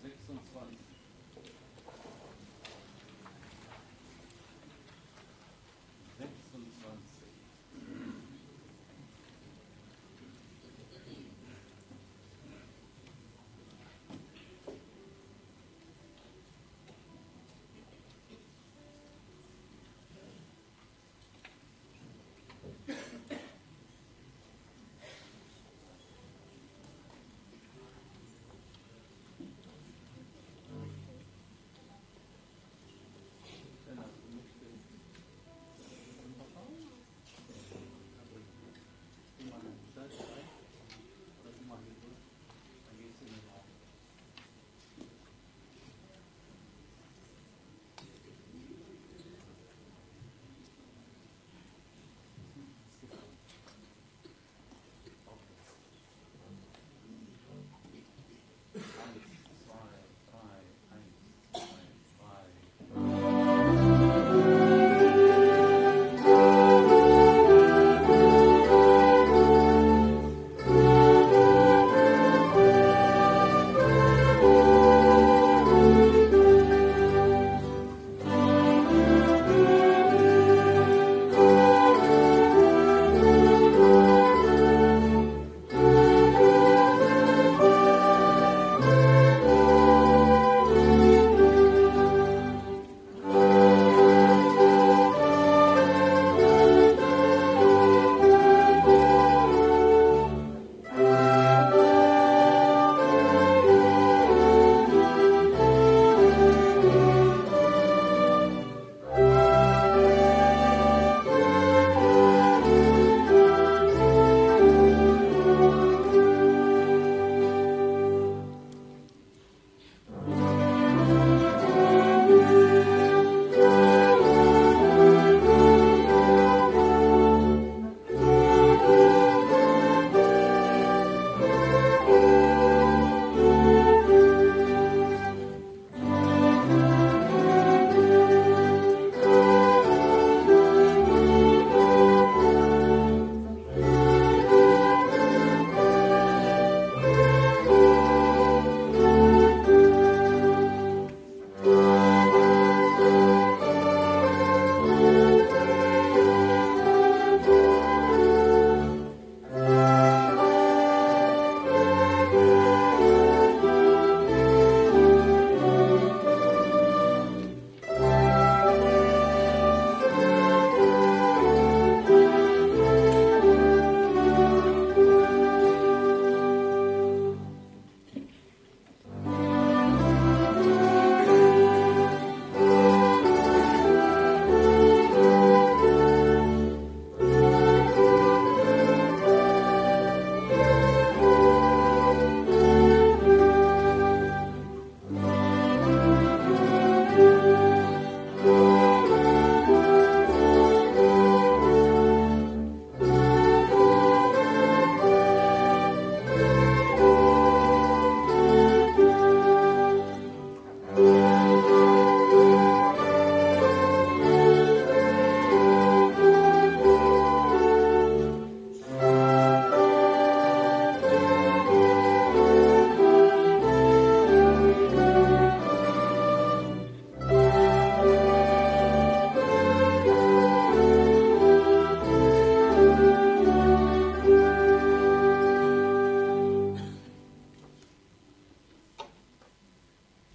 fund. Vixen Fund.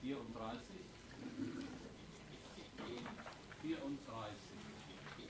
Vierunddreißig. Vierunddreißig.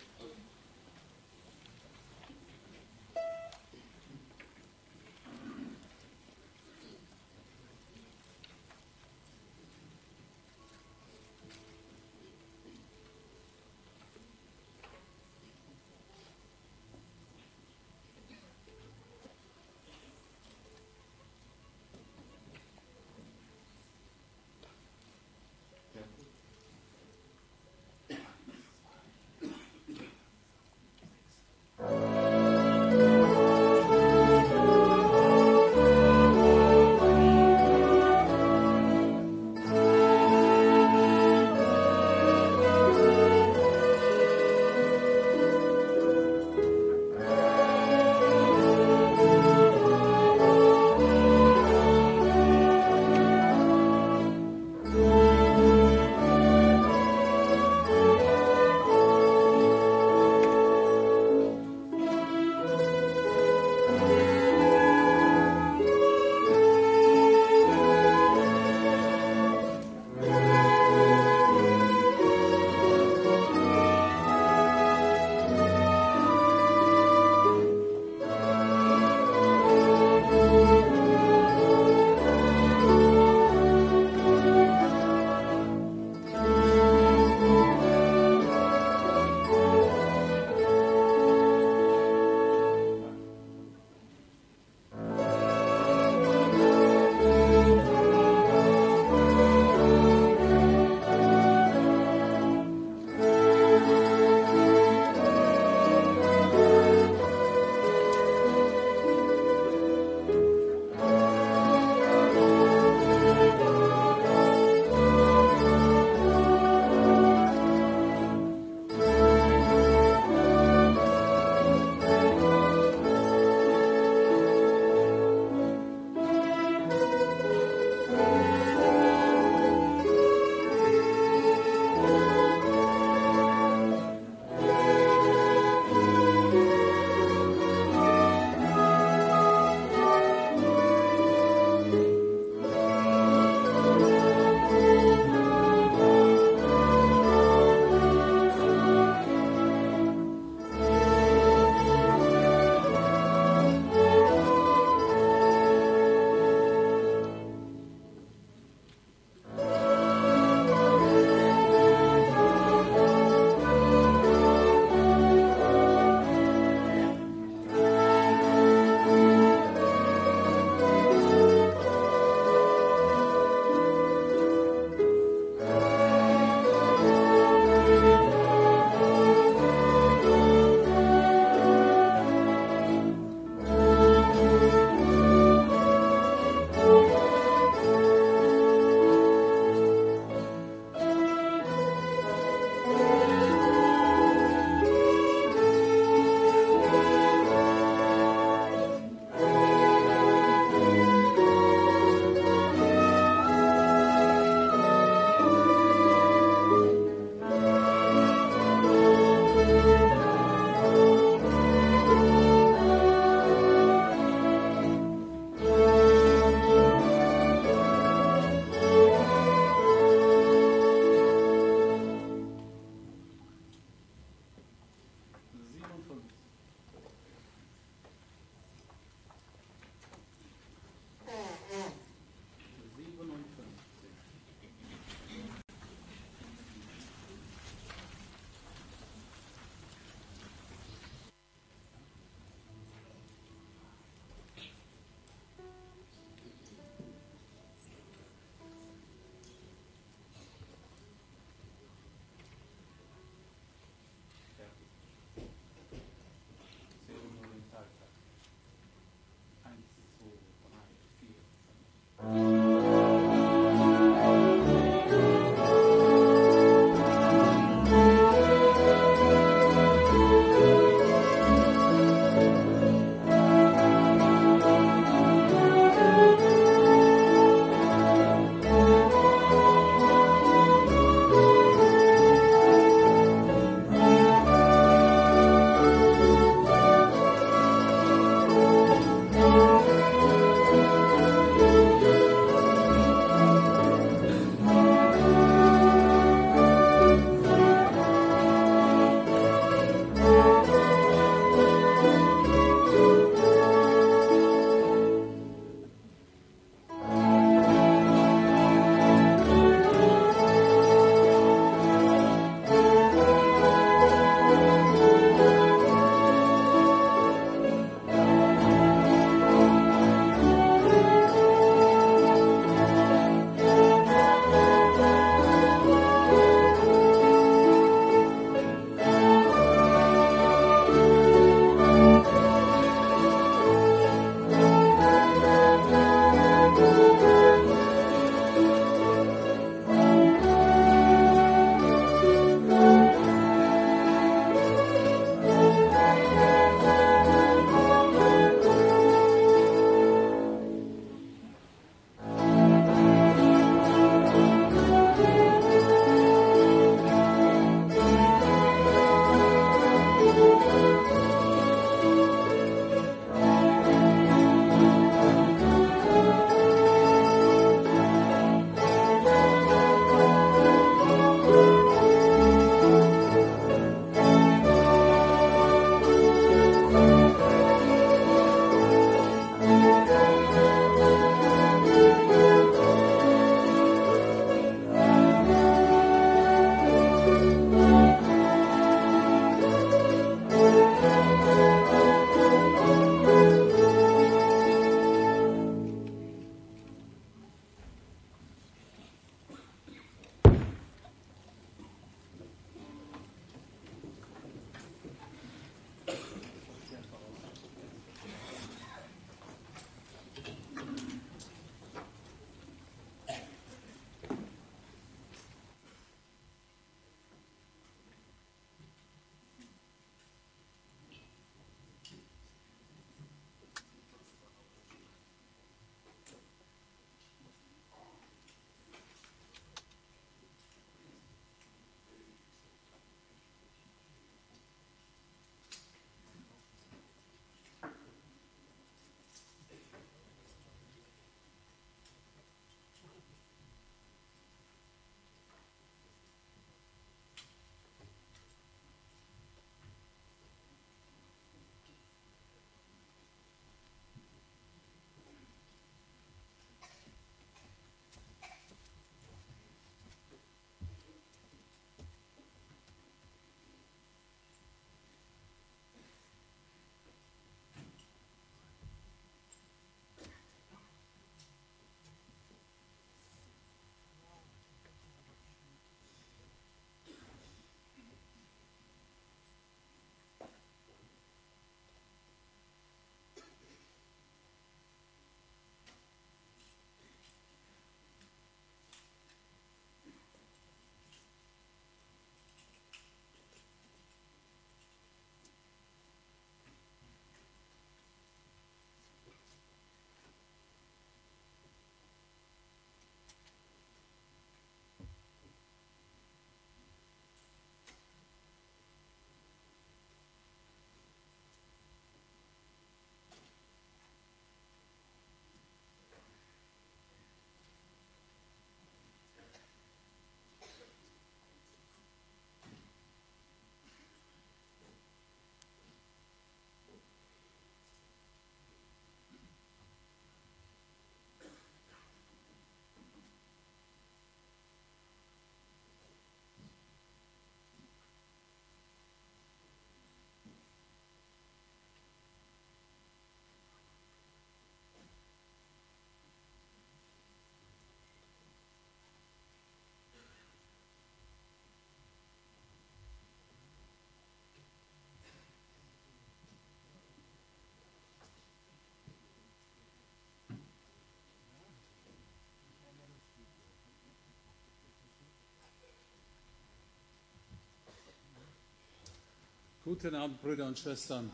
Guten Abend, Brüder und Schwestern.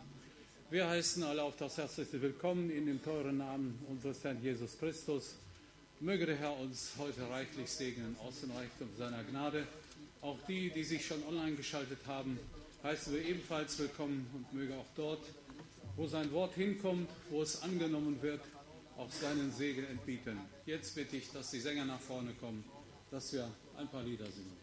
Wir heißen alle auf das herzlichste Willkommen in dem teuren Namen unseres Herrn Jesus Christus. Möge der Herr uns heute reichlich segnen aus dem Reichtum seiner Gnade. Auch die, die sich schon online geschaltet haben, heißen wir ebenfalls willkommen und möge auch dort, wo sein Wort hinkommt, wo es angenommen wird, auch seinen Segen entbieten. Jetzt bitte ich, dass die Sänger nach vorne kommen, dass wir ein paar Lieder singen.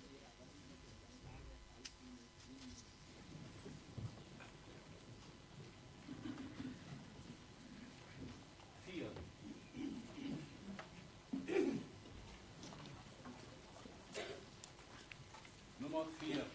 Vier. Nummer vier.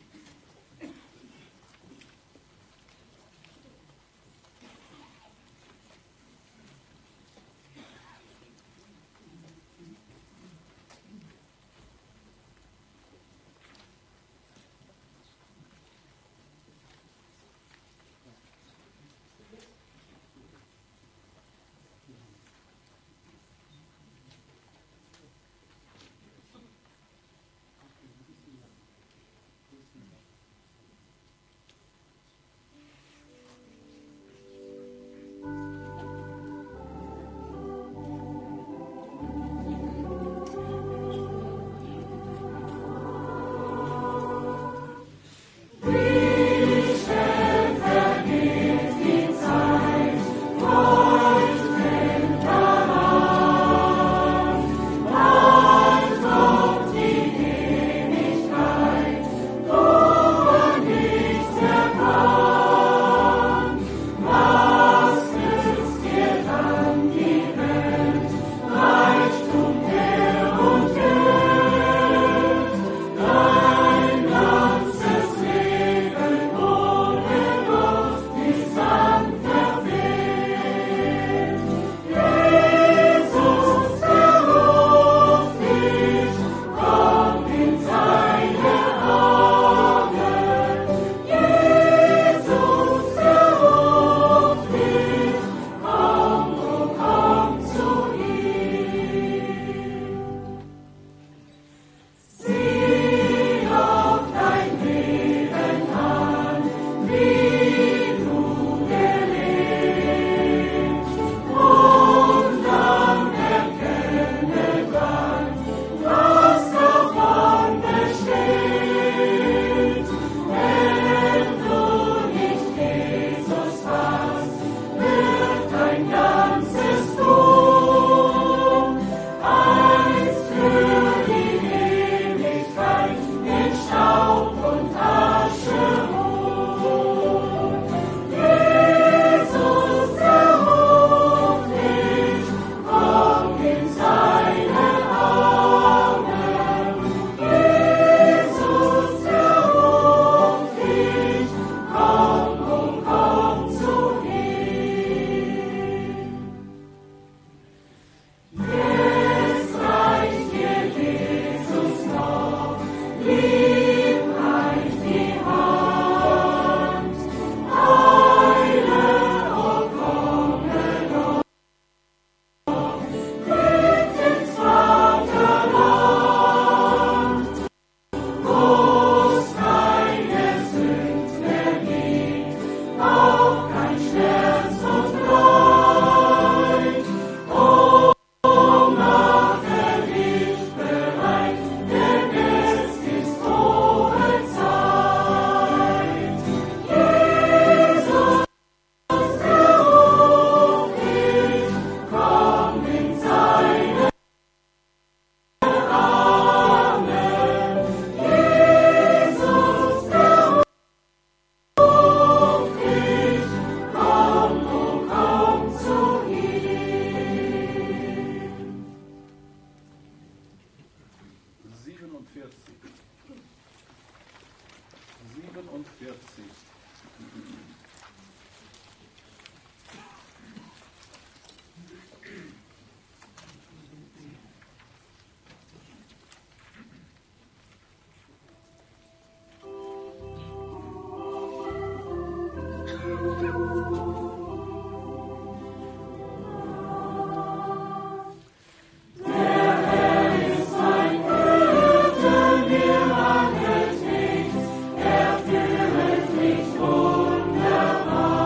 Siebenundvierzig. Siebenundvierzig. Nicht wohl.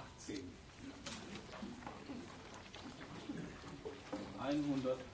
118. 118.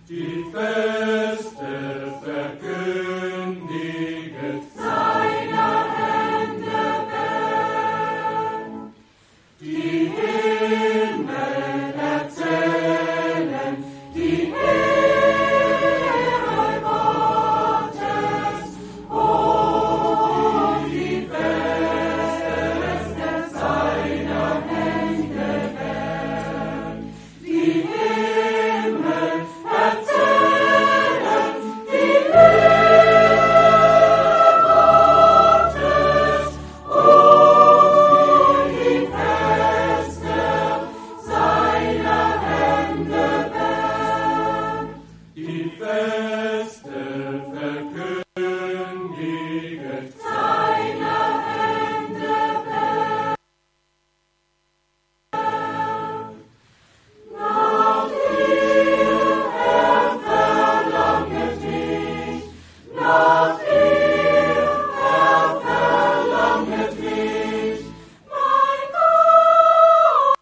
Die Feste verkündiget seiner Hände Welt. Die Himmel erzählen die Ehre Gottes und die Feste seiner Hände Welt. Die Himmel Erzählen die Liebe Gottes und die Feste seiner Hände wert. Die Feste verkündiget seiner Hände wert. Nach dir verlanget mich, nach dir verlanget mich, mein Gott.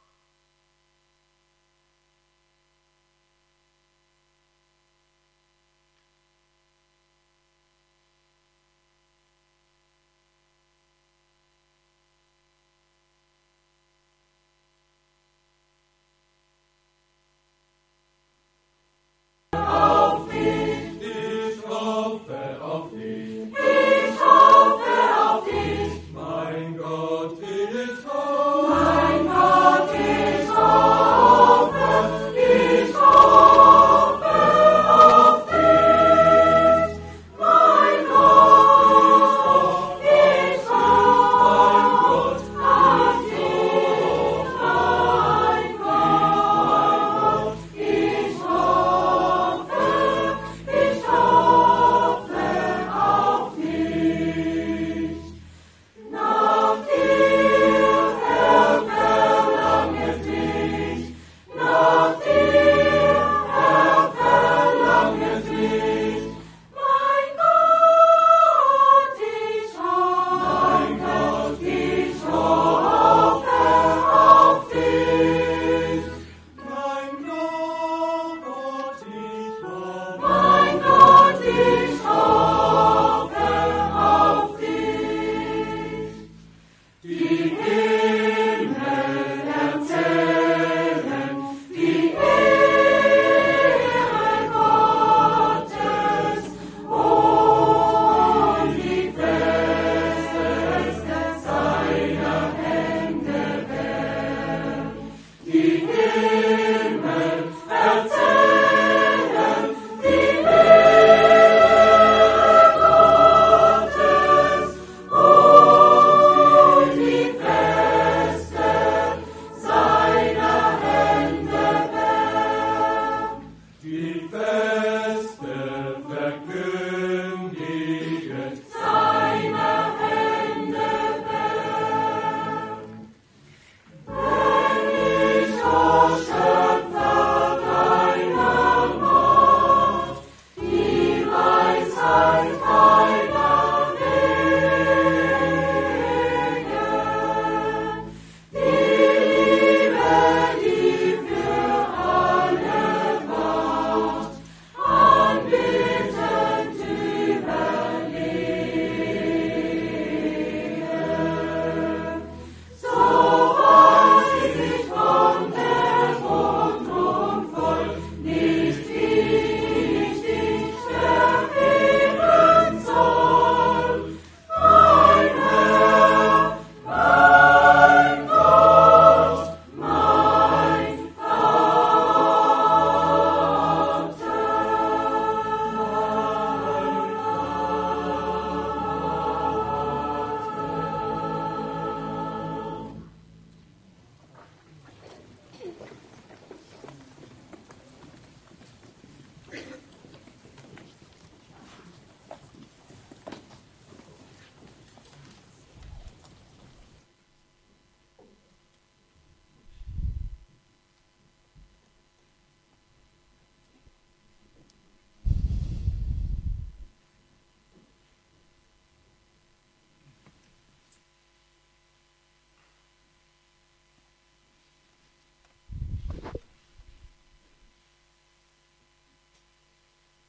Ich hoffe auf dich. Ich hoffe auf dich. Mein Gott, ich hoffe. Mein Gott, ich hoffe. Ich hoffe auf dich. Mein Gott, ich hoffe. Mein Gott, ich hoffe. Mein Gott, ich hoffe. Ich hoffe auf dich.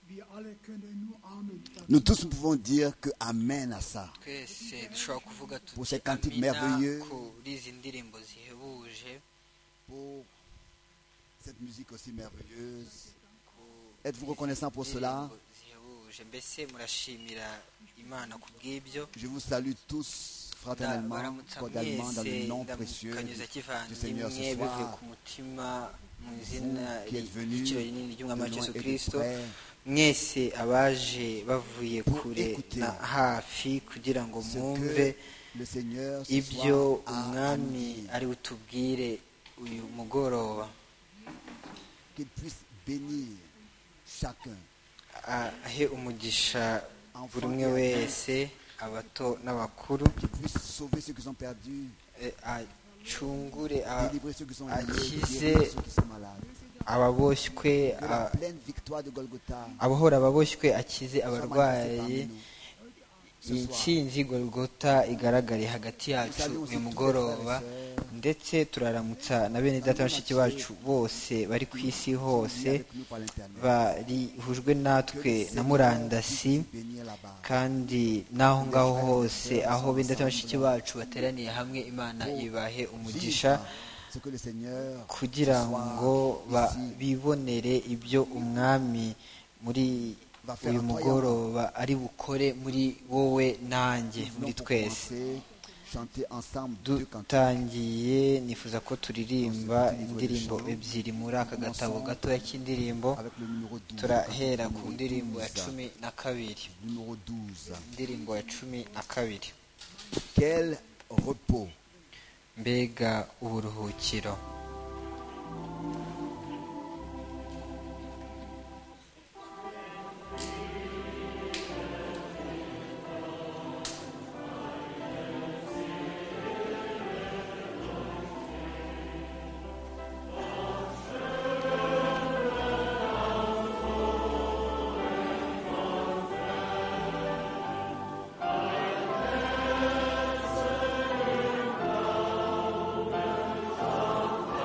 Wir alle können nur Amen dazu Nous tous nous pouvons dire que Amen à ça. twese dushobora kuvuga tuti Pour ces cantiques "Amina" merveilleux. kuri izi ndirimbo zihebuje Pour cette musique aussi merveilleuse. Êtes-vous reconnaissant pour cela Indirimbo zihebuje mbese murashimira imana ku bw'ibyo Je vous salue tous fraternellement, Ndabaramutsa cordialement, dans le mwese, nom précieux ndamukanyuza du Seigneur kivandimwe ce bivuye soir. ku mutima mu izina qui êtes venus ry'igiciro rinini de ry'umwami wa loin yesu et de kirisito près. mwese abaje bavuye Pour kure écouter na hafi kugira ngo Ce mwumve que le Seigneur ce ibyo soir a umwami dit, ari butubwire uyu mugoroba qu'il puisse bénir chacun, ahe umugisha buri umwe wese abato n'abakuru qu'il puisse sauver ceux qui sont perdus, eh, acungure a- délivrer ceux qui sont à liés, qui guérir c'est- ceux qui sont malades. ababoshywe Que la a- pleine victoire de Golgotha abahora ababoshywe akize abarwayi inkingi gorogota igaragare hagati yacu uyu mugoroba ndetse turaramutsa na bene data bashiki bacu bose bari ku isi hose barihujwe natwe na murandasi kandi n'aho ngaho hose aho bene data bashiki bacu bateraniye hamwe imana ibahe umugisha kugira ngo ba- bibonere ibyo umwami muri uyu mugoroba ari bukore muri wowe nanjye muri twese dutangiye nifuza ko turirimba indirimbo ebyiri muri aka gatabo gatoya k'indirimbo turahera ku ndirimbo ya cumi na kabiri numéro 12 indirimbo ya cumi na kabiri quel repos mbega uburuhukiro Amen.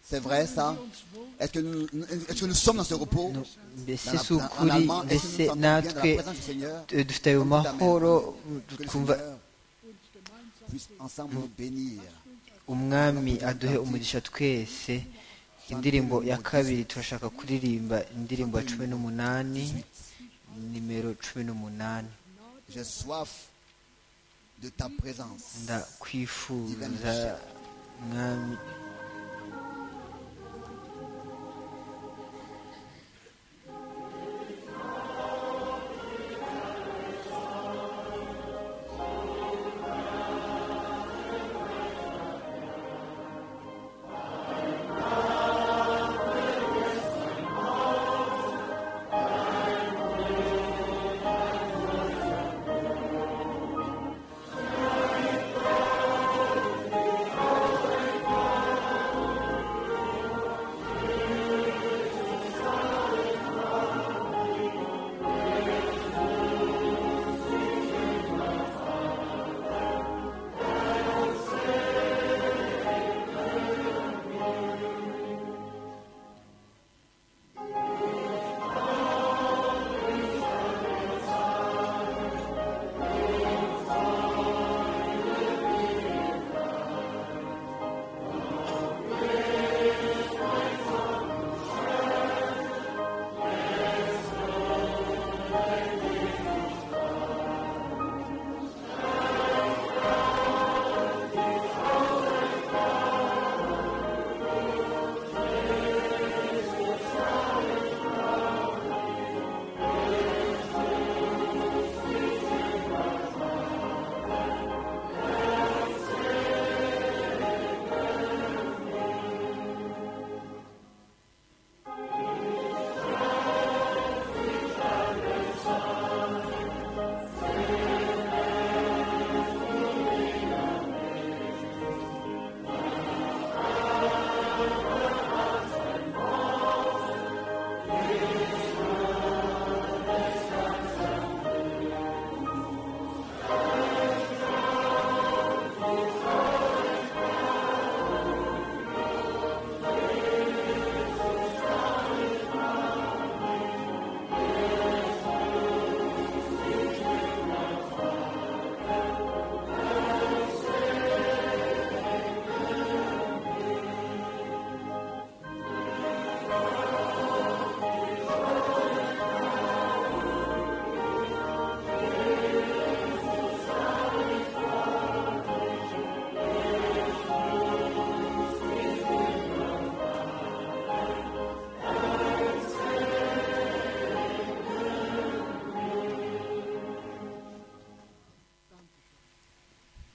C'est vrai ça Est-ce que nous, est-ce que nous sommes dans ce repos No- mbese Dans la- si ukuri en allemand, est-ce que nous mbese sommes bien dans natwe la présence du Seigneur eh, dufite ayo Comme tout à mahoro même. Que le twumva Seigneur puisse ensemble nous bénir. umwami aduhe umugisha twese indirimbo ya kabiri turashaka kuririmba indirimbo ya cumi n'umunani nimero cumi n'umunani J'ai soif de ta présence. ndakwifuza mwami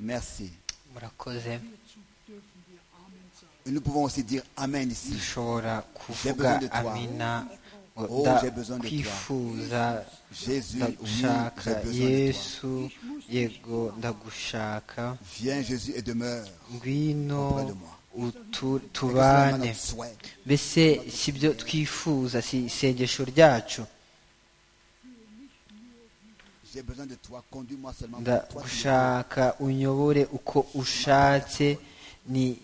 Merci. murakoze Et nous pouvons aussi dire Amen ici. dushobora kuvuga besoin de toi. amina ngo Oh, da- j'ai besoin de toi. kwifuza Jésus, oui, ndagushaka j'ai besoin de toi. yesu yego ndagushaka Viens Jésus et demeure. ngwino Auprès de moi. utu- Et que ce soit maintenant tubane notre souhait. mbese si byo twifuza si isengesho ryacu J'ai besoin de toi. Conduis-moi seulement. vers Toi, tu me ndagushaka unyobore uko ushatse ni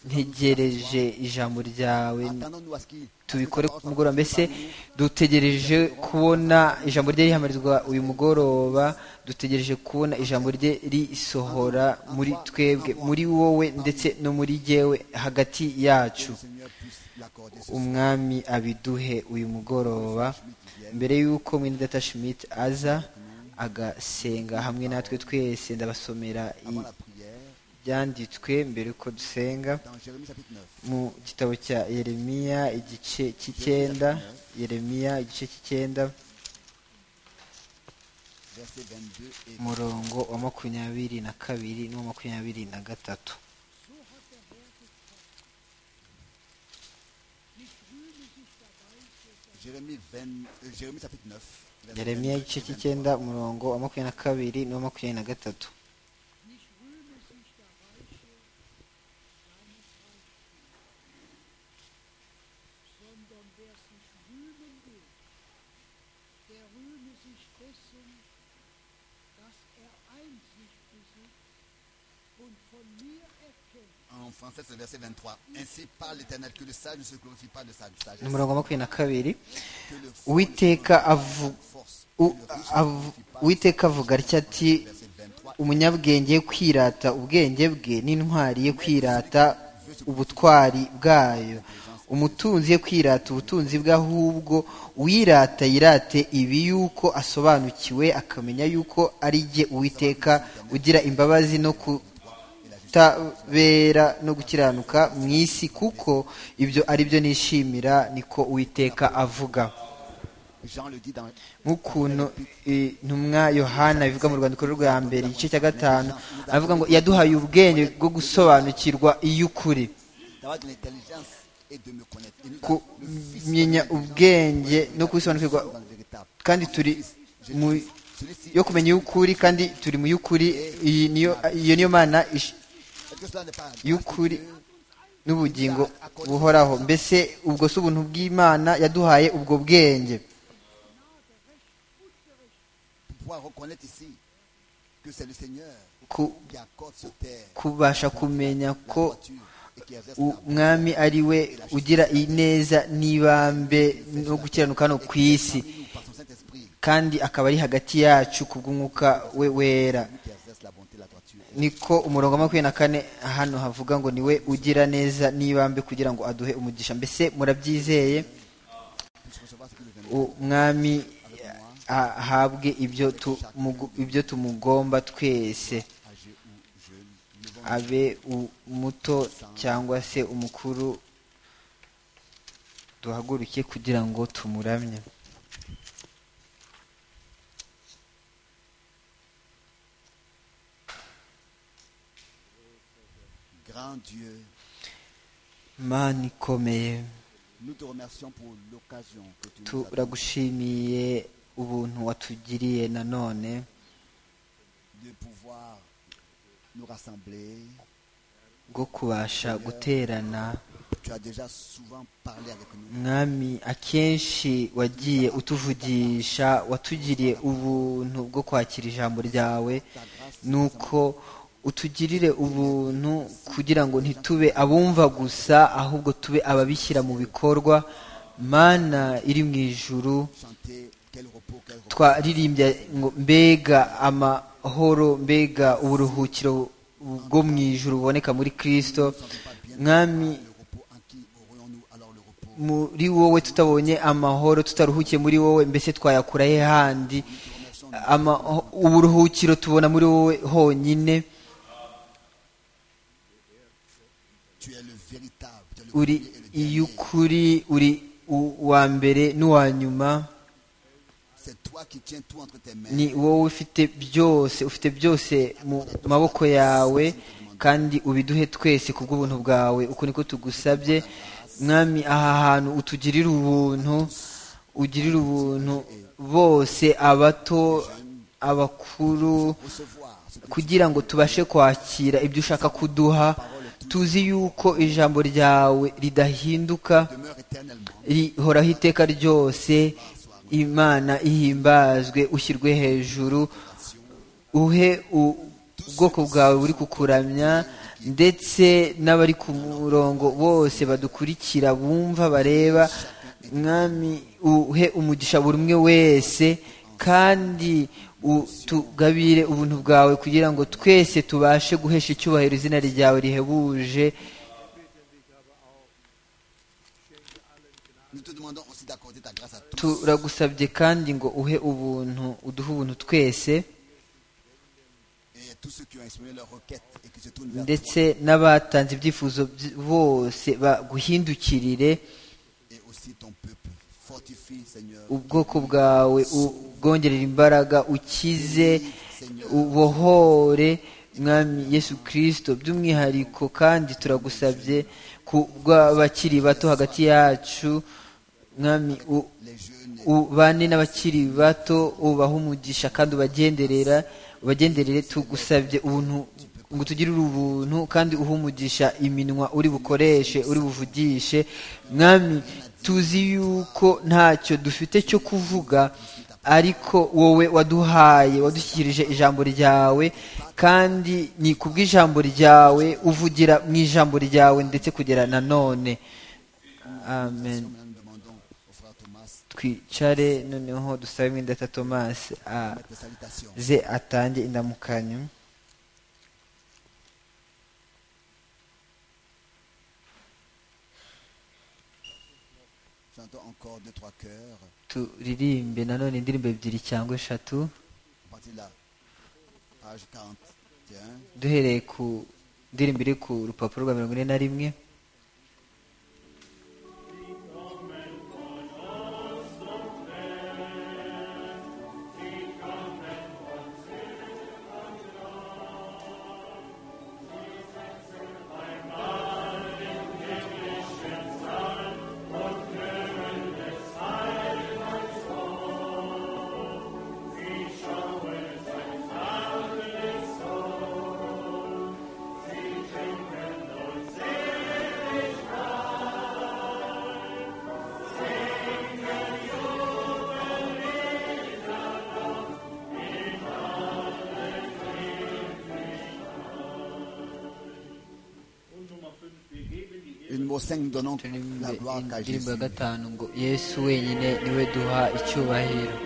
ntegereje ijambo ryawe connais. Attendons-nous à ce qu'il- tubikore que ta ku parole mugoroba soit mbese parmi nous. dutegereje kubona ijambo rye rihamarizwa uyu mugoroba dutegereje kubona ijambo rye risohora muri twebwe muri wowe ndetse no muri jyewe hagati Que yacu le Seigneur puisse l'accorder ce soir. umwami abiduhe uyu mugoroba mbere y'uko mwindata schmidt aza agasenga hamwe natwe twese ndabasomera Avant la prière, ibyanditswe mbere yuko dusenga dans Jérémie chapitre 9, mu gitabo cya yeremiya igice cy'icyenda yeremiya igice cy'icyenda versets 22 et umurongo wa makumyabiri na kabiri n'uwa makumyabiri na gatatu Jérémie, 20 euh, Jérémie chapitre 9. verset yeremiya 22, igice 23. cy'icyenda umurongo wa makumyabiri na kabiri n'uwa makumyabiri na gatatu sondern wer sich rühmen will, der rühme sich dessen, dass er Einsicht besitzt En français, c'est verset 23. Ainsi parle l'Éternel, que le sage ne se glorifie pas de sa sagesse. umurongo wa makumyabiri na kabiri Que le fou uwiteka avu- force. u- avu- uwiteka avuga atya ati Verset 23. umunyabwenge kwirata ubwenge bwe n'intwari ye kwirata ubutwari bwayo umutunzi ye kwirata ubutunzi bwe ahubwo uwirata yirate ibi yuko asobanukiwe akamenya yuko ari jye uwiteka ugira imbabazi no kutabera no gukiranuka mu isi kuko ibyo ari byo nishimira niko uwiteka avuga Jean le dit dans nk'ukuntu eh, intumwa yohana bivuga mu rwandiko rwe rwa mbere igice cya gatanu aravuga ngo yaduhaye ubwenge bwo gusobanukirwa iy'ukuri d'avoir de l'intelligence et de me connaître. Et nous avons le Fils kumenya ubwenge no kubisobanukirwa dans le véritable. kandi turi mu Celui-ci, yo kumenya iy'ukuri kandi turi mu y'ukuri iyi niyo iyo niyo mana ish- est-ce que cela n'est pas y'ukuri n'ubugingo buhoraho mbese ubwo si ubuntu bw'imana yaduhaye ubwo bwenge pour pouvoir reconnaître ici que c'est le Seigneur ku- qui accorde sur terre kubasha kumenya la ko voiture et qui exerce la umwami ari we ugira ineza n'ibambe no gukiranuka hano ku isi bonté par son Saint-Esprit kandi akaba ari hagati yacu ku bw'umwuka we wera qui exerce la bonté, la droiture. niko umurongo wa makumyabiri na kane hano havuga ngo niwe ugira neza n'ibambe kugira ngo aduhe umugisha mbese murabyizeye Puisse recevoir ce qui nous vient. umwami ah, ahabwe ibyo tumugu- ibyo tumugomba twese Âgé ou jeune, abe u- muto cyangwa se umukuru duhaguruke kugira ngo tumuramye grand Dieu, mana ikomeye nous te remercions pour l'occasion que tu nous as donnée turagushimiye ubuntu watugiriye nanone de pouvoir nous rassembler. bwo kubasha guterana Tu as déjà souvent parlé avec nous. mwami akenshi wagiye utuvugisha watugiriye ubuntu bwo kwakira ijambo ryawe Ta grâce nuko utugirire ubuntu kugira ngo ntitube abumva gusa ahubwo tube ababishyira mu bikorwa mana iri mu ijuru chanter quel repos, quel repos. twaririmbye ngo mbega amahoro mbega uburuhukiro bwo mu ijuru buboneka muri kirisito mwami Le repos en qui aurions-nous alors le repos muri wowe tutabonye amahoro tutaruhukiye muri wowe mbese twayakura he handi Amaho- uburuhukiro tubona muri wowe honyine Tu es le véritable, tu es le premier et le uri dernier. iy'ukuri uri u- uwa mbere n'uwa nyuma C'est toi qui tiens tout entre tes mains. ni wowe ufite byose ufite byose mu maboko yawe kandi ubiduhe twese ku bw'ubuntu bwawe uko niko tugusabye mwami aha hantu utugirire ubuntu ugirire ubuntu bose abato abakuru Recevoir ce que kugira ngo tubashe kwakira ibyo ushaka kuduha tuzi yuko ijambo ryawe ridahinduka demeure éternellement. rihoraho iteka ryose imana ihimbazwe ushyirwe hejuru uhe u- ubwoko bwawe buri kukuramya ndetse n'abari ku murongo bose badukurikira bumva bareba mwami uhe umugisha buri umwe wese kandi utugabire ubuntu bwawe kugira ngo twese tubashe guhesha icyubahiro izina ryawe rihebuje Nous te demandons aussi d'accorder ta grâce à tous turagusabye kandi ngo uhe ubuntu uduhe ubuntu twese et à tous ceux qui ont exprimé leurs requêtes et qui se tournent vers toi. ndetse n'abatanze ibyifuzo by- bose baguhindukirire Et aussi ton peuple. Fortifie, Seigneur. ubwoko bwawe ubwongerera imbaraga ukize ubohore mwami yesu kirisito by'umwihariko kandi turagusabye ku bw'abakiri bato hagati yacu mwami u- Les jeunes ubane n'abakiri bato ubaha umugisha kandi ubagenderera ubagenderere tugusabye ubuntu ngo utugirire ubuntu kandi uhe umugisha iminwa uri bukoreshe uri buvugishe mwami tuzi yuko ntacyo dufite cyo kuvuga ariko wowe waduhaye wadushyikirije ijambo ryawe kandi ni kubw'ijambo ryawe uvugira mu ijambo ryawe ndetse kugera na none amen Nous demandons au frère Thomas twicare noneho dusabe mwindata tomasi de mettre les salutations. aze atange indamukanyo J'entends encore deux, trois cœurs. turirimbe nanone indirimbo ebyiri cyangwa eshatu On partit de la page 41. duhereye ku ndirimbo iri ku rupapuro rwa mirongo ine na rimwe Und Nummer 5, wir geben die Une mot 5, nous donnons Indirimbo- la gloire qu'à Jésus. indirimbo ya gatanu ngo yesu wenyine niwe duha icyubahiro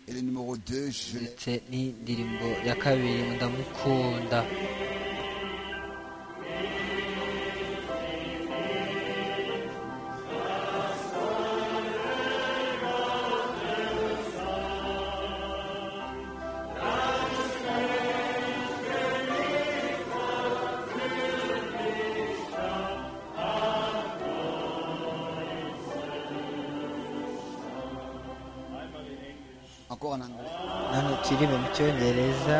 Et le numéro 2, je l'ai. ndetse n'indirimbo ya kabiri ngo ndamukunda einmal in Englisch. Encore en anglais. nano turirimbe mu cyongereza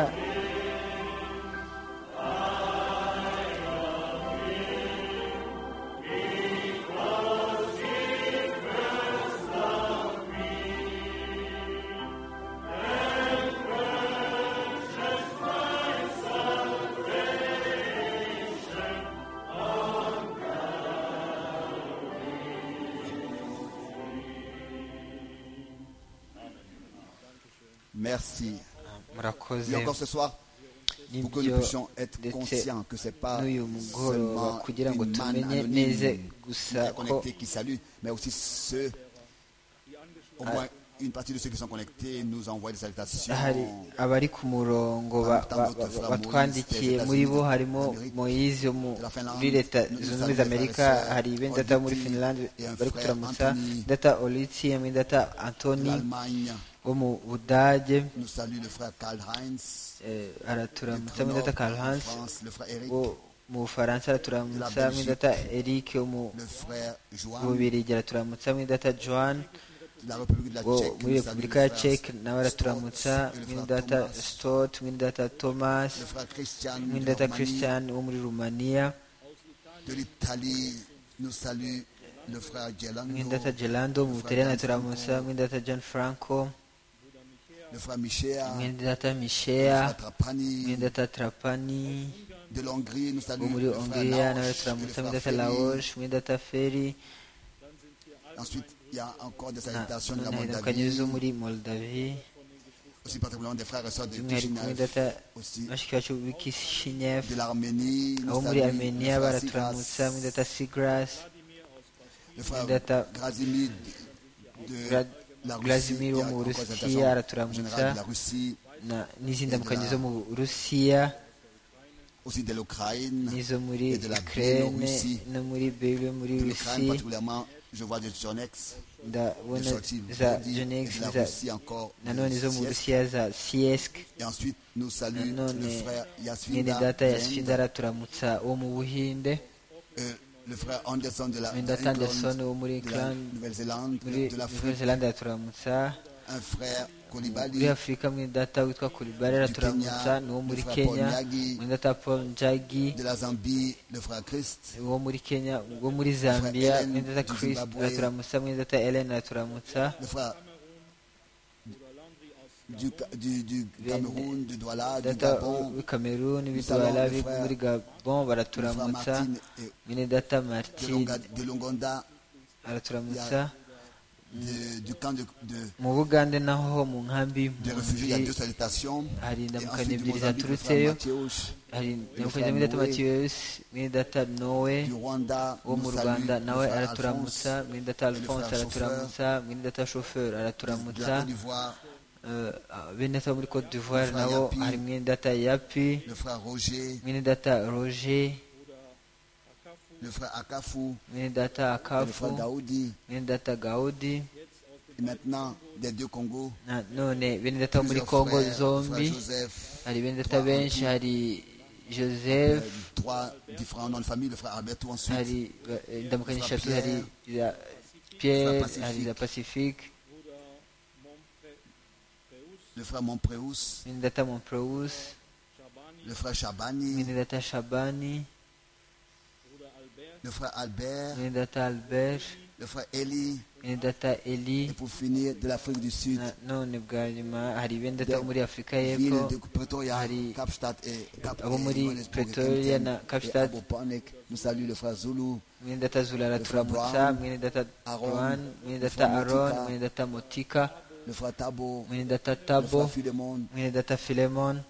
Merci. murakoze Et encore ce soir, pour que nous n'ibyo puissions être ndetse conscients que ce n'est pas n'uyu mugoroba seulement kugira ngo une manne tumenye anonyme neza qui gusa est ko connectée, qui salue, mais aussi ceux, au moins une partie de ceux qui sont connectés nous envoient des salutations. hari abari ku murongo ba- ba- ba- ba- batwandikiye muri bo harimo moyizi wo mu- muri leta zunze ubumwe za amerika hari ben data wo muri finland bari kuturamutsa data olitsi hamwe data antoni L'Allemagne wo mu budage nous salue le frère Karl Heinz, eh, le araturamutsa frère hamwe Nord, data karl en hans France, le frère Eric, wo mu bufaransa araturamutsa hamwe data eric wo mu le frère Joan, bubirigi araturamutsa hamwe data joan la République de la ngo Tchèque, muri nous salue repubulika le ya frère cek nawe araturamutsa Stott et le frère mwindata Thomas. stot mwindata thomas le frère Christian mwindata Romani christian wo muri rumaniya de l'Italie nous salue le frère Gelando, mwindata gelando mu butaliyani araturamutsa mwindata john franco le frère Michea, le mwindata frère mishea Trapani, mwindata trapani de l'Hongrie nous wo salue muri le frère hongiriya nawe Laoche et le araturamutsa frère mwindata Ferry. laosh mwindata feri Ensuite, il y a encore des na- salutations de la noneho indamukanyo Moldavie, zo muri moldavi aussi particulièrement des frères et sœurs de by'umwihariko Kishinev, mwindata aussi bashiki bacu bikishinyevu de l'Arménie, abo nous muri salue armenia le frère Sigras, baraturamutsa mwindata sigrasi le frère Data- Grazimir de Gra- la Russie, Grazimir qui wo a mu encore des burusiya salutations générales de la araturamutsa Russie, na- n'izindi ndamukanyo zo mu burusiya aussi de l'Ukraine, n'izo muri et de la ukraine Biélorussie. no muri bebe muri de l'Ukraine rusi particulièrement, je vois des Jonex, des ndabona sorties za vendredi, jonex et de la za Russie encore. nanone de zo sieste. mu burusiya za siesk Et ensuite, nous saluons Nanone, le frère mwene Yasfinda, data ya d'Inde, sfinda araturamutsa wo mu buhinde euh, le frère Anderson de la mwene data d'England, anderson wo muri de la England, Nouvelle-Zélande, muri de l'Afrique, nouvelle zelande araturamutsa un frère Kolibali muri afurika mwene data witwa kuribarera Du turamutsa Kenya, ni uwo muri Mufra kenya Ponyagi, mwene data paul njagi de la Zambie, le frère Christ, wo muri kenya wo muri zambia Helen mwene data du chris Zimbabwe. araturamutsa mwene data helen araturamutsa le frère du, du, du Cameroun, du Douala, du data Gabon, w'i cameroon Nous bidwara allons, mes frères, muri gabon le frère baraturamutsa Martin et mwene data de, martin Longa- de Longonda, araturamutsa de- du camp de, de, mu bugande naho mu nkambi de réfugiés, il y a deux y'impunzi salutations. hari Et indamukanyo ensuite, du ebyiri Mozambique, le frère zaturutseyo Mathieuche, hari indamukanyo frère mwene data Noé. matiyusi mwene data nowe du Rwanda, wo mu nous salue, rwanda le nawe frère Alphonse, araturamutsa mwene data alphonse frère araturamutsa mwene data shoferi de araturamutsa la Côte d'Ivoire, Eh, bene data bo muri cote d'ivoire Le frère nabo Yapi. hari mwene data yapi le frère Roger, mwene data roger le frère Akafou, mwene data le frère akafu Daoudi, mwene data gaudi et maintenant des deux Congos, Na- none bene data bo muri plusieurs congo frères, zombi frère Joseph, hari bene data benshi hari euh, joseph trois différents noms de famille, le frère Alberto ensuite, hari ba- eh, ndamukanye Frère eshatu Pierre. hari iza pierre Frère hari iza pacifique le frère Montpreus, mwene data momprous le frère Chabani, mwene data shabani le frère Albert, mwene data albert le frère Eli, mwene data eli et pour finir de l'Afrique du Sud, Na- none bwa nyuma hari bene data bo muri afurika ville de y'epfo Pretoria, Hari- Kapstadt et Cap abo muri Pretoria na Kapstadt. Abopanek, nous salue le frère Zulu, mwene data zula araturamutsa Brown, mwene data Aaron, roan mwene le data frère aron Motika. mwene data motika le frère Tabo, mwene data le frère tabo Philemon, mwene data filemon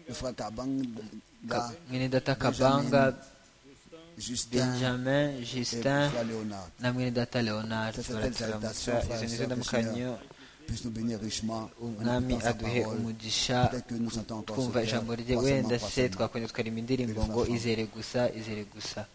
le frère Kabanga, Ka- mwene data kabanga Justin benjamin et le justin frère Léonard. na mwene data leonard Ça, c'est belle baraturamutsa salutation, frère, izo nizo sœur, ndamukanyo Puisse nous bénir richement. en umwami écoutant sa aduhe parole. umugisha Peut-être que nous sentons encore twumva ce cœur, ijambo rye pas wenda seulement, pas se seulement. twakongera tukaririmba indirimbo Belle ngo chanson. izere gusa izere gusa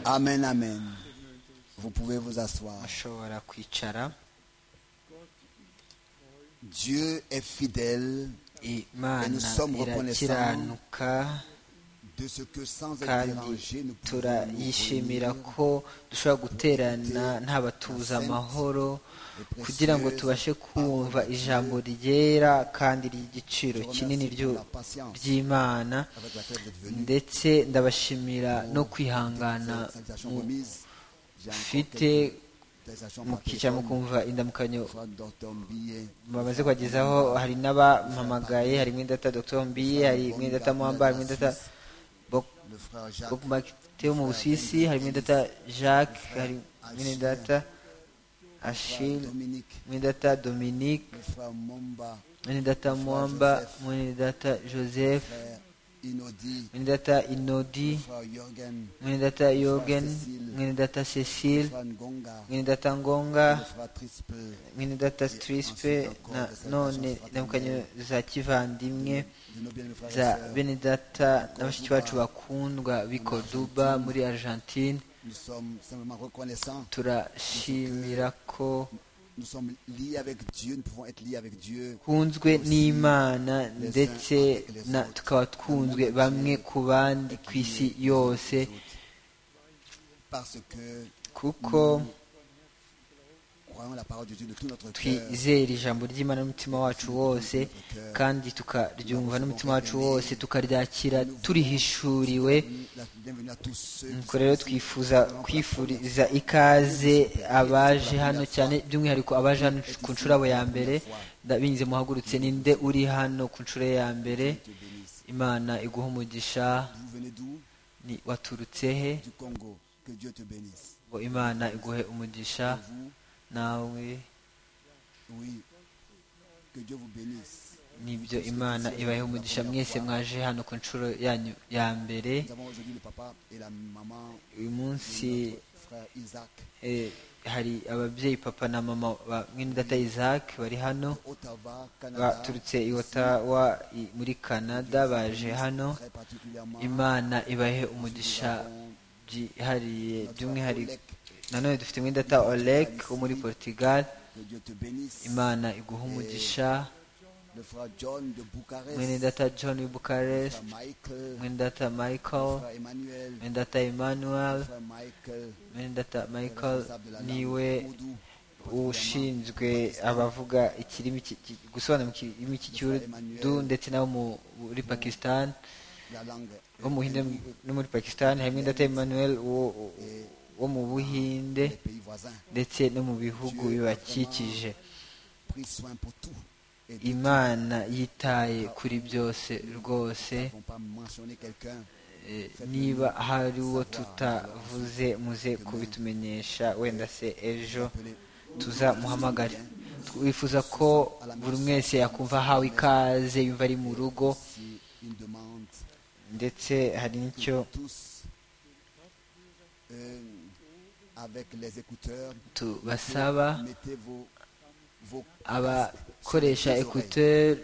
Amen, amen. Vous pouvez vous asseoir. ashobora kwicara Dieu est fidèle imana sommes reconnaissants irakiranuka de ce que sans être kandi dérangé, nous pouvons nous turayishimira réunir ko dushobora guterana nta batuza amahoro kugira ngo tubashe kumva ijambo ryera kandi ry'igiciro kinini ryu- ry'imana avec laquelle vous êtes venus. ndetse ndabashimira no kwihangana mu- remise. J'ai encore mufite quelques salutations par mukicara téléphone. mukumva indamukanyo Frère Dr. Mbiye, bamaze kubagezaho hari n'abampamagaye hari mwidata dr mbiye hari mwidata mwamba hari mwidata Bok- le frère Jacques, Bokmak Theo mu Busuwisi hari mwidata Jacques hari mwidata Achille Dominique, mwidata Dominique le frère Momba, mwidata Mwamba mwidata Joseph frère Inodi, mwidata Inodi le frère Jürgen, mwidata Yogen mwidata le Cecile frère Ngonga, mwidata Ngonga le frère Trispe, mwene data strispe na none ndamukanyo za kivandimwe de nos bien frères et za sœurs. bene data na bashiki bacu bakundwa bikoduba muri argentine Nous sommes simplement reconnaissants. turashimira ko Nous sommes liés avec Dieu. Nous pouvons être liés avec Dieu. twunzwe n'imana ndetse na tukaba twunzwe bamwe ku bandi ku isi yose parce que kuko croyons la parole de Dieu de tout notre cœur. twizera ijambo ry'imana n'umutima wacu wose kandi tukaryumva n'umutima wacu wose tukaryakira turihishuriwe La- Bienvenue à tous ceux nuko rero twifuza kwifuriza ikaze abaje hano cyane by'umwihariko abaje hano ku nshurabo ya mbere nda- binyuze muhagurutse ninde uri hano ku nshuro ya mbere qui te bénissent. imana iguha umugisha Vous venez d'où ni- waturutse he Du Congo. Que Dieu te bénisse. ngo imana iguhe umugisha Vous, nawe oui. Que Dieu vous bénisse. nibyo imana ibahe umugisha mwese mwaje hano ku nshuro yanyu ya mbere Nous avons aujourd'hui le papa et la maman, uyu munsi et notre frère Isaac, eh, hari ababyeyi papa na mama ba mwene data isaac bari hano Ottawa, Canada. baturutse i Ottawa i- muri canada baje hano Très particulièrement, imana ibahe umugisha nous avons byihariye notre by'umwihariko Oleg. nanone dufite mwene data oleg wo muri portugal Que Dieu te bénisse. imana iguha umugisha Le frère John de Bucarest. mwene data john w Le bukarest frère Michael. mwene data michael Le frère Emmanuel. mwene data emmanuel Le frère Michael. mwene data michael responsable de la niwe langue Oudou, ushinzwe abavuga ikirimi ki- ki- gusobanura mu kirimi cy'ikiurdu ndetse n'abo mu- muri pakistan la langue bo mu buhinde no muri pakistan harimo data emmanuel wo- wo mu buhinde des pays voisins. ndetse no mu bihugu bibakikije Pris soin pour tout. Et nous imana yitaye kuri byose rwose n'avons pas mentionné quelqu'un. Eh, niba hari uwo tutavuze muze kubitumenyesha wenda se ejo appelé tuzamuhamagare twifuza ko buri wese yakumva ahawe ikaze yumva ari mu rugo si une demande. ndetse hari n'icyo Tous euh, avec les écouteurs, tubasaba mettez vos, vos abakoresha vos oreilles. ekuteri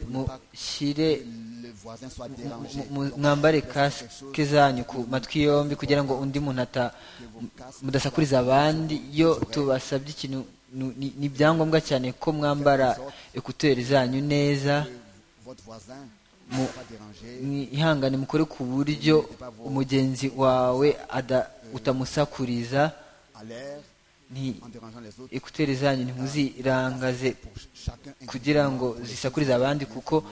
mushyire le voisin soit dérangé. mu- mu- Donc, mwambare laissez quelque chose kasike zanyu ku matwi yombi kugira ngo undi muntu ata que vos casques mudasakuriza abandi iyo tubasabye ikintu nu- ni- ni ibyangombwa cyane ko mwambara ekuteri zanyu neza que votre voisin Mu- ne soit pas dérangé. ihangane mukore ku buryo umugenzi wawe ada- utamusakuriza à l'air nti en dérangeant les autres ekuteri zanyu ntimuzirangaze pour ch- chacun kugira ngo zisakurize abandi kuko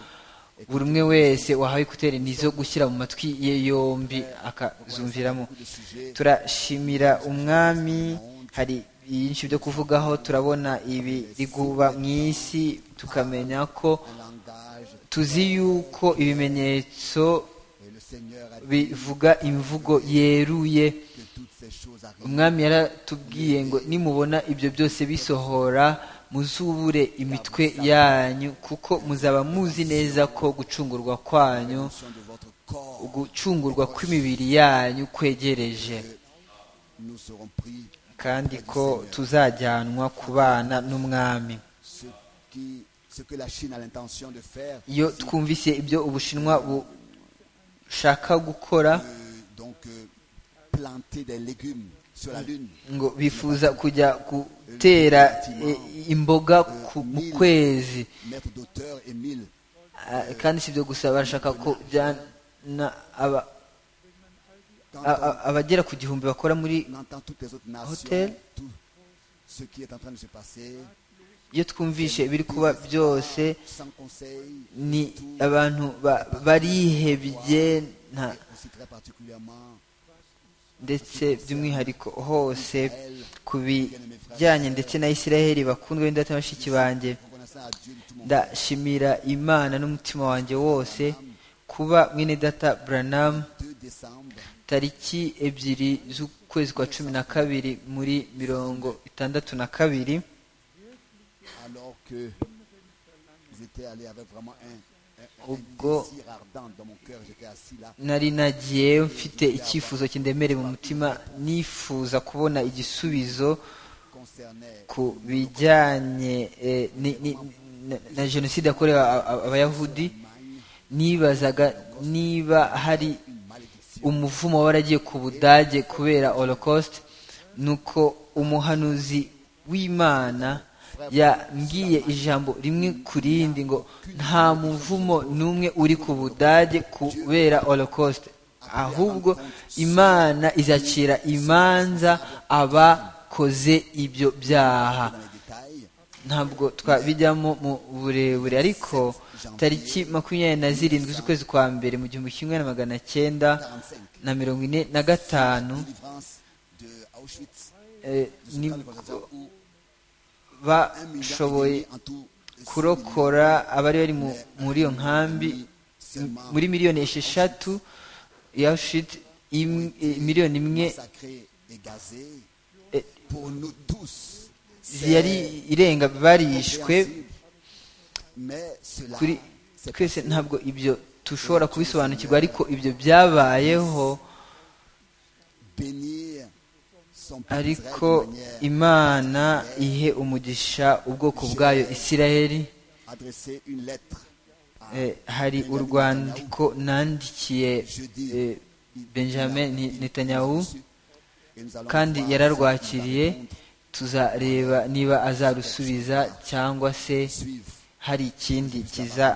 buri umwe wese wahawe ekuteri nizo gushyira mu matwi ye yombi akazumviramo individuellement. Le sujet turashimira umwami hari byinshi byo kuvugaho turabona ibi riguba mu isi tukamenya ko un langage tuzi yuko ibimenyetso et le Seigneur a dit bivuga imvugo yeruye que toutes ces choses arrivent umwami yaratubwiye ngo nimubona ibyo byose bisohora muzubure imitwe yanyu kuko muzaba muzi neza ko gucungurwa en kwanyu de votre corps gucungurwa kw'imibiri yanyu kwegereje nous serons pris kandi ko tuzajyanwa kubana n'umwami ce qui ce que la Chine a l'intention de faire iyo twumvise ibyo ubushinwa bushaka gukora euh, donc euh, planter des légumes sur la lune ngo bifuza kujya gutera eh, imboga ku- mu kwezi maître d'auteur Émile Ah, kandi si ibyo gusa barashaka kujyana aba- quand a- a- abagera ku gihumbi bakora muri on entend toutes les autres nations Hôtel. tout ce qui est en train de se passer iyo twumvishe ibiri kuba byose sans conseil ni abantu ba- barihebye nta- et aussi très particulièrement ndetse by'umwihariko hose Israël ku bijyanye ndetse na israheli bakundwa b'indata bashiki banjye reconnaissant à Dieu de tout mon cœur ndashimira imana n'umutima wanjye wose kuba mwene data buranamu 2 décembre tariki ebyiri z'ukwezi kwa cumi na kabiri muri mirongo itandatu na kabiri alors que ils étaient allés avec vraiment un, un, un Ubwo- désir ardent dans mon cœur j'étais assis là nari nagiye mfite icyifuzo kindemere mu mutima nifuza kubona igisubizo concerné ku bijyanye eh, ni- ni- na- na jenoside yakorewe a- a- abayahudi nibazaga niba hari une malédiction umuvumo waragiye ku budage kubera holocaust nuko umuhanuzi w'imana yambwiye ijambo rimwe ku rindi ngo nta muvumo n'umwe uri ku budage kubera holocaust ahubwo imana izakira imanza abakoze ibyo byaha ntabwo twabijyamo mu burebure ariko tariki makumyabiri na zirindwi z'ukwezi kwa mbere mu gihumbi kimwe na magana cyenda na mirongo ine na gatanu eh, nibwo bashoboye kurokora abari bari mu- muri iyo nkambi m- muri miliyoni esheshatu ya Auschwitz, im- eh, miliyoni imwe eh, yari irenga barishwe kuri twese ntabwo ibyo tushobora kubisobanukirwa ariko ibyo byabayeho ariko imana ihe umugisha ubwoko bwayo isiraheli Eh, hari urwandiko nandikiye eh, benjamin Ni- netanyahu kandi yararwakiriye tuzareba niba azarusubiza cyangwa se hari ikindi kiza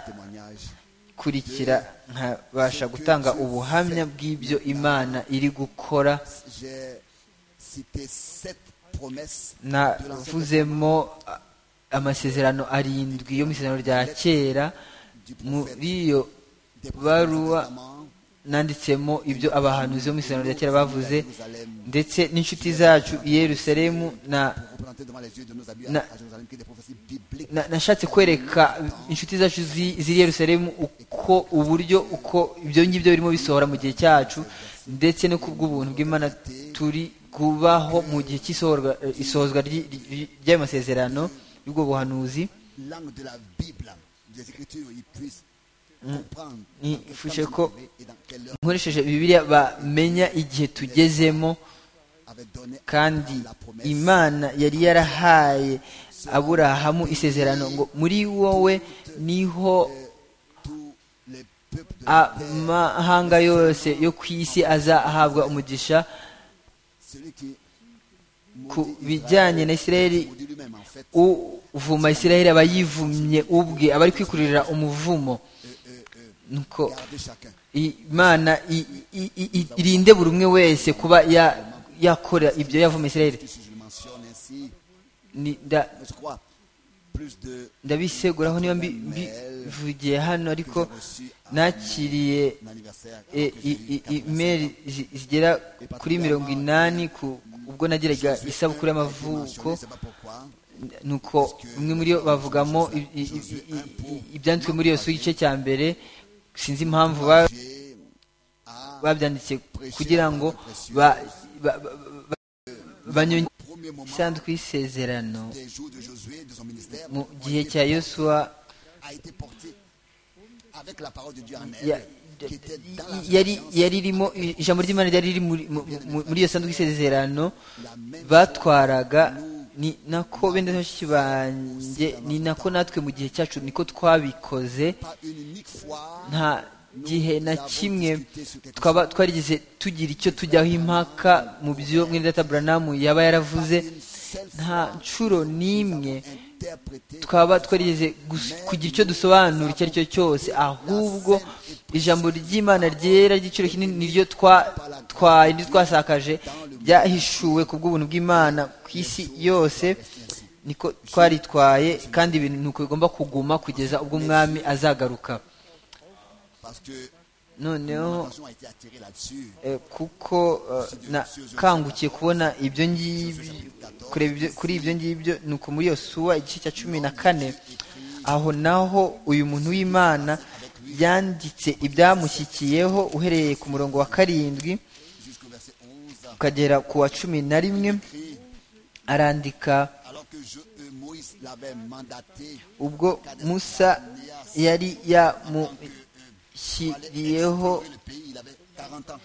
kurikira nkabasha gutanga ubuhamya bw'ibyo imana iri gukora navuzemo a- amasezerano arindwi yo mu isezerano rya kera muri iyo baruwa nanditsemo ibyo abahanuzi bo mu isezerano rya kera bavuze ndetse n'inshuti zacu i yerusalemu na Na- na- nashatse kwereka inshuti zacu zi- z'i yerusalemu uko uburyo uko ibyo ngibyo birimo bisohora mu gihe cyacu ndetse no ku bw'ubuntu bw'imana turi kubaho mu gihe cy'isohorwa- eh, isohozwa ry'i- ry'i- ry'ayo masezerano y'ubwo buhanuzi langue de la Bible, des Écritures, ils puissent comprendre Mm. dans quel Faut temps que- ils sont arrivés et dans quelle heure nkoresheje bibiliya bamenya igihe tugezemo avait donné kandi la promesse. imana yari yarahaye aburahamu isezerano ngo muri wowe niho Tous les peuples de la terre, amahanga yose yo ku isi azahabwa umugisha celui qui ku bijyanye na isiraheli maudit lui-même en fait, uvuma isiraheli aba yivumye ubwe aba ari kwikururira umuvumo nuko gardez chacun. imana i- i- i- i- irinde buri umwe wese kuba ya- yakora ibyo yavuma isiraheli Si je le mentionne ainsi, Ni- nda- je crois plus de ndabiseguraho niba mbi- mbivugiye hano ariko nakiriye un anniversaire. que e- j'ai i- eu i- imeri zi- zigera kuri mirongo inani ku- ubwo nageraga isabukuru y'amavuko mentionné, c'est pas pourquoi. nuko umwe muri yo bavugamo i- i- i- i- i- ibyanditswe muri iyo su igice cya mbere sinzi impamvu ba- J'ai à babyanditse kugira ngo ba- ba- ba- ba- banyonge premier moment isanduku y'isezerano des jours de Josué, de son ministère, mu gihe cya yosuwa a été porté avec la parole de Dieu en ya- elle, qui était dans la yari présence, yari irimo ijambo ry'imana ryari riri muri- mu- mu- muri iyo sanduku y'isezerano la même batwaraga ni nako bene bashiki banjye ni nako natwe mu gihe cyacu niko twabikoze pas une unique fois, nta gihe na kimwe twaba twarigize tugira icyo tujyaho impaka mu byo mwene data buranamu yaba yaravuze nta nshuro n'imwe interprété twaba twarigeze gus- kugira icyo dusobanura icyo ari cyo cyose ahubwo ijambo ry'imana ryera ry'igiciro kinini niryo twatwaye niryo twasakaje ryahishuwe ku bw'ubuntu bw'imana ku isi yose niko twaritwaye kandi ibintu ni uko bigomba kuguma kugeza ubwo umwami azagaruka parce que noneho l'attention a été attirée là-dessus. eh, kuko eh, nakangukiye kubona ibyo ngibyo kureba ibyo- kuri ibyo ngibyo ni uko muri iyo suwa igice cya cumi na kane aho naho uyu muntu w'imana yanditse ibyamushyikiyeho uhereye ku murongo wa karindwi Jusqu'au verset 11, ukagera ku wa cumi na rimwe écrit, arandika alors que je, euh, Moïse l'avait mandaté, ubwo musa yari yamushyiriyeho pour le pays, il avait 40 ans.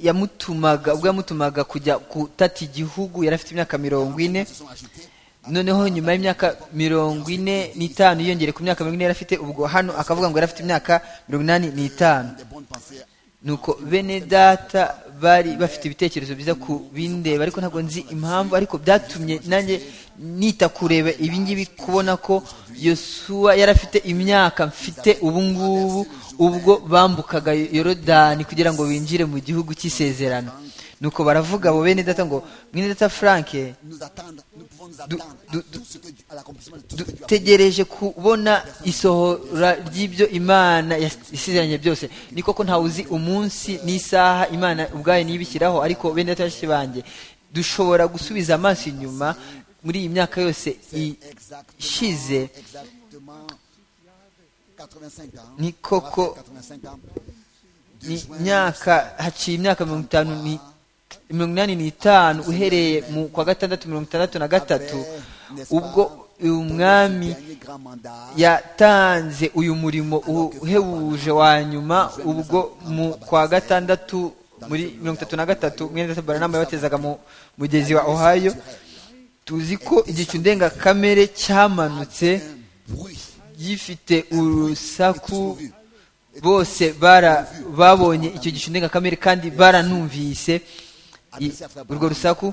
yamutumaga ubwo yamutumaga kujya gutata igihugu yari afite imyaka mirongo ine Ils se sont ajoutés noneho nyuma y'imyaka mirongo ine n'itanu yiyongere ku myaka mirongo ine yari afite ubwo hano akavuga ngo yari afite imyaka mirongo inani n'itanu des bonnes pensées nuko bene data bari bafite ibitekerezo byiza ku bindeba ariko ntabwo nzi impamvu ariko byatumye nanjye nita kureba ibingibi kubona ko yosuwa yari afite imyaka mfite ubu ngubu ubwo bambukaga yorodani kugira ngo binjire mu gihugu cy'isezerano nuko baravuga abo bene data ngo mwene data frank nous attendre, nous pouvons nous Du- attendre du- à tout ce que, à l'accomplissement de tout ce que Dieu a fait. dutegereje kubona isohora ry'ibyo imana yas- isezeranye byose ni koko ntawe uzi umunsi n'isaha imana ubwayo niyibishyiraho ariko bene data bashiki banjye dushobora gusubiza amaso inyuma muri iyi myaka yose i- ishize Exactement, exactement 85 ans. Ni koko. On va faire 85 ans. De ni juin myaka haciye imyaka mirongo itanu ni- mirongo inani n'itanu uhereye mu kwa gatandatu mirongo itandatu na gatatu ubwo uyu mwami dernier grand mandat, yatanze uyu murimo uhebuje wa nyuma ubwo mu kwa gatandatu muri mirongo itatu na gatatu mwene data baranama yabatezaga mu mugezi wa ohayo tuzi ko igicu ndengakamere cyamanutse bruit. gifite urusaku bose bara babonye icyo gicu ndengakamere kandi baranumvise i- urwo rusaku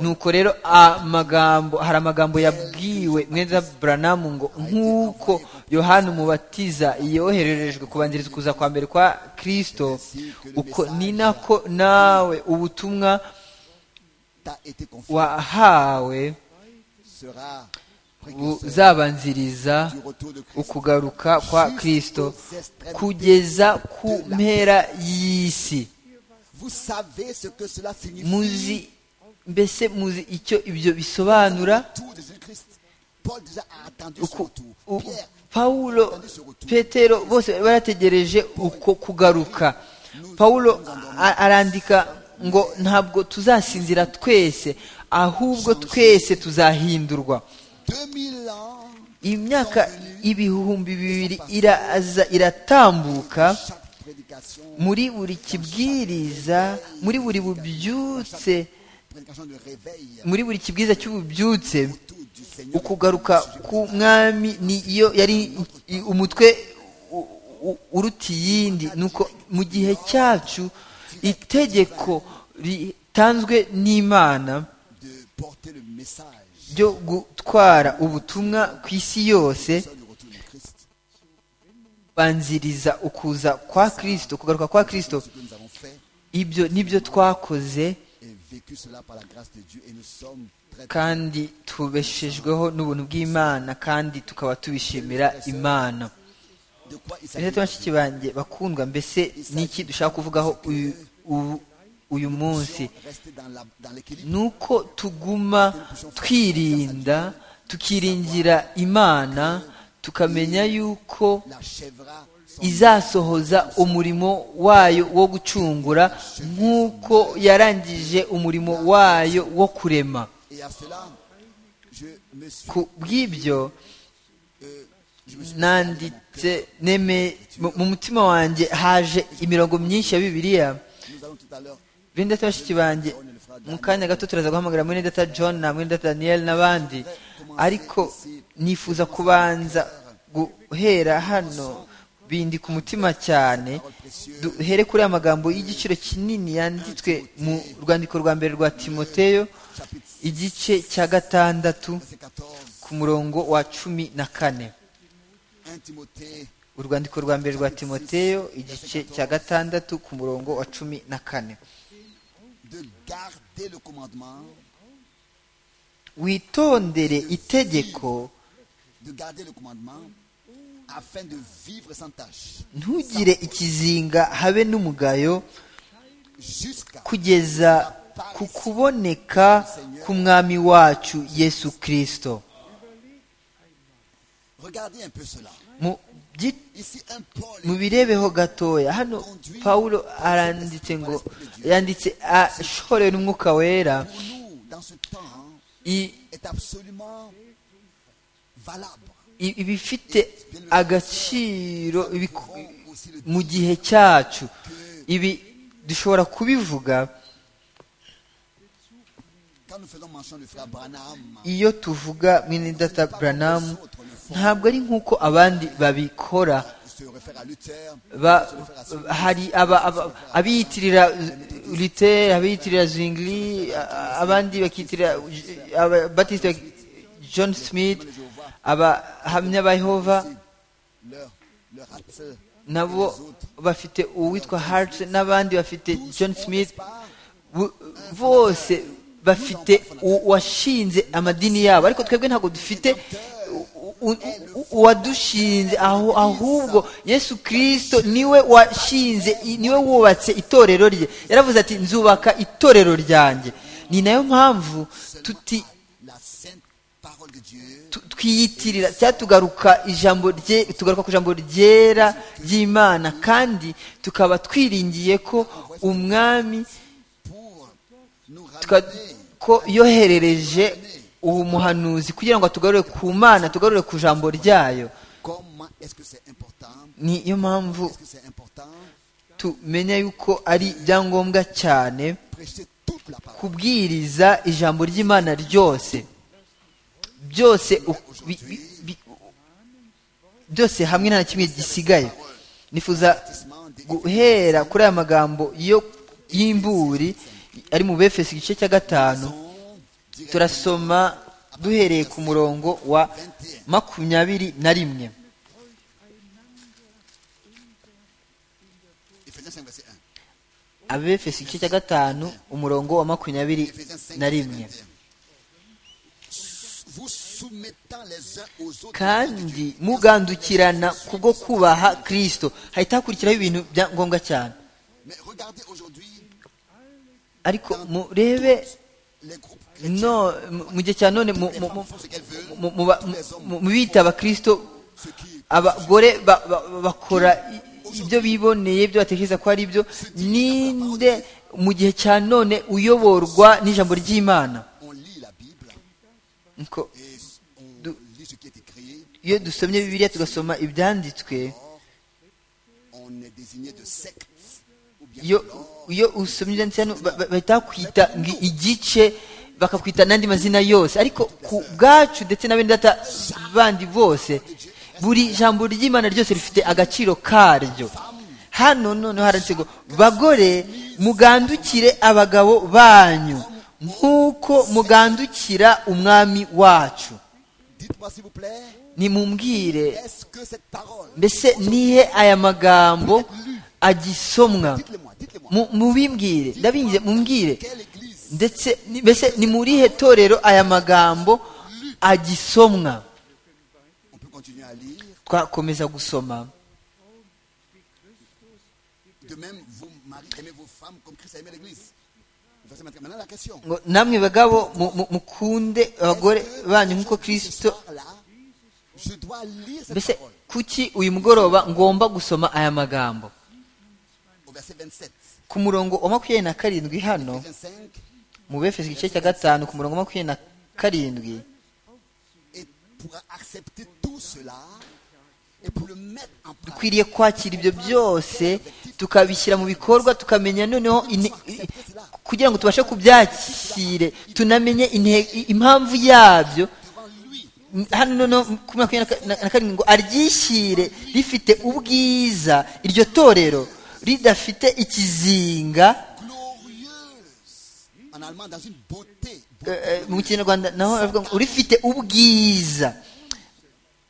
nuko rero amagambo hari amagambo yabwiwe mwenda buranamu ngo nk'uko yohana umubatiza yohererejwe kubanziriza ukuza kwa mbere kwa kirisito uko ni nako nawe ubutumwa T'a été confié. wahawe Sera précurseur buzabanziriza du retour de Christ. ukugaruka kwa kirisito kugeza ku mpera y'isi Vous savez ce que cela signifie. muzi mbese muzi icyo ibyo bisobanura Tout de Christ. Paul déjà a attendu son Uku- retour. u- Pierre, pawulo petero bose bari barategereje uko kugaruka pawulo a- arandika ngo ntabwo tuzasinzira twese ahubwo twese tuzahindurwa 2000 ans, imyaka ibihumbi bibiri iraza iratambuka chaque prédication, muri buri kibwiriza muri buri bubyutse prédication de réveil, muri buri kibwiriza cy'ububyutse tout du Seigneur. ukugaruka ku mwami niyo yari i- umutwe u- u- uruta iyindi nuko mu gihe cyacu itegeko ritanzwe n'imana de porter le message ryo gutwara ubutumwa ku isi yose du retour de Christ banziriza ukuza kwa kirisito kugaruka kwa kirisito que nous avons fait ibyo nibyo twakoze et vécu cela par la grâce de Dieu et nous sommes très kandi tubeshejweho n'ubuntu bw'imana kandi tukaba tubishimira imana de quoi il s'agit Bene data bashiki banjye bakundwa mbese niki dushaka kuvugaho uyu- ubu- uyu munsi rester dans la- dans l'équilibre ni uko tuguma twirinda tukiringira imana tukamenya yuko l'achèvera son izasohoza umurimo wayo wo gucungura nk'uko yarangije umurimo wayo wo kurema et à cela je me suis ku bw'ibyo euh, je me suis nanditse neme mu- mu mutima wanjye haje imirongo myinshi ya bibiliya nous allons tout à l'heure bene data bashiki banjye mu kanya gato turaza guhamagara mwene data john na mwene data daniel n'abandi ariko nifuza kubanza guhera hano bindi ku mutima cyane duhere kuri aya magambo y'igiciro kinini yanditswe mu rwandiko rwa mbere rwa timoteyo igice cya gatandatu verset 14 ku murongo wa cumi na kane 1 Timothée urwandiko rwa mbere rwa timoteyo igice cya gatandatu ku murongo wa cumi na kane de garder le commandement witondere itegeko de garder le commandement afin de vivre sans tâche ntugire ikizinga habe n'umugayo jusqu'à kugeza ku kuboneka ku mwami wacu yesu kirisito regardez un peu cela Mu byi- ici un Paul mu birebeho gatoya hano pawulo aranditse ngo yanditse ashorewe n'umwuka wera pour nous dans ce temps i- est absolument valable. i- ibifite agaciro ibiku- Nous aussi le mu gihe cyacu ibi dushobora kubivuga quand nous faisons mention de frère Branham, iyo tuvuga mwene data buranamu ntabwo ari nk'uko abandi babikora se réfère à Luther, ba- hari aba- aba- abiyitirira luther abiyitirira zwingli a- a- abandi bakiyitirira J- aba- batiste bak- john smith abahamya ba yehova leur, leur hâte, nabo bafite uwitwa hart n'abandi bafite john smith bo- bose bafite u- uwashinze amadini yabo ariko twebwe ntabwo dufite u- u- u- uwadushinze aho ahubwo yesu kirisito niwe washinze i- niwe wubatse itorero rye yaravuze ati nzubaka itorero ryanjye ni nayo mpamvu tuti la sainte parole de Dieu, tu- twiyitirira cyangwa tugaruka ijambo rye tugaruka ku ijambo ryera ry'imana kandi tukaba twiringiye ko umwami pour nous tuka- ramener ko yoherereje uwo muhanuzi kugira ngo atugarure ku mana tugarure ku jambo ryayo comment est-ce que c'est important, niyo mpamvu est-ce que c'est important, tumenya yuko ari ibyangombwa cyane prêcher toute la parole. kubwiriza ijambo ry'imana ryose byose u- bi- bi- bi- byose hamwe nta na kimwe gisigaye nifuza guhera kuri aya magambo yo y'imburi ari mu befesi igice cya gatanu turasoma duhereye ku murongo wa makumyabiri na rimwe Éphésiens 5, verset 1. abefesi igice cya gatanu umurongo wa makumyabiri Éphésiens 5, na verset rimwe 21. Vous soumettant les uns aux autres. kandi mugandukirana kubwo kubaha kirisito hahita hakurikiraho ibintu bya ngombwa cyane Mais regardez aujourd'hui ariko murebe les groupes chrétiens. no mu- mu gihe cya none mu- mu- mu- mu- mu- ba- mu- mu bita abakirisito Ceux qui abagore ba- ba- bakora i- ibyo biboneye ibyo batekereza ko ari byo ninde mu gihe cya none uyoborwa n'ijambo ry'imana on lit la Bible Nuko et on Du- lit ce qui est écrit, iyo dusomye bibiliya tugasoma ibyanditswe on est désigné de secte ou bien iyo de langue. iyo usomye ibyanditse hano ba- ba- bahita bakwita ngo igice bakakwita n'andi mazina yose ariko ku bwacu ndetse na bene data bandi bose buri jambo ry'imana ryose rifite agaciro karyo hano noneho haranditse ngo bagore mugandukire abagabo banyu nk'uko mugandukira umwami wacu Dites-moi s'il vous plaît, nimumbwire est-ce que cette parole, mbese nihe aya magambo agisomwa dites-le-moi, dites-le-moi, Mu- mubimbwire ndabingize mumbwire quelle église ndetse ni- mbese ni muri he torero aya magambo agisomwa On peut continuer à lire. twakomeza gusoma De même, vos maris aimez vos femmes comme Christ a aimé l'église. Verset 24. Maintenant, la question. ngo namwe bagabo mu- mu- mukunde abagore banyu nk'uko kirisito Là, je dois lire cette mbese parole kuki uyu mugoroba ngomba gusoma aya magambo au verset 27. ku murongo wa makumyabiri na karindwi hano 25. mu befeso igice cya gatanu ku murongo wa makumyabiri na karindwi Et pour accepter tout cela et pour le mettre en pratique, dukwiriye kwakira ibyo byose tukabishyira mu bikorwa tukamenya noneho ine- i- kugira ngo tubashe kubyakire tunamenye inte- i- impamvu yabyo devant lui, M- hano noneho ku makumyabiri na ka- na- na karindwi ngo aryishyire rifite ubwiza iryo torero ridafite ikizinga glorieuse. En allemand, dans une beauté. eh, eh, mu kinyarwanda naho aravuga ngo rifite ubwiza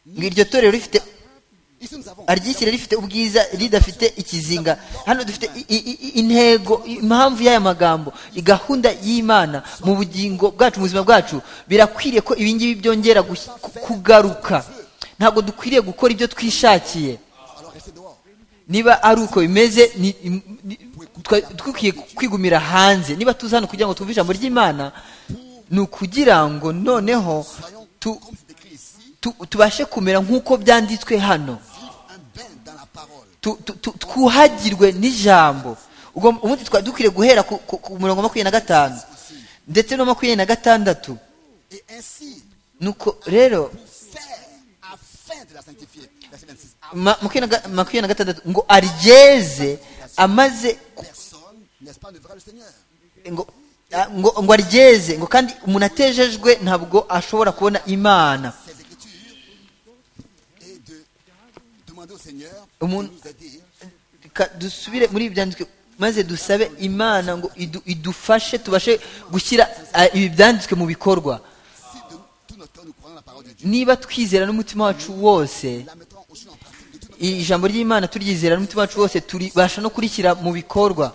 ngo iryo torero rifite Ici, nous avons. aryishyire rifite ubwiza ridafite ikizinga hano dufite i- i- i- intego impamvu y'aya magambo gahunda y'imana mu bugingo bwacu mu buzima bwacu birakwiriye ko ibi ngibi byongera gush- ku- kugaruka ntabwo dukwiriye gukora ibyo twishakiye Alors, restez dehors. niba ari uko bimeze ni- im- ni- twa- dukwiye kwigumira hanze niba tuza hano kugira ngo twumve ijambo ry'imana ni ukugira ngo noneho Soyons, tu- comme c'est écrit ici, tu- tubashe kumera nk'uko byanditswe hano vivre un bain dans la parole. tu- tu- tu- twuhagirwe n'ijambo ubwo ubundi twari dukwiriye guhera ku, ku, ku murongo wa makumyabiri na gatanu ndetse no makumyabiri na gatandatu Et ainsi, nuko rero pour faire afin de la sanctifier. Verset 26. À ma- makumyabiri na ga- makumyabiri na gatandatu ngo aryeze amaze ku- personne, n'est-ce pas, ne verra le Seigneur. ngo, a- ngo, ngo aryeze ngo kandi umuntu atejejwe ntabwo ashobora kubona imana Ses écritures et de demander demander au Seigneur de Umuntu- nous aider Ka- dusubire muri ibi byanditswe maze dusabe imana ngo idu- idufashe tubashe gushyira ah, ibi byanditswe mu bikorwa si de tout notre cœur nous croyons la parole de Dieu. niba twizera n'umutima wacu wose La mettons aussi en pratique de tout notre iri ijambo ry'imana turyizera n'umutima wacu wose turibasha no kurishyira mu bikorwa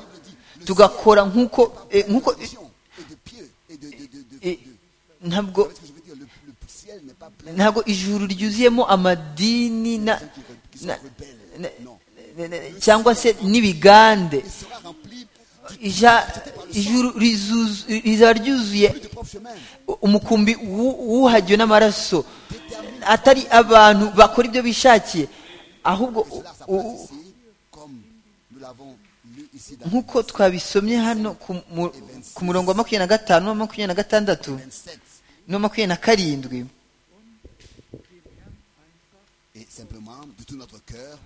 tugakora nk'uko eh, nk'uko eh, religion et de pieux et de. de, de, de, eh, de- ntabwo Vous savez ce que je veux dire le, le ciel n'est pas plein de ntabwo ijuru ryuzuyemo amadini na, gens qui, re- qui sont na, na, rebelles. Non. na- na- cyangwa se n'ibigande Il sera rempli du- Ija- ijuru rizuzu- rizaba ryuzuye du propre chemin. umukumbi wu- wuhagiwe n'amaraso atari abantu bakora ibyo bishakiye ahubwo u- Cela u- s'apprête ici, comme nous l'avons lu ici dans nk'uko twabisomye hano ku mu- ku murongo wa makumyabiri na gatanu n'uwa makumyabiri na gatandatu 27. n'uwa makumyabiri na karindwi Et simplement, de tout notre cœur,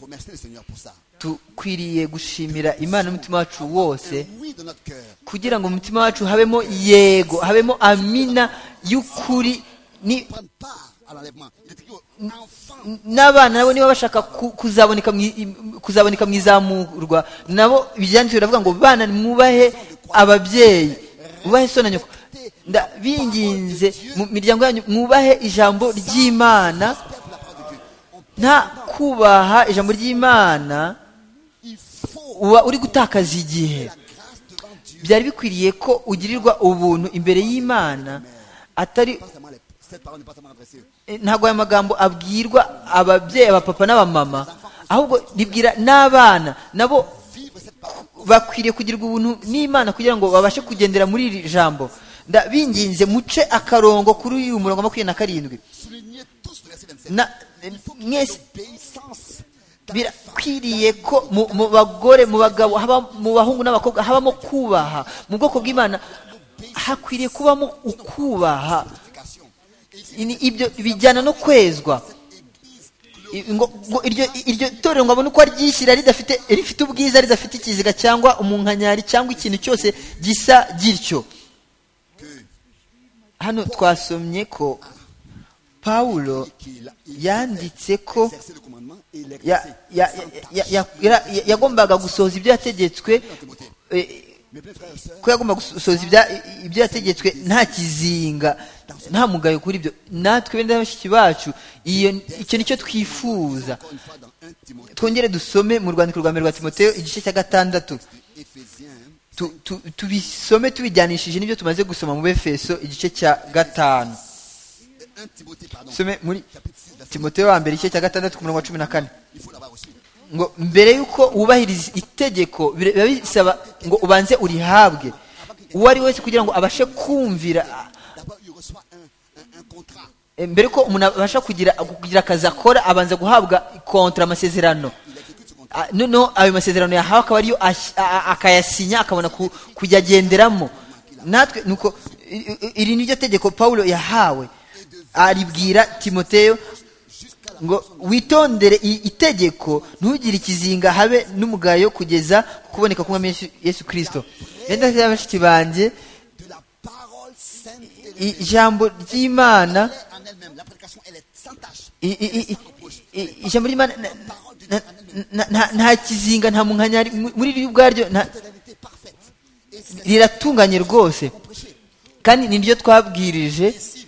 remercier le Seigneur pour ça. dukwiriye gushimira imana n'umutima wacu wose Oui, de notre cœur. kugira ngo mu mutima wacu habemo yego habemo amina y'ukuri ni- Prendre part à l'enlèvement. Il est écrit aux enfants. n'abana nabo niba bashaka ku- kuzaboneka mu i- kuzaboneka mu izamurwa nabo ibyanditswe biravuga ngo bana mwubahe ababyeyi mwubahe so na nyoko ndabinginze mu miryango yanyu mwubahe ijambo ry'imana Père, pour la parole de Dieu. On- nta kubaha ijambo ry'imana Il faut uba uri gutakaza igihe la grâce devant Dieu. byari bikwiriye ko ugirirwa ubuntu imbere y'imana atari Pas seulement les- Cette parole n'est pas seulement adressée. Eh, ntabwo aya magambo abwirwa ababyeyi abapapa n'abamama ahubwo ribwira n'abana nabo Vivre cette parole. bakwiriye kugirirwa ubuntu n'imana kugira ngo babashe kugendera muri iri jambo ndabinginze muce akarongo kuri uyu murongo wa makumyabiri na karindwi Soulignez tous le verset 27. Na- eh, mwese Obéissance dans la birakwiriye ko mu mu bagore mu bagabo haba- mu bahungu n'abakobwa habamo kubaha mu bwoko bw'imana hakwiriye kubamo ukubaha sanctification. Et ici, Ini- ibyo bijyana no kwezwa Église I- ngo- ngo iryo iryo torero ngo abone uko aryishyira ridafite rifite ubwiza ridafite ikiziga cyangwa umunkanyari cyangwa ikintu cyose gisa gityo que hano twasomye ko pawulo qu'il a- il yanditse ko exerçait le commandement et ya- l'exerçait ya- ya- ya- ya- ya- yagombaga gusohoza ibyo yategetswe eh, Mes bien frères et sœurs, ko yagomba gusohoza ibya- ibyo yategetswe nta kizinga nta mugayo kuri byo natwe bene bashiki bacu iyo icyo nicyo twifuza encore une fois dans 1 Timothée, twongere dusome mu rwandiko rwa mbere rwa timoteyo igice cya gatandatu Éphésiens, Tu- tu- tubisome tubijyanishije n'ibyo tumaze gusoma mu befeso igice cya gatanu 1 Timothée, pardon, dusome muri chapitre 6, verset timoteyo wa mbere igice cya gatandatu ku murongo wa cumi na kane Il faut l'avoir reçu. ngo mbere y'uko wubahiriza itegeko bira- biba bisaba ngo ubanze urihabwe uwo ari we wese kugira ngo abashe kumvira D'abord, il reçoit un, un- un contrat. Eh, mbere ko umuntu abasha kugira kugira akazi akora abanza guhabwa kontra amasezerano Il exécute ce contrat. Ah, noneho ayo masezerano yahawe akaba ariyo ash- a- a- akayasinya akabona ku- kujya agenderamo natwe nuko i- i- iri niryo tegeko pawulo yahawe aribwira timoteyo ngo witondere i- itegeko ntugire ikizinga habe n'umugayo kugeza ku kuboneka k'umwami Yesu- yesu kirisito benda bashiki banjye De la parole sainte et i- ijambo ry'imana révélée en elle-même. La prédication, elle est sans tâche. I- i- i- i- ijambo ry'imana na- na- na- na- nta kizinga nta munkanyari mu- muri ryo ubwaryo nta- Fidélité parfaite. Et c'est riratunganye rwose prêché. kandi ni ryo twabwirije Ici,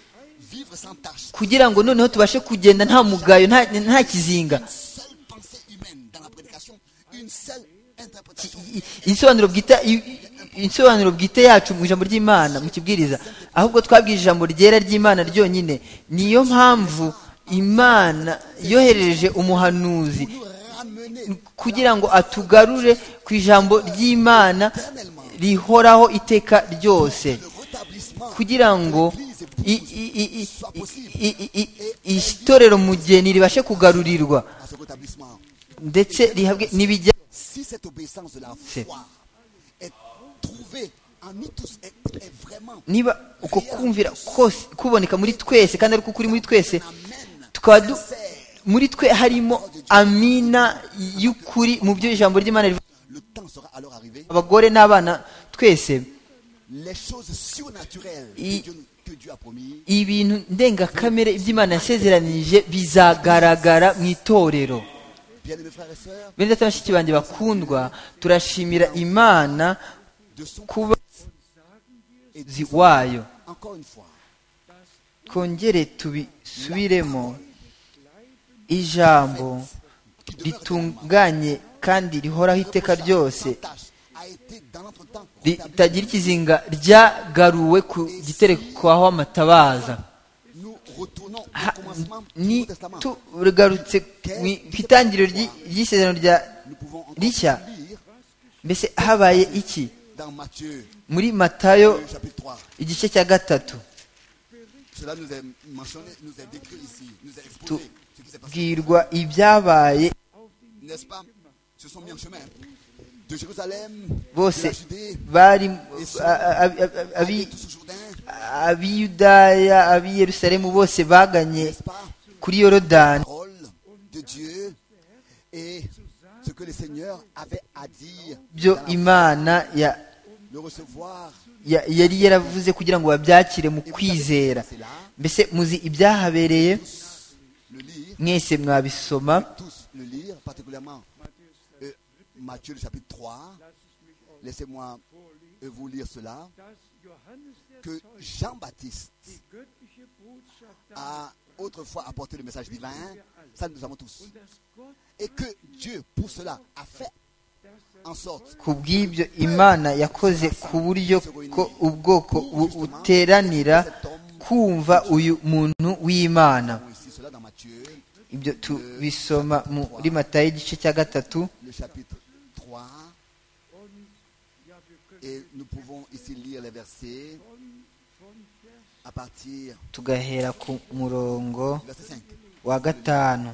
vivre sans tâche. kugira ngo noneho tubashe kugenda nta mugayo nta- nta kizinga Une seule pensée humaine dans la prédication. Une seule interprétation. I- i- isobanuro bwite i- i- isobanuro bwite yacu mu ijambo ry'imana mu kibwiriza ahubwo twabwije ijambo ryera ry'imana ryonyine niyo mpamvu imana yohereje umuhanuzi Nous ramener kugira ngo atugarure ku ijambo ry'imana rihoraho iteka ryose le rétablissement kugira ngo i- i- i- i- i- i- i- itorero mugeni ribashe kugarurirwa à ce rétablissement. ndetse rihabwe n'ibijya Si cette obéissance de la C'est- foi est trouvée en nous tous, est, est vraiment niba uko kumvira kose kuboneka muri twese kandi ariko kuri muri twese amène tukaba du- muri twe harimo amina y'ukuri mu byo ijambo ry'imana rivuga le temps sera alors arrivé abagore n'abana twese les choses surnaturelles I- que, Dieu, que Dieu a promis ibintu ndengakamere iby'imana yasezeranije bizagaragara mu itorero bien aimés frères et sœurs bene data na bashiki banjye bakundwa turashimira imana de son kuba et de- zi wayo encore une fois twongere tubisubiremo ijambo qui demeure éternellement, ritunganye kandi rihoraho iteka reprochable, ryose sans tache, a été dans notre temps ritagira ikizinga ryagaruwe ku giterekwaho amatabaza nous retournons au Ha- commencement du ni Nouveau Testament tugarutse mu- ku itangiriro ry'i- ry'isezerano rya nous pouvons encore Richa. lire mbese habaye iki dans Matthieu muri matayo le chapitre 3 igice cya gatatu cela nous est mentionné nous est décrit ici nous est exposé ce qui s'est passé bwirwa ibyabaye n'est-ce pas se sont mis en chemin de Jérusalem Bose. de la Judée bari a- a- a- a- aller abi- tous au Jourdain abiyudaya ab'i yerusalemu bose baganye n'est-ce pas kuri yorodani parole de Dieu et ce que le Seigneur avait à dire, byo imana ya- le recevoir, ya- yari yaravuze kugira ngo babyakire mu kwizera c'est là, mbese muzi ibyahabereye le lire, mwese mwabisoma tous le lire, particulièrement euh, Matthieu le chapitre 3. Laissez-moi euh, vous lire cela, que Jean-Baptiste a autrefois apporté le message divin, ça nous avons tous. Et que Dieu, pour cela, a fait en sorte ku bw'ibyo imana yakoze ku buryo ko ubwoko bu- buteranira kumva uyu muntu w'imana Bon, ici cela dans Matthieu, ibyo tubisoma muri matayo igice cya gatatu le chapitre 3. Et nous pouvons ici lire les versets à partir tugahera ku murongo du verset 5. wa gatanu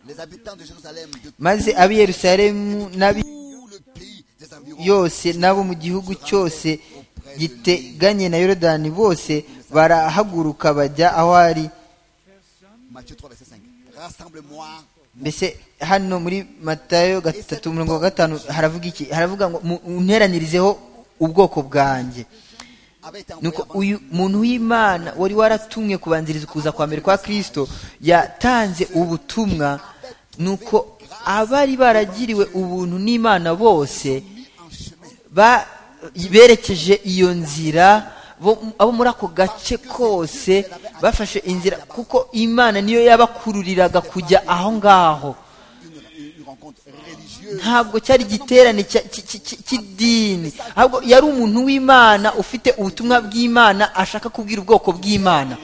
Les habitants de Jérusalem, de maze ab'i yerusalemu n'abi tout le pays des environs, yose n'abo mu gihugu cyose giteganye na yorodani bose barahaguruka bajya aho ari Matthieu 3, verset 5. Rassemble-moi mbese hano muri matayo gatatu mirongo gatanu haravuga iki haravuga ngo mu- unteranirizeho ubwoko bwanjye avait été envoyé nuko avant uyu muntu w'imana wari waratumwe kubanziriza ukuza kwa mbere kwa kristo yatanze ubutumwa nuko abari baragiriwe ubuntu n'imana bose mis en chemin. ba- berekeje iyo nzira bo- abo muri ako gace kose bafashe inzira kuko imana niyo yabakururiraga kujya aho ngaho Une, une rencontre religieuse. ntabwo cyari igiterane cya- ki- ki- ki- cy'idini ahubwo yari umuntu w'imana ufite ubutumwa bw'imana ashaka kubwira ubwoko bw'imana 1,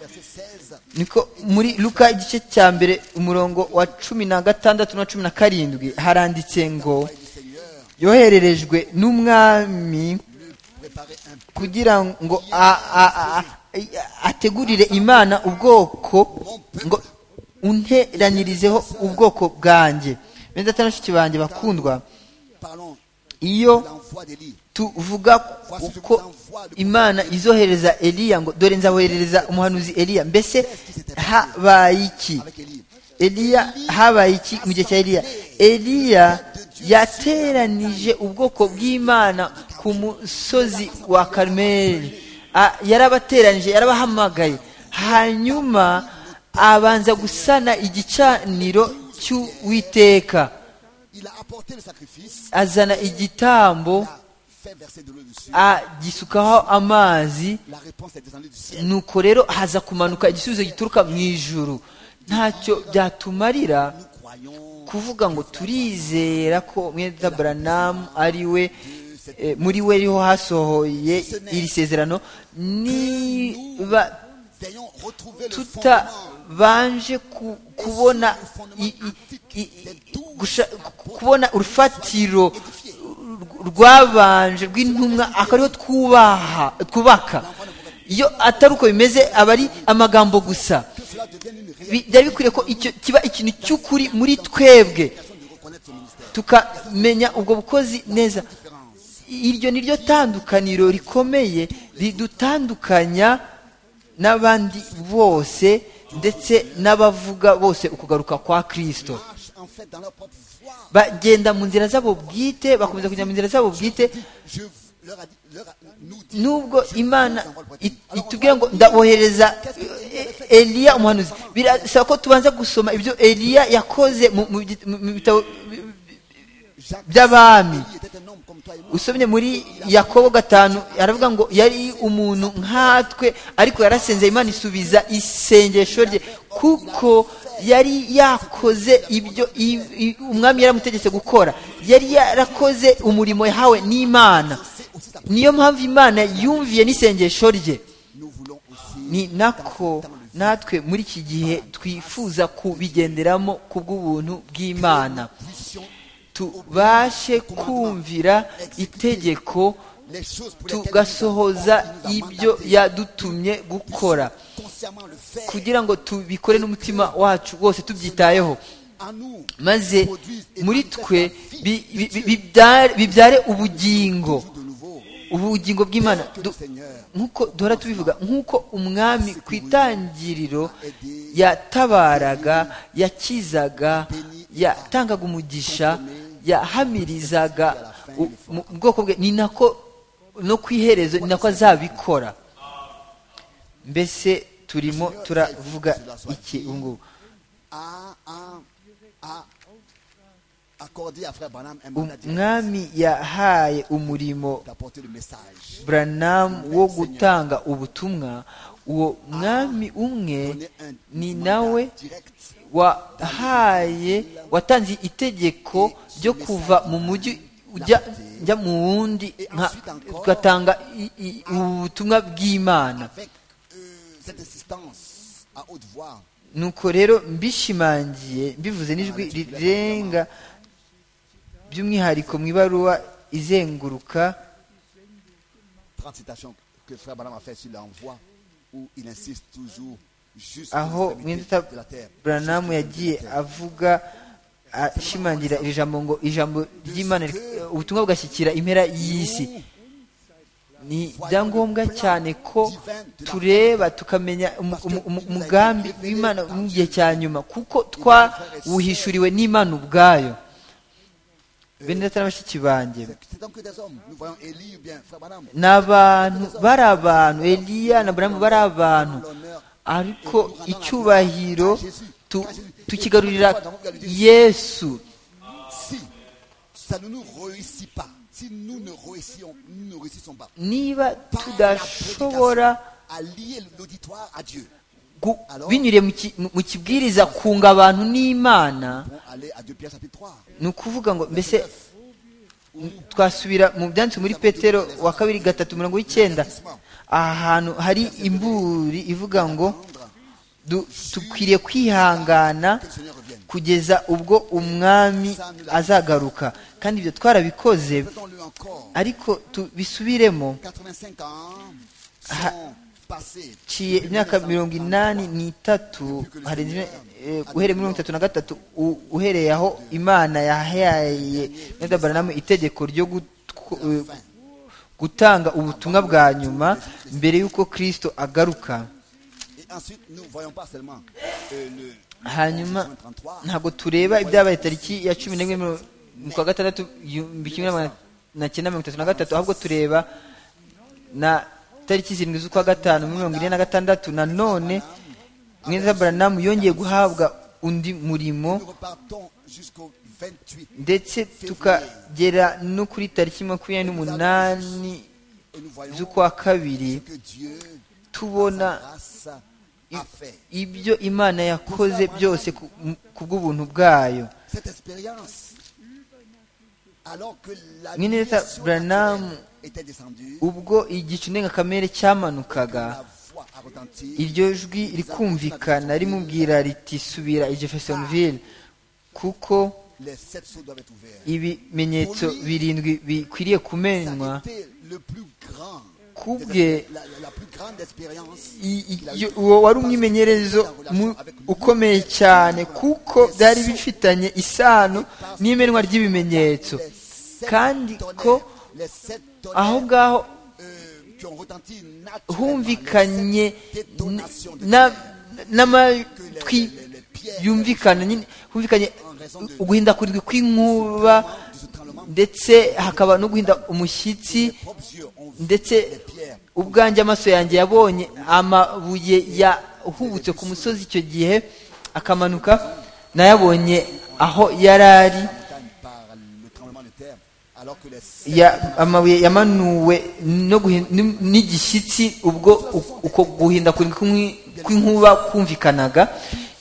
verset 16. niko muri luka igice cya mbere umurongo wa cumi na gatandatu na cumi na karindwi haranditse ngo Et du Seigneur, yohererejwe n'umwami préparer un kugira ngo a- a- a- a- ategurire imana ubwoko ngo unteranirizeho ubwoko bwanjye bene data na bashiki banjye bakundwa Parlons iyo de l'envoi d'Élie. tuvuga uko imana izohereza eliya ngo dore nzaboherereza umuhanuzi eliya mbese habaye iki Avec Élie. eliya habaye iki mu gihe cya eliya eliya yateranije ubwoko bw'imana ku musozi wa karumeli A- yarabateranije yarabahamagaye hanyuma abanza gusana igicaniro cy'uwiteka Il a apporté le sacrifice. azana igitambo Il a fait verser de l'eau dessus. agisukaho amazi La réponse est descendue du ciel. nuko rero haza kumanuka igisubizo gituruka mu ijuru ntacyo byatumarira Nous croyons kuvuga ngo turizera ko mwene data Branham ari we eh, muri we riho hasohoye iri sezerano niba ayons retrouvé le fondement tutabanje ku- kubona i- i- i- i- gusha- ku- kubona urufatiro rwabanje rw'intumwa akariho twubaha twubaka iyo atari uko bimeze aba ari amagambo gusa que cela devienne une réalité. Bi- byari bikwiriye ko icyo kiba ikintu cy'ukuri muri twebwe Personne ne reconnaît ce ministère. tukamenya ubwo bukozi neza iryo ni ryo tandukaniro rikomeye ridutandukanya n'abandi bose ndetse n'abavuga bose ukugaruka kwa kristo Marche en fait dans leur propre voie. bagenda mu nzira zabo bwite bakomeza kujya mu nzira zabo bwite Je, je leur a dit- leur a- nous dit, nubwo Je vous imana envoie le prophète. it- Alors, on itubwira voit- ngo ndabohereza eh, eliya umuhanuzi birasaba ko tubanza gusoma ibyo eliya yakoze mu- mu git- mu- mu bitabo bi- bi- Jacques, by'abami Élie était un homme comme toi et moi. usomye muri yakobo gatanu aravuga ngo yari umuntu nkatwe ariko yarasenze imana isubiza isengesho rye kuko yari yakoze ibyo i- i- umwami yaramutegetse gukora yari yarakoze umurimo yahawe n'imana C'est aussi sa- niyo mpamvu imana yumviye n'isengesho rye Nous voulons aussi ni nako natwe muri iki gihe twifuza kubigenderamo ku bw'ubuntu bw'imana puissions tubashe kumvira itegeko les choses pour lesquelles tugasohoza il nous a ibyo mandatés. yadutumye gukora consciemment le faire kugira ngo tubikore n'umutima wacu wose tubyitayeho en nous maze muri twe bi- bi- bi- bibyare- bibyare ubugingo de nouveau ubugingo bw'imana que le Du- Seigneur nk'uko duhora tubivuga nk'uko umwami ku itangiriro aidé yatabaraga yakizaga yatangaga umugisha yahamirizaga u- mu bwoko bwe ni nako no ku iherezo ni nako azabikora mbese turimo turavuga iki ubu ngubu a, a, a accordé à Frère Branham un mandat direct umwami yahaye umurimo d'apporter le message. Branham wo gutanga ubutumwa uwo mwami umwe ni nawe direct wahaye watanze itegeko ryo kuva mu mujyi ujya njya mu wundi nka- ugatanga i- i- ubutumwa bw'imana avec euh, cette assistance à haute voix. nuko rero mbishimangiye mbivuze n'ijwi rirenga by'umwihariko mu ibaruwa izenguruka 30 citations que Frère Branham a fait sur l'envoi où il insiste toujours juste aho mwenda de la terre. buranamu yagiye avuga ashimangira iri jambo ngo ijambo ry'imana eh, ubutumwa bwashyikira impera y'isi ni ibyangombwa cyane ko tureba tukamenya umu- umu- umu- umugambi w'imana mu gihe cya nyuma kuko twawuhishuriwe n'imana ubwayo bene data na bashiki banjye C'est c'est donc que des hommes. Nous voyons Élie ou bien Frère Branham. ni abantu bari abantu eliya na buramu bari abantu ariko icyubahiro tu- tukigarurira yesu Si ça ne nous réussit pas, si nous ne réussissons, nous ne réussissons pas, niba par la tudashobora prédication, à lier l'auditoire à Dieu, gu- binyuriye mu ki- mu- mu kibwiriza kunga abantu n'imana pour aller à 2 Pierre chapitre 3. ni ukuvuga ngo mbese twasubira mu byanditswe muri petero wa kabiri gatatu mirongo y'icyenda ahantu hari imburi ivuga ngo du- dukwiriye kwihangana Que le Seigneur revienne. kugeza ubwo umwami azagaruka kandi ibyo twarabikoze Faisons-le encore. ariko tubisubiremo 85 ans Ah. sont passés. ciye imyaka mirongo inani n'itatu harenze imyaka- eh, uhereye muri mirongo itatu na gatatu u- uhereye aho imana yahaye nedabaranamu itegeko ryo gutw- eh, gutanga ubutumwa bwa nyuma mbere y'uko kristo agaruka Et ensuite, nous ne voyons pas seulement euh, le, hanyuma le 33, ntabwo tureba ibyabaye tariki ya cumi n'imwe mu- mu kwa gatandatu igihumbi kimwe na magana cyenda mirongo itatu na gatatu ahubwo tureba na tariki zirindwi z'ukwa gatanu muri mirongo ine na gatandatu nanone mwiza baranamu yongeye guhabwa undi murimo nous repartons jusqu'au 28 ndetse tukagera no kuri tariki makumyabiri n'umunani et nous voyons z'ukwa kabiri ce que Dieu tubona grâce a fait. ibyo imana yakoze byose ku- ku bw'ubuntu bwayo Cette expérience, alors que la Mwene Data mission Branham, était descendue, ubwo igicu ndengakamere cyamanukaga la voix a retenti. iryo jwi rikumvikana rimubwira riti subira i jeffersonville kuko Les sept sceaux doivent être ouverts. ibimenyetso birindwi bikwiriye Ça kumenywa a été le plus grand, kubwe la, la- la plus grande expérience. i- i- iyo- uwo wari umwimenyerezo mu- ukomeye cyane kuko byari bifitanye isano n'imenwa ry'ibimenyetso Les sept kandi tonnerres, ko les sept aho tonnerres, ngaho euh, qui ont retenti naturellement, les humvikanye sept détonations de na- tonnerres que les- n'amatwi les- les pierres yumvikana nyine humvikanye en raison de- uguhindagurika de kw'inkuba ce tremblement, ndetse hakaba no guhinda umushyitsi propres yeux ndetse les pierres. ubwanjye amaso yanjye yabonye amabuye yahubutse ku musozi icyo gihe akamanuka nayabonye aho yari ari montagne par le tremblement de terre, alors que les ya- amabuye yamanuwe no guhi- ni- n'igishyitsi ubwo u- uko guhinda kurindwi kw'inkubi- kw'inkuba kumvikanaga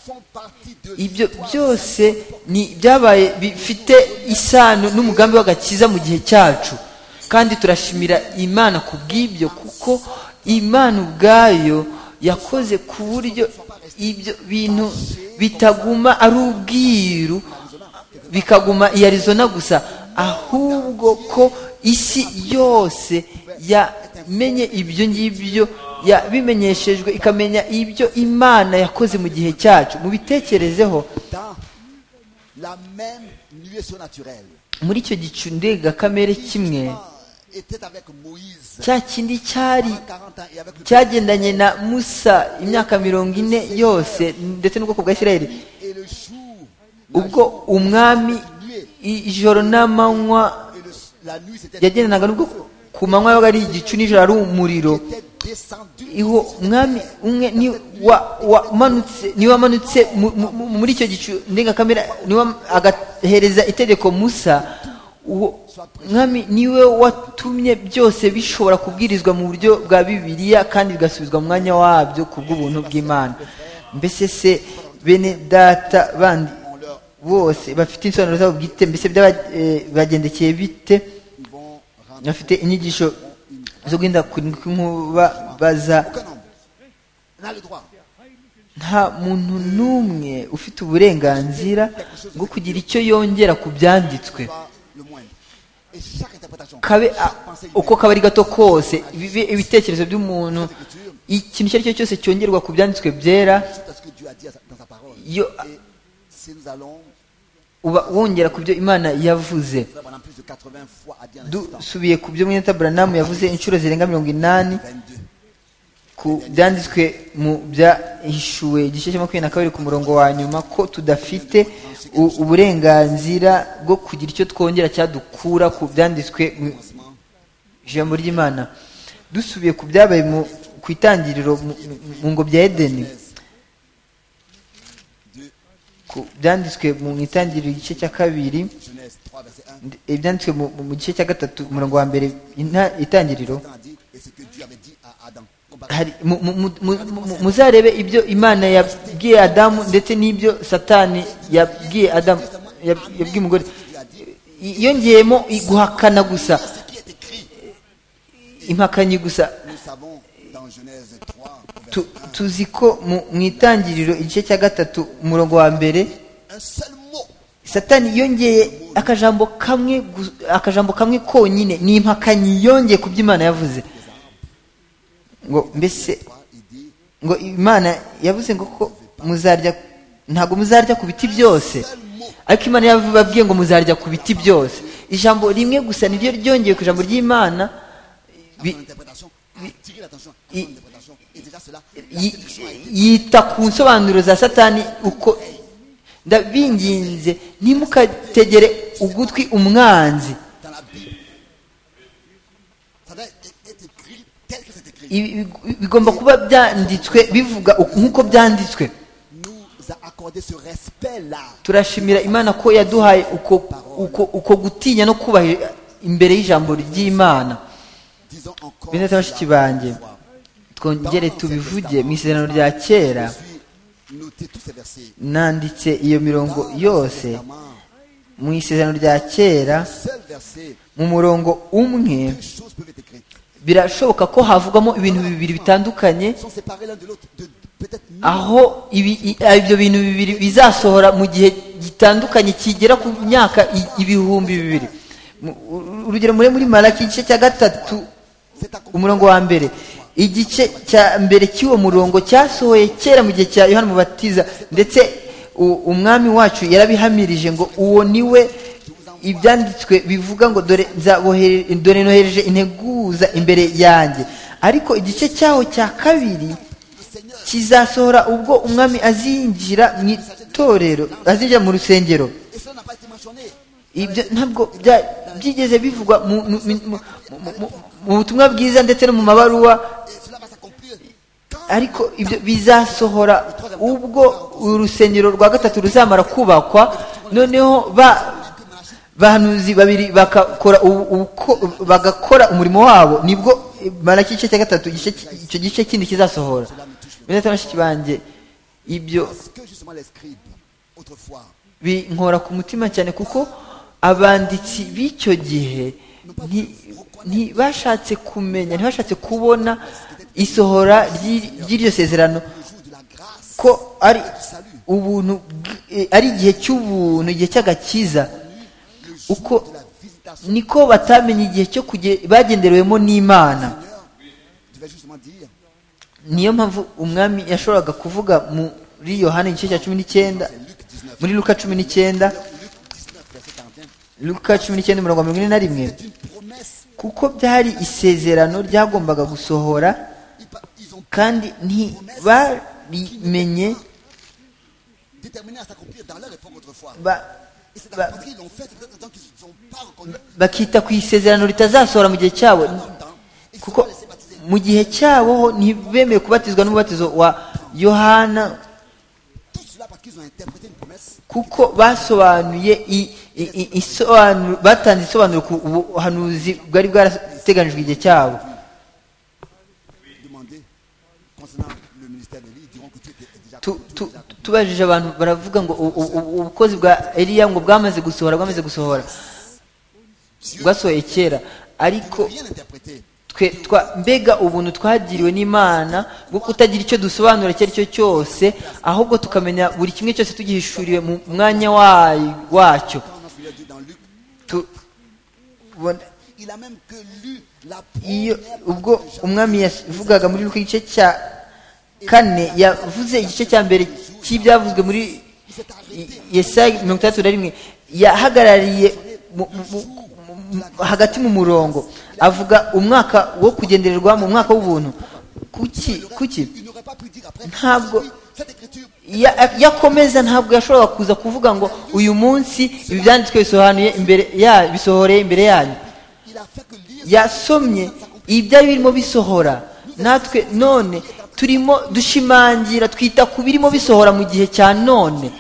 sont partis de ibyo byose ni byabaye bifite isano n'umugambi w'agakiza mu gihe cyacu kandi turashimira imana ku bw'ibyo kuko imana ubwayo yakoze ku buryo ibyo bintu bitaguma ari ubwiru bikaguma i arizona gusa ahubwo ko isi yose yamenye ibyo ngibyo yabimenyeshejwe ikamenya ibyo imana yakoze mu gihe cyacu mubitekerezeho dans la même nuée surnaturelle. muri icyo gicu ndengakamere kimwe était avec Moïse cya kindi cyari 40 ans et avec le cyagendanye na musa imyaka mirongo ine yose ndetse n'ubwoko bwa isirayeli et le jour, ubwo umwami ijoro n'amanywa et le- la nuit c'était yagendanaga n'ubwo ku manywa yabaga ari igicu nijoro ari umuriro était descendu iho umwami umwe ni wa- wamanutse niwe wamanutse mu- mu- mu- muri icyo gicu ndengakamere niwe wam- agahereza itegeko musa uwo mwami niwe watumye byose bishobora kubwirizwa mu buryo bwa bibiliya kandi bigasubizwa mu mwanya wabyo ku bw'ubuntu bw'imana mbese se bene data bandi bose bafite insobanuro zabo bwite mbese byabagendekeye bite ils vont rendre bafite inyigisho zo guhinda kurindwi kw'inkuba baza aucun homme n'a le droit nta muntu n'umwe ufite uburenganzira bwo kugira icyo yongera ku byanditswe pas le moindre et chaque interprétation kabe a- chaque pensée uko humaine, kaba ari gato kose bibe ibitekerezo by'umuntu chaque écriture ikintu icyo ari cyo cyose cyongerwa ku byanditswe byera c'est ce que Dieu a dit à sa- dans sa parole Yo- et si nous allons uba wongera ku byo imana yavuze nous allons pendant plus de 80 fois à dire en insistant dusubiye ku byo mwene taburanamu yavuze inshuro zirenga mirongo inani 22 ku byanditswe mu byahishuwe igice cya makumyabiri na kabiri ku murongo wa nyuma ko tudafite u- uburenganzira bwo kugira icyo twongera cyadukura ku byanditswe mu ijambo ry'imana dusubiye ku byabaye mu- ku itangiriro mu- mu- mu ngobyi ya edeni ku byanditswe mu itangiriro igice cya kabiri Genèse 3 verset 1 ndi- ibyanditswe mu- mu gice cya gatatu ku murongo wa mbere inta- itangiriro Satan a dit et ce que Dieu avait dit à Adam comparé hari mu- mu- mu- mu- mu- muzarebe ibyo imana yabwiye adamu ndetse n'ibyo satani yabwiye adamu yab- yabwiye umugore I- yongeyemo i- guhakana gusa ce qui est écrit impakanyi gusa nous savons dans Genèse 3 au verset Tu- tuzi ko mu mu itangiriro igice cya gatatu umurongo wa mbere un seul mot satani yongeye akajambo kamwe gu- akajambo kamwe konyine ni impakanyi yongeye ku byo imana yavuze ngo mbese il dit ngo imana yavuze ngo ko muzarya ntabwo muzarya ku biti byose ariko imana yababwiye ngo muzarya ku biti byose ijambo rimwe gusa niryo ryongeye ku ijambo ry'imana à bi- son interprétation attirer l'attention à son il- interprétation et déjà cela la yi- séduction a été yita ku nsobanuro za satani uko ndabinginze ntimukategere ugutwi umwanzi dans la Bible ça doit être être écrit tel que c'est écrit Ibi- bi- bigomba kuba byanditswe bivuga uku- nk'uko byanditswe nous a accordé ce respect là turashimira imana ko yaduhaye uko, uko, uko gutinya no kubahira imbere y'ijambo ry'imana disons encore bene cela bashiki banjye ce soir. twongere tubivuge mu isezerano rya kera je suis noté tous ces versets nanditse iyo mirongo Dans yose le Testament, mu isezerano rya kera seul verset mu murongo umwe deux choses peuvent être écrites birashoboka ko havugamo ibintu bibiri bitandukanye sont séparées l'un de l'autre de peut-être mille aho ibi- i- ibyo bintu bibiri bizasohora mu gihe gitandukanye kigera ku myaka i- ibihumbi bibiri Mu- urugero mure muri maraki igice cya gatatu c'est accompli umurongo wa mbere igice cya mbere cy'uwo murongo cyasohoye kera mu gihe cya yohana mubatiza ndetse u- umwami wacu yarabihamirije ngo uwo ni we ibyanditswe bivuga ngo dore nzabohere- dore nohereje integuza imbere yanjye ariko igice cyaho cya kabiri kizasohora ubwo umwami azinjira mu itorero azinjira mu rusengero et cela n'a pas été mentionné ibyo ntabwo bya- byigeze bivugwa mu- mu- mu- mu- mu- mu- mu butumwa bwiza ndetse no mu mabaruwa Et cela va s'accomplir quand ariko ibyo bizasohora ubwo urusengero rwa gatatu ruzamara kubakwa noneho ba bahanuzi babiri bagakora ubu- ubuko- bagakora umurimo wabo nibwo malaki igice cya gatatu igice ki- icyo gice kindi kizasohora bene data na bashiki banjye ibyo Parce que justement les scribes, autrefois, binkora ku mutima cyane kuko abanditsi b'icyo gihe nti- ntibashatse kumenya ntibashatse kubona isohora ry'i- ry'iryo sezerano le jour de la grâce, ko ari ubuntu bw- eh, ari igihe cy'ubuntu igihe cy'agakiza le jour uko de la visitation, niko batamenye igihe cyo kuge- bagenderewemo n'imana tu vas justement dire, niyo mpamvu umwami yashoboraga kuvuga muri yohani igice cya cumi n'icyenda muri luka cumi n'icyenda Luc 19, verset 41, luka cumi n'icyenda mirongo mirongo ine na rimwe c'est une promesse. kuko byari isezerano ryagombaga gusohora Ils pa- Ils ont kandi ntibarimenye déterminé à s'accomplir dans leur époque autrefois. ba- Et c'est Bah. parce qu'ils l'ont fait, c'est peut-être des gens qui ne se sont pas reconnus bakita ku isezerano ritazasohora mu gihe cyabo dans- et ils se kuko sont laissés baptiser. mu gihe cyabo ho ntibemeye kubatizwa n'umubatizo wa yohana Tout cela parce qu'ils ont interprété une promesse kuko basobanuye i- i- i- isobanuro batanze isobanuro ku buhanuzi bwari bwarateganijwe igihe cyabo demandée concernant le ministère d'Élie. Ils diront que tu étais déjà Tu- tu tu- étais déjà accompli. tubajije abantu baravuga ngo u- u- u- ubukozi bwa eliya ngo bwamaze gusohora bwamaze gusohora Dieu bwasohoye kera ariko n'a rien interprété. twe twa mbega ubuntu twagiriwe n'imana bwo kutagira icyo dusobanura icyo ari cyo cyose ahubwo tukamenya buri kimwe cyose tugihishuriwe mu mwanya wayo- wacyo Quand on a celui-là dit dans Luc, Tu- ubona- il a même que lu la iyo première ubwo umwami yavugaga muri Luka igice cya kane yavuze igice cya mbere cy'ibyavuzwe muri I- yesaya mirongo itandatu na rimwe yahagarariye mu- mu- mu- mu- hagati mu murongo avuga umwaka wo kugendererwa mu mwaka w'ubuntu kuki kuki Il n'aurait pas pu dire après. Ntabwo- Aujourd'hui, Cette écriture, Ya- yakomeza ntabwo yashoboraga kuza kuvuga ngo uyu munsi ibi byanditswe bisobanuye imbere ya bisohoreye imbere yanyu il a fait que lire. yasomye ibyari birimo bisohora natwe none turimo dushimangira twita ku birimo bisohora mu gihe cya none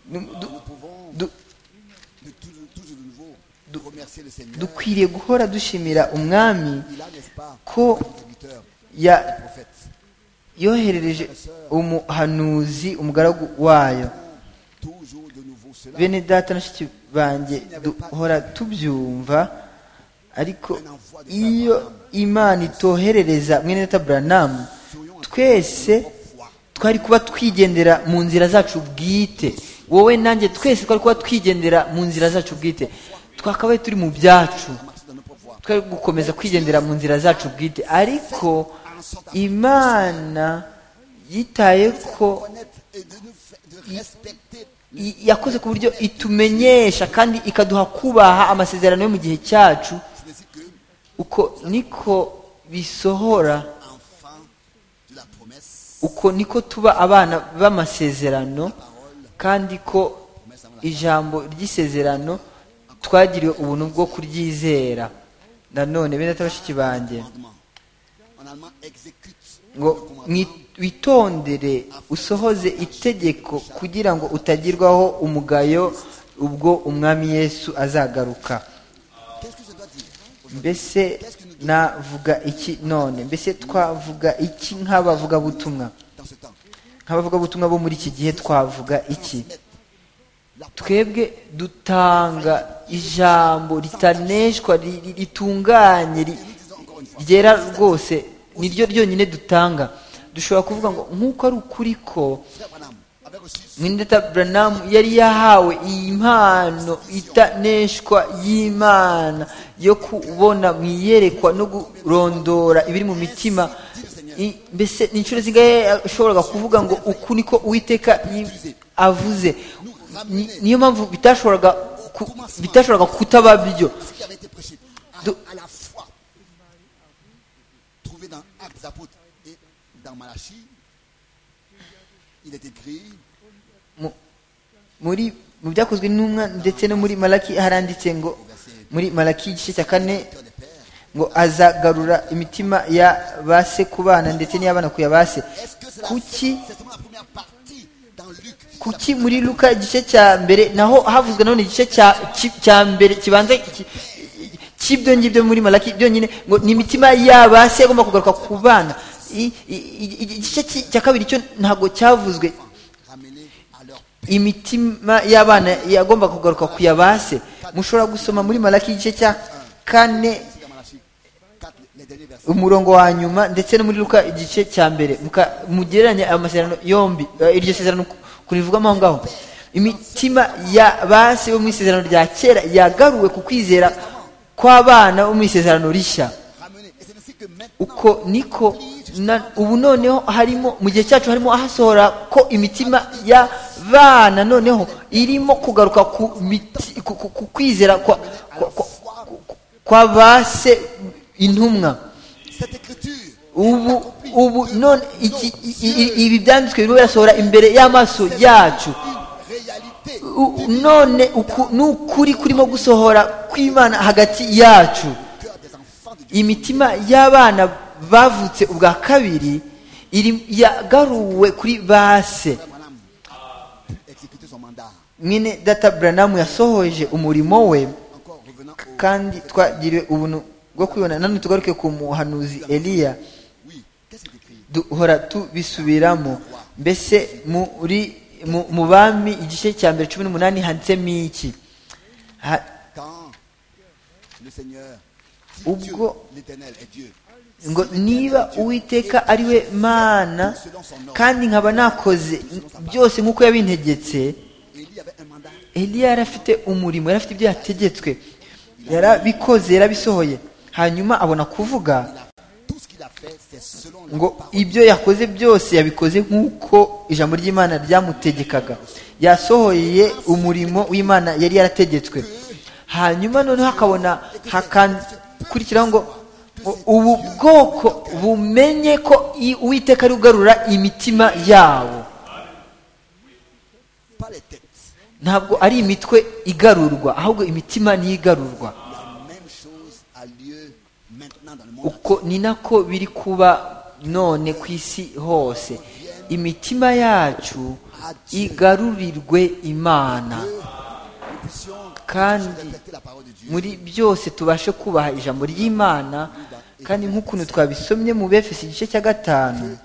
Du- Nous pouvons du- de tout, toujours de nouveau remercier le Seigneur. dukwiriye guhora dushimira umwami Il a, n'est-ce pas, ko serviteur, ya- prophète. yoherereje umuhanuzi umugaragu wayo Toujours de nouveau cela. bene data nashiki banjye duhora tubyumva ariko iyo imana itoherereza mwene data buranamu twese twari kuba twigendera mu nzira zacu bwite wowe nanjye twese twari kuba twigendera mu nzira zacu bwite twakabaye turi mu byacu marcher dans nos propres voies. twari gukomeza kwigendera mu nzira zacu bwite ariko imana yitaye ko Connaître et de nous fa- de respecter i- yakoze ku buryo itumenyesha kandi ikaduha kubaha amasezerano yo mu gihe cyacu C'est ainsi que, uko niko bisohora enfant de la promesse, uko niko tuba abana b'amasezerano kandi ko ijambo ry'isezerano twagiriwe ubuntu bwo kuryizera nanone bene data bashiki banjye commandement. En allemand, exécute ngo le commandement. mwi- witondere usohoze itegeko kugira ngo utagirwaho umugayo ubwo umwami yesu azagaruka Qu'est-ce que je dois dire mbese navuga iki none mbese twavuga iki nk'abavugabutumwa dans ce temps nk'abavugabutumwa bo muri iki gihe twavuga iki La twebwe dutanga ijambo ritaneshwa ri- ri- ritunganye ri- ryera rwose niryo ryonyine dutanga dushobora kuvuga ngo nk'uko ari ukuri ko frère Branham avait reçu mwindeta buranamu yari yahawe iyi mpano itaneshwa y'imana yo kubona mu iyerekwa no kurondora ibiri mu mitima I- mbese ni inshuro zingahe yashoboraga kuvuga ngo uku niko uwiteka yi- avuze Ni- niyo mpamvu bitashoboraga ku- bitashoboraga kutaba byo ce qui avait été prêché à, Donc- à la fois trouvé dans Actes des Apôtres et dans Malachie. Il est écrit Mu- muri mu byakozwe n'umwa ndetse no muri malaki haranditse ngo muri malaki igice cya kane Cœur des pères, ngo azagarura imitima ya ba sekubana ndetse n'iy'abana ku ya ba se Est-ce que c'est la- kuki c'est seulement la première partie dans Luc kuki muri luka igice cya mbere naho havuzwe nanone igice cya ki- cya mbere kibanza ki- cy'ibyo ngibyo muri maraki byonyine ngo ni imitima yaba se agomba kugaruka ku bana I- i- i- igice ki- cya kabiri cyo ntabwo cyavuzwe ramener à leur imitima y'abana yagomba kugaruka ku ya ba se mushobora gusoma muri maraki igice cya kane C'est dans Malachie 4, les derniers versets. umurongo wa nyuma ndetse no muri luka igice cya mbere muka- mugereranye ayo masezerano yombi eh, iryo sezerano ku- kurivugamo aho ngaho imitima ya ba se bo mu isezerano rya kera yagaruwe ku kwizera kw'abana bo mu isezerano rishya Ramener. Et c'est ainsi que maintenant, uko niko na- ubu noneho harimo mu gihe cyacu harimo ahasohora ko imitima y'abana noneho irimo kugaruka ku, miti, ku, ku, ku kwizera kwa, kwa, kwa, kwa, kwa ba se intumwa cette écriture ubu ubu none iki- i- i- ibi byanditswe birimo birasohora imbere y'amaso yacu réalité U- none uku- ni ukuri kurimo gusohora kw'imana hagati yacu cœur des enfants de Dieu. imitima y'abana bavutse ubwa kabiri iri yagaruwe kuri base Branham a exécuté son mandat. mwene data buranamu yasohoje umurimo we Encore revenant au kandi twagiriwe ubuntu bwo kwibona nanone tugaruke ku muhanuzi eliya oui, qu'est-ce qu'il écrit duhora tubisubiramo mbese muri mu- mu bami igice cya mbere cumi n'umunani handitsemo iki Ha- Quand le Seigneur si Ubwo- Dieu, l'Éternel est Dieu. ngo niba uwiteka ari we mana kandi nkaba nakoze byose nk'uko yabintegetse Élie avait un mandat. eliya yari afite umurimo yari afite ibyo yategetswe yarabikoze yarabisohoye hanyuma abona kuvuga Tout ce qu'il a fait, c'est selon la ngo parole. ibyo yakoze byose yabikoze nk'uko ijambo ry'imana ryamutegekaga yasohoye umurimo w'imana yari yarategetswe hanyuma noneho hakabona hakakurikiraho ngo ngo ubu bwoko bumenye ko i- uwiteka ari ugarura imitima yawo Pas les têtes. ntabwo ari imitwe igarurwa ahubwo imitima niyo igarurwa La même chose a lieu maintenant dans le monde. uko ni nako biri kuba none ku isi hose imitima yacu igarurirwe imana Nous puissions kandi respecter la parole de Dieu. muri byose tubashe kubaha ijambo ry'imana kandi nk'ukuntu twabisomye mu befesi igice cya gatanu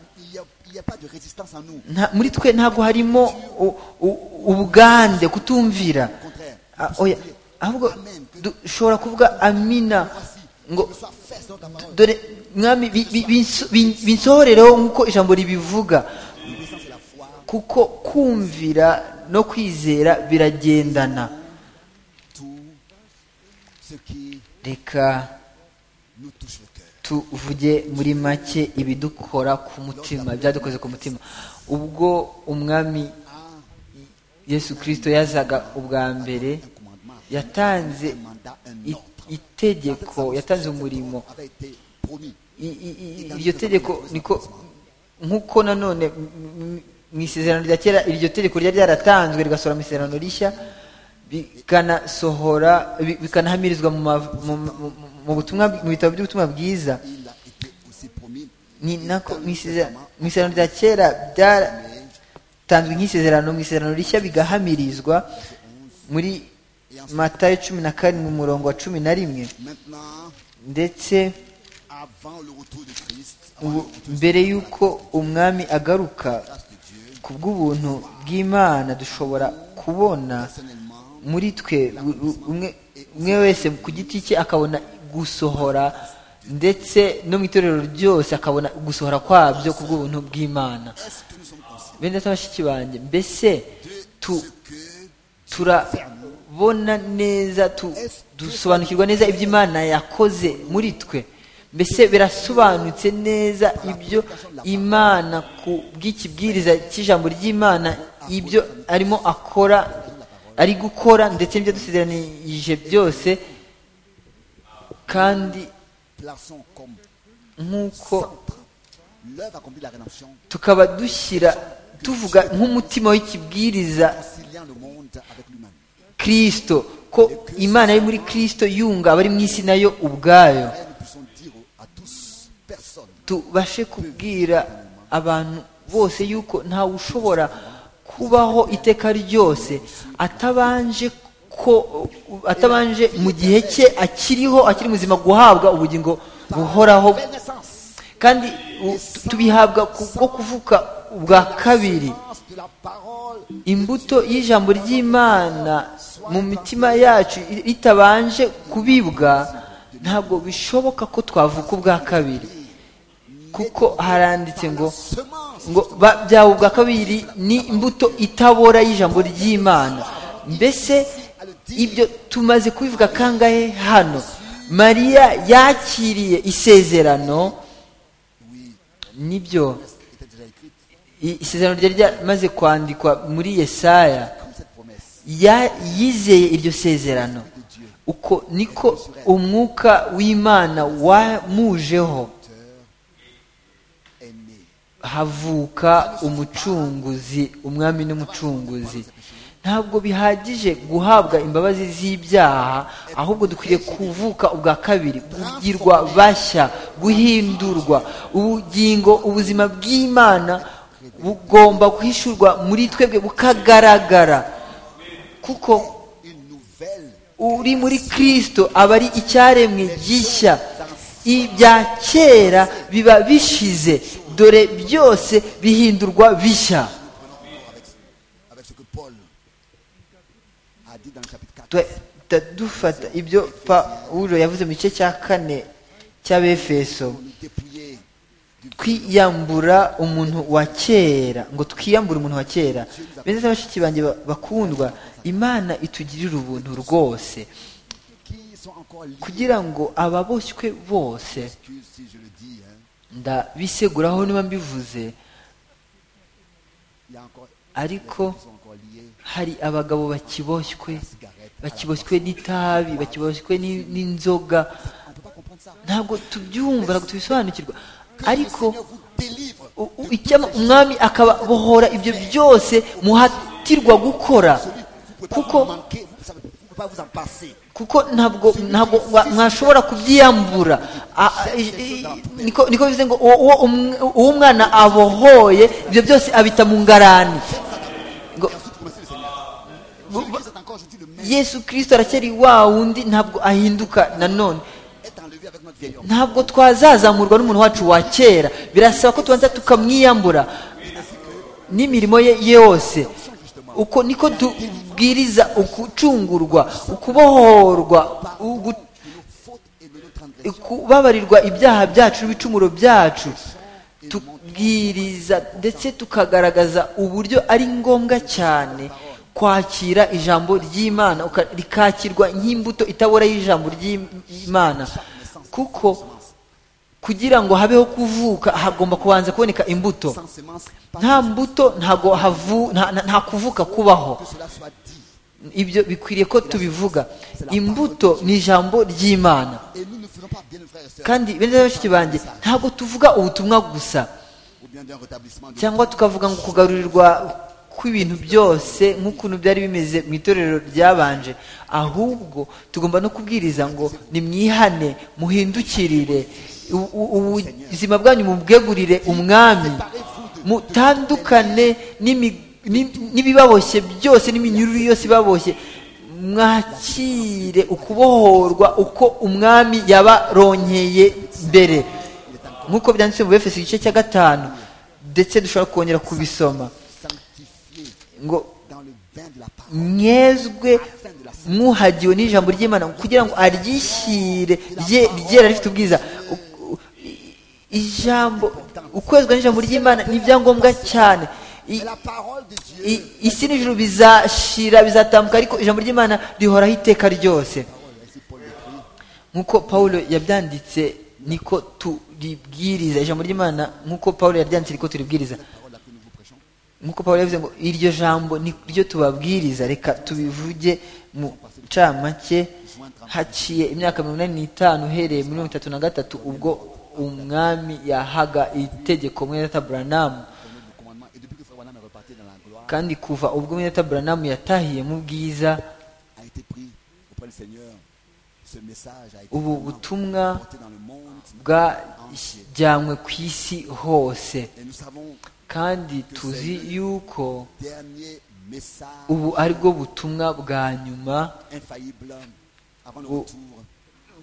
Il n'y a, il y a pas de résistance en nous. nta- muri twe ntabwo harimo u- u- ubugande kutumvira Au contraire. Ah, oya, ahubwo dushobora kuvuga amina ngo Que soit fait selon ta parole. dore mwami bi- bi- binso- bin- binsohorereho nk'uko ijambo ribivuga L'obéissance et la foi. kuko kumvira no kwizera biragendana Tout ce qui reka nous touche le cœur. tuvuge muri make ibidukora ku mutima byadukoze ku mutima ubwo umwami yesu kirisito yazaga ubwa Un mbere commandement. yatanze Un mandat, un i- ordre. itegeko yatanze umurimo avait été promis. I- i- i- iryo tegeko niko nk'uko nanone m- m- mu isezerano rya kera iryo tegeko ryari ryaratanzwe rigasohora mu isezerano rishya bikanasohora bi- bikanahamirizwa mu mav- mu- mu- mu- mu butumwa mu bitabo by'ubutumwa bwiza Il a été aussi promis. ni nako Dans mu le isezera- Testament, mu isezerano rya kera byaratanzwe nk'isezerano mu isezerano rishya bigahamirizwa muri matayo cumi na karindwi umurongo wa cumi na rimwe Maintenant, ndetse avant le retour de Christ, avant ubu mbere y'uko umwami agaruka la grâce de Dieu, ku bw'ubuntu bw'imana dushobora kubona personnellement, muri twe u- u- umwe- umwe wese ku giti cye akabona gusohora ndetse no mu itorero ryose akabona gusohora kwabyo ku bw'ubuntu bw'imana est-ce que nous sommes conscients bene data bashiki banjye mbese tu- de que turabona neza tu- dusobanukirwa neza ibyo imana yakoze muri twe mbese birasobanutse neza ibyo imana ku bw'ikibwiriza cy'ijambo ry'imana ibyo arimo akora ari gukora ndetse n'ibyo dusezeranije byose kandi plaçons comme nk'uko centre l'œuvre accomplie de la rédemption, tukaba dushyira tuvuga nk'umutima w'ikibwiriza conciliant le monde avec lui-même. kirisito ko imana yari muri kirisito yunga abari mu isi nayo ubwayo Et nous puissions tubashe kubwira abantu bose yuko ntawe ushobora kubaho iteka ryose atabanje ko atabanje mu gihe cye akiriho akiri muzima guhabwa ubugingo buhoraho kandi u- tu- tubihabwa kubwo kuvuka ubwa kabiri imbuto y'ijambo ry'imana mu mitima yacu i- ritabanje kubibwa ntabwo bishoboka ko twavuka ubwa kabiri kuko haranditse ngo ngo ba- byaba ubwa kabiri ni imbuto itabora y'ijambo ry'imana mbese ibyo tumaze kubivuga kangahe hano mariya yakiriye isezerano nibyo était déjà écrite, i- isezerano ryari ryamaze kwandikwa muri yesaya comme cette promesse ya yizeye iryo sezerano uko niko umwuka w'imana wamujeho est née. havuka umucunguzi umwami n'umucunguzi ntabwo bihagije guhabwa imbabazi z'ibyaha ahubwo dukwiriye kuvuka ubwa kabiri kugirwa bashya guhindurwa ubugingo ubuzima bw'imana bugomba guhishurwa muri twebwe bukagaragara kuko Une nouvelle uri muri kirisito aba ari icyaremwe gishya ibya kera biba bishize dore byose bihindurwa bishya avec ce que Paul a dit dans le chapitre 4. Tuhita dufata ibyo pawulo yavuze mu gice cya kane cy'abefeso Pour nous dépouiller du twiyambura umuntu wa kera ngo twiyambure umuntu wa kera beza bashiki banjye ba- bakundwa imana itugirira ubuntu rwose qui sont encore liés. kugira ngo ababoshywe bose Excuse si je le dis. hein. ndabiseguraho niba mbivuze Il y a encore il y a ariko des gens qui sont encore liés hari abagabo à bakiboshywe la cigarette. à la bakiboshywe n'itabi bakiboshywe ni- n'inzoga cigarette. On ne peut pas comprendre ça. ntabwo tubyumva ntabwo tubisobanukirwa ariko Le Seigneur vous délivre u- u- icyama umwami akabohora ibyo byose muhatirwa gukora Vous ne pouvez pas kuko vous manquer, vous ne savez- vous ne pouvez pas vous en passer. kuko ntabwo ntabwo wa- mwashobora kubyiyambura A- a- i- i- niko niko bivuze ngo uwo uwo umw- uwo umwana abohoye ibyo byose abita mu ngarani Vous ngo connaissez le Seigneur. Celui qui est encore aujourd'hui le même yesu kirisito aracyari wa wundi ntabwo ahinduka nanone est enlevé avec notre vieil homme. ntabwo twazazamurwa n'umuntu wacu wa kera birasaba ko tubanza tukamwiyambura n'imirimo ye yose uko niko tubwiriza ukucungurwa ukubohorwa ugu- Nos fautes et de nos transgressions. kubabarirwa ibyaha byacu n'ibicumuro byacu tubwiriza ndetse tukagaragaza uburyo ari ngombwa cyane kwakira ijambo ry'imana uka- rikakirwa nk'imbuto itabora y'ijambo ry'imana kuko kugira ngo habeho kuvuka hagomba kubanza kuboneka imbuto Sans semence, pas nta mbuto ntago havu- nta- nta- nta kuvuka kubaho que cela soit dit. ibyo bikwiriye ko tubivuga imbuto ni ijambo ry'imana Et nous ne faisons pas bien, frères et sœurs, kandi bene bashiki banjye ntabwo tuvuga ubutumwa gusa ou bien d'un rétablissement de cyangwa tukavuga ngo kugarurirwa kw'ibintu byose nk'ukuntu byari bimeze mu itorero ryabanje ahubwo tugomba no kubwiriza ngo nimwihane muhindukirire u- u- ubuzima bwanyu mubwegurire umwami mutandukane n'imi- n'i- n'ibibaboshye byose n'iminyururu yose ibaboshye mwakire ukubohorwa uko umwami yabaronkeye mbere nk'uko byanditse mu befeso igice cya gatanu ndetse dushobora kongera kubisoma sanctifié ngo dans le bain de la parole. mwezwe mwuhagiwe n'ijambo ry'imana kugira ngo aryishyire rye ryera rifite ubwiza U- u- ijambo ukwezwa n'ijambo ry'imana ni ibyangombwa cyane I- Et la parole de Dieu, i- isi n'ijuru bizashira bizatambuka ariko ijambo ry'imana rihoraho iteka ryose ainsi Paul l'écrit, nk'uko pawulo yabyanditse niko turibwiriza ijambo ry'imana nk'uko pawulo yabyanditse niko turibwiriza parole à que nous vous prêchons, nk'uko pawulo yavuze ngo iryo jambo ni ryo tubabwiriza reka tubivuge mu ncamake haciye imyaka mirongo inani n'itanu uhereye muri mirongo itatu na gatatu ubwo umwami yahaga itegeko mwenata buranamu au nom du commandement. Et depuis que Frère Wanam est reparti dans la gloire, kandi kuva ubwo mwenata buranamu yatahiye mu bwiza a été pris auprès du Seigneur Ce message a été ubu vraiment butumwa porté dans le monde bwajyanywe ku isi hose et nous savons kandi tuzi yuko dernier message ubu aribwo butumwa bwa nyuma infaillible avant le Ou- retour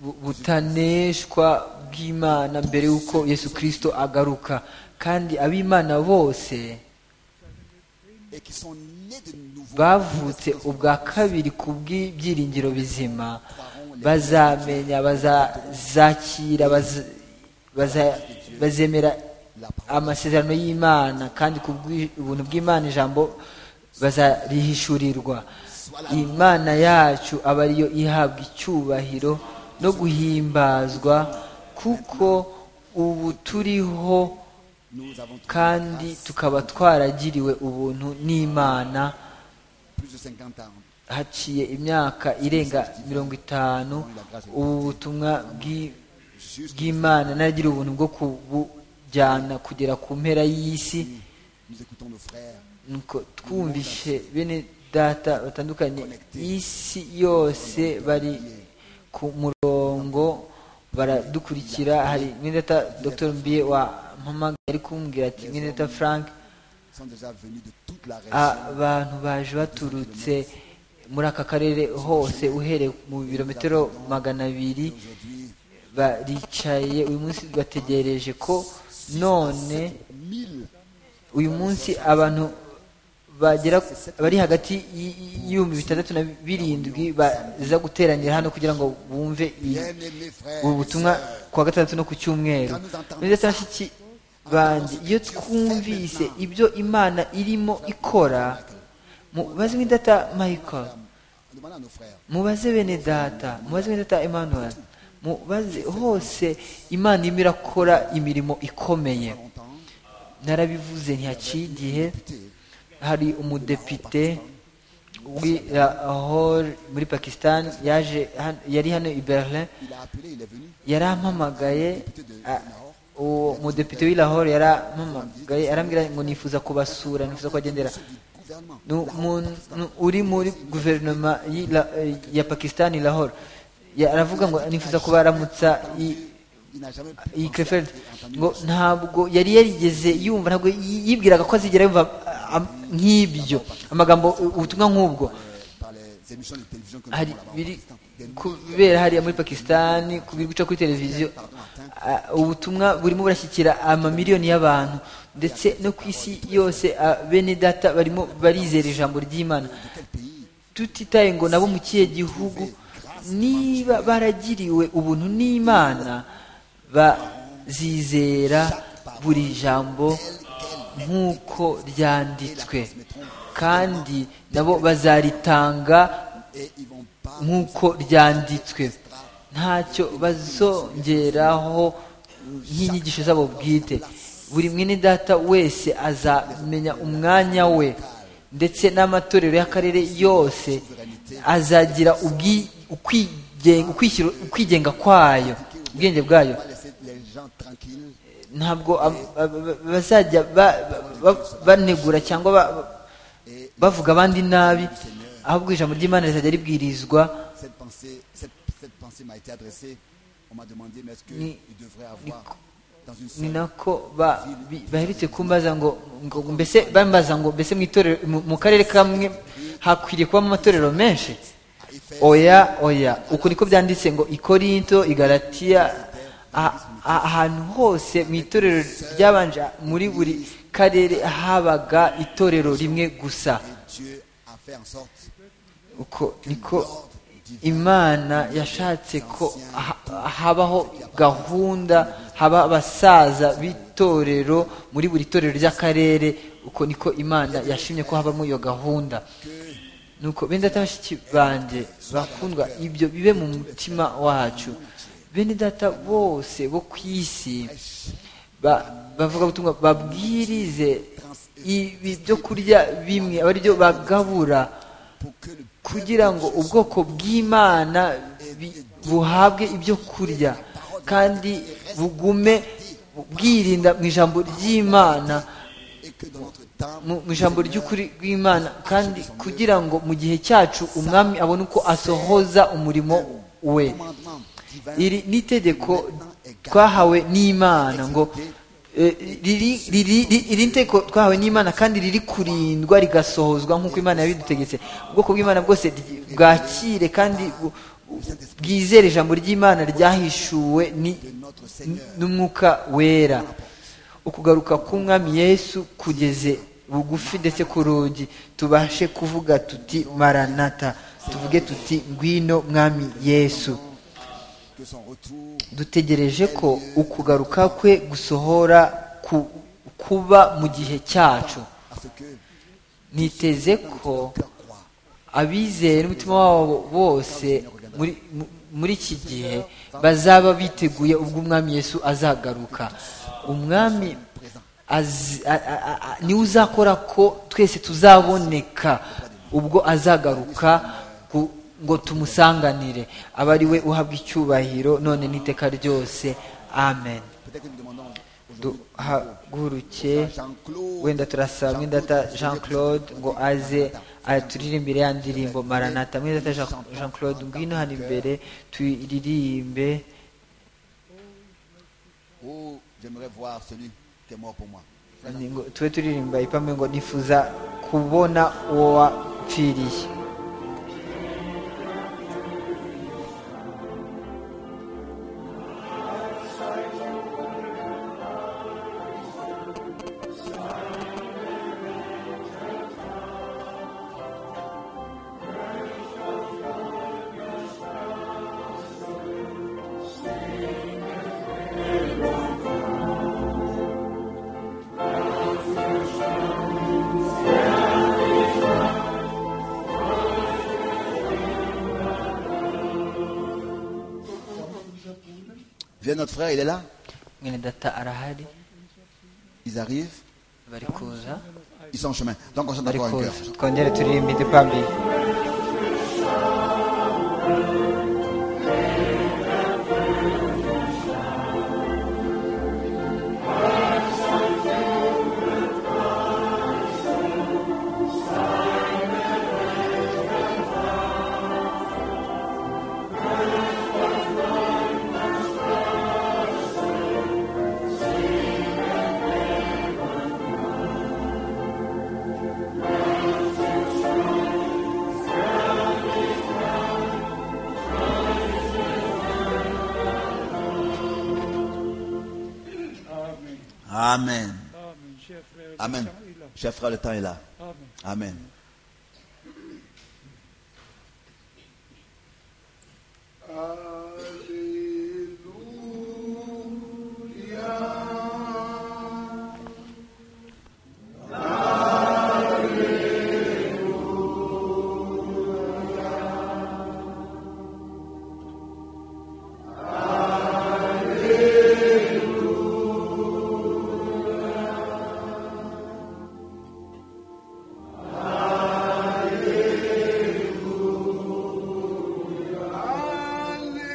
bu- butaneshwa bw'imana mbere y'uko yesu kirisito agaruka kandi ab'imana bose et qui sont nés de nouveau. bavutse ubwa kabiri ku bw'ibyiringiro bizima bazamenya bazazakira baza- baza- bazemera amasezerano y'imana kandi ku bw'ubuntu bw'imana ijambo bazarihishurirwa imana yacu aba ariyo ihabwa icyubahiro no guhimbazwa kuko ubu turiho Nous avons trouvé kandi tukaba twaragiriwe ubuntu n'imana plus de 50 ans. haciye imyaka irenga mirongo itanu ubu butumwa bw'i- Juste bw'imana naragira ubuntu bwo kubujyana kugera ku mpera y'isi nous écoutons nos frères nuko twumvishe bene data batandukanye isi yose bari ku murongo baradukurikira hari mwene data dr mbiye wampamagaye ari kumbwira ati mwene data frank sont déjà venus de toute la région. abantu baje baturutse muri aka karere hose uhereye mu birometero magana abiri Aujourd'hui, baricaye uyu munsi bategereje ko none 1000 uyu munsi abantu bagera bari hagati y- y- y'ibihumbi bitandatu na birindwi baza guteranira hano kugira ngo bumve iyi- bien-aimés frères. ubu et butumwa sœurs, ku wa gatandatu no ku cyumweru neza tarashiki banjye iyo twumvise ibyo imana irimo ikora mubaze mwidata michael demandons à nos frères. mubaze bene data mubaze bene data emmanuel mubaze hose imana irimo irakora imirimo ikomeye Longtemps, narabivuze ntihaciye igihe écoutez, hari umudepite w'i lahore muri pakistan yaje han- yari hano i berlin il a appelé, il est venu. yarampamagaye a- uwo mudepite w'i lahore yarampamagaye arambwira ngo nifuza kubasura nifuza kubagendera Ceux du gouvernement. ni umuntu uri muri guverinoma y'i La- eh, ya pakisitani lahore Ya- aravuga ngo nifuza kubaramutsa i- Il n'a jamais pu iyi penser à- krefeld entendu ngo les choses. ntabwo yari yarigeze yumva ntabwo yi- yibwiraga ko azigera yumva ah, am- nk'ibyo amagambo ubutumwa nk'ubwo par les émissions de télévision que nous hari avons là-bas au biri Pakistan. Des kubera hariya muri pakisitani biri guca kuri televiziyo ah, ubutumwa burimo burashyikira amamiliyoni y'abantu ndetse no ku isi yose ah, bene data barimo barizera ijambo ry'imana de quel pays tutitaye ngo nabo mu kihe gihugu niba baragiriwe ubuntu n'imana bazizera buri jambo nk'uko ryanditswe kandi nabo bazaritanga et ils vont pas nk'uko ryanditswe ntacyo bazongeraho nk'inyigisho zabo bwite buri mwene data wese azamenya umwanya we ndetse n'amatorero y'akarere yose azagira ubwi- ukwigen- ukwishyira- ukwigenga kwayo ubwenge bwayo pas laisser les gens tranquilles ntabwo ab- ab- ab- bazajya ba- ba- banegura cyangwa ba- et bavuga abandi nabi ahubwo ijambo ry'imana rizajya ribwirizwa cette pensée cette, cette pensée m'a été adressée on m'a demandé mais est-ce que Ni- il devrait ni- avoir dans une ni seule nako ba- bi- baherutse kumbaza ngo ngo- mbese bambaza ngo mbese mu itorero mu- mu karere kamwe hakwiriye kubamo amatorero menshi à Éphèse oya oya uku niko byanditse ngo ikorinto igalatiya a- a- ahantu hose mu itorero ryabanje muri buri karere habaga itorero rimwe gusa Dieu a fait en sorte uko niko imana yashatse ko ha- habaho gahunda haba abasaza b'itorero muri buri torero ry'akarere uko niko imana yashimye ko habamo iyo gahunda nuko bene data bashiki banjye bakundwa ibyo bibe mu mutima wacu bene data bose bo ku isi ba- bavuga butumwa babwirize ibi byo kurya bimwe aba ari byo bagabura pour que le kugira ngo ubwoko bw'imana bi- buhabwe ibyo kurya kandi bugume bwirinda mu ijambo ry'imana et que dans notre temps mu mu ijambo ry'ukuri rw'imana kandi kugira ngo mu gihe cyacu umwami abone uko asohoza umurimo we iri ni itegeko twahawe n'imana ngo eh, riri- riri- ri- iri ni itegeko twahawe n'imana kandi riri kurindwa rigasohozwa nk'uko imana yabidutegetse ubwoko bw'imana bwose ryi- bwakire kandi bu- bwizere ijambo ry'imana ryahishuwe ni- n'umwuka wera ukugaruka k'umwami yesu kugeze bugufi ndetse ku rugi tubashe kuvuga tuti maranata tuvuge tuti ngwino mwami yesu que son retour dutegereje ko ukugaruka kwe gusohora ku- kuba mu gihe cyacu à ce que niteze ko cœur croit. abizeye n'umutima wabo bose muri mu- muri iki gihe bazaba biteguye ubwo umwami yesu azagaruka umwami azi- a- a- a- a- niwe uzakora ko twese tuzaboneka ubwo azagaruka ku- ngo tumusanganire aba ari we uhabwa icyubahiro none n'iteka ryose amen Peut-être que nous demandons duhaguruke Jean-Claude. wenda turasaba mwidata jean claude ngo aze aturire imbere ya ndirimbo maranata mwidata Jean- jean claude ngwino hano imbere tuyiririmbe Oh, j'aimerais voir celui qui est mort pour moi. Ni- ngo- tube turirimba ipame ngo nifuza kubona uwo wapfiriye Viens, notre frère, il est là. mwene data arahari Ils arrivent, bari kuza ils sont en chemin. Donc on chante bari encore un kuza cœur. twongere turirimbe idupambire Amen. Amen, cher frère. Amen. Cher frère, le temps est là. Amen. Amen. Alleluia.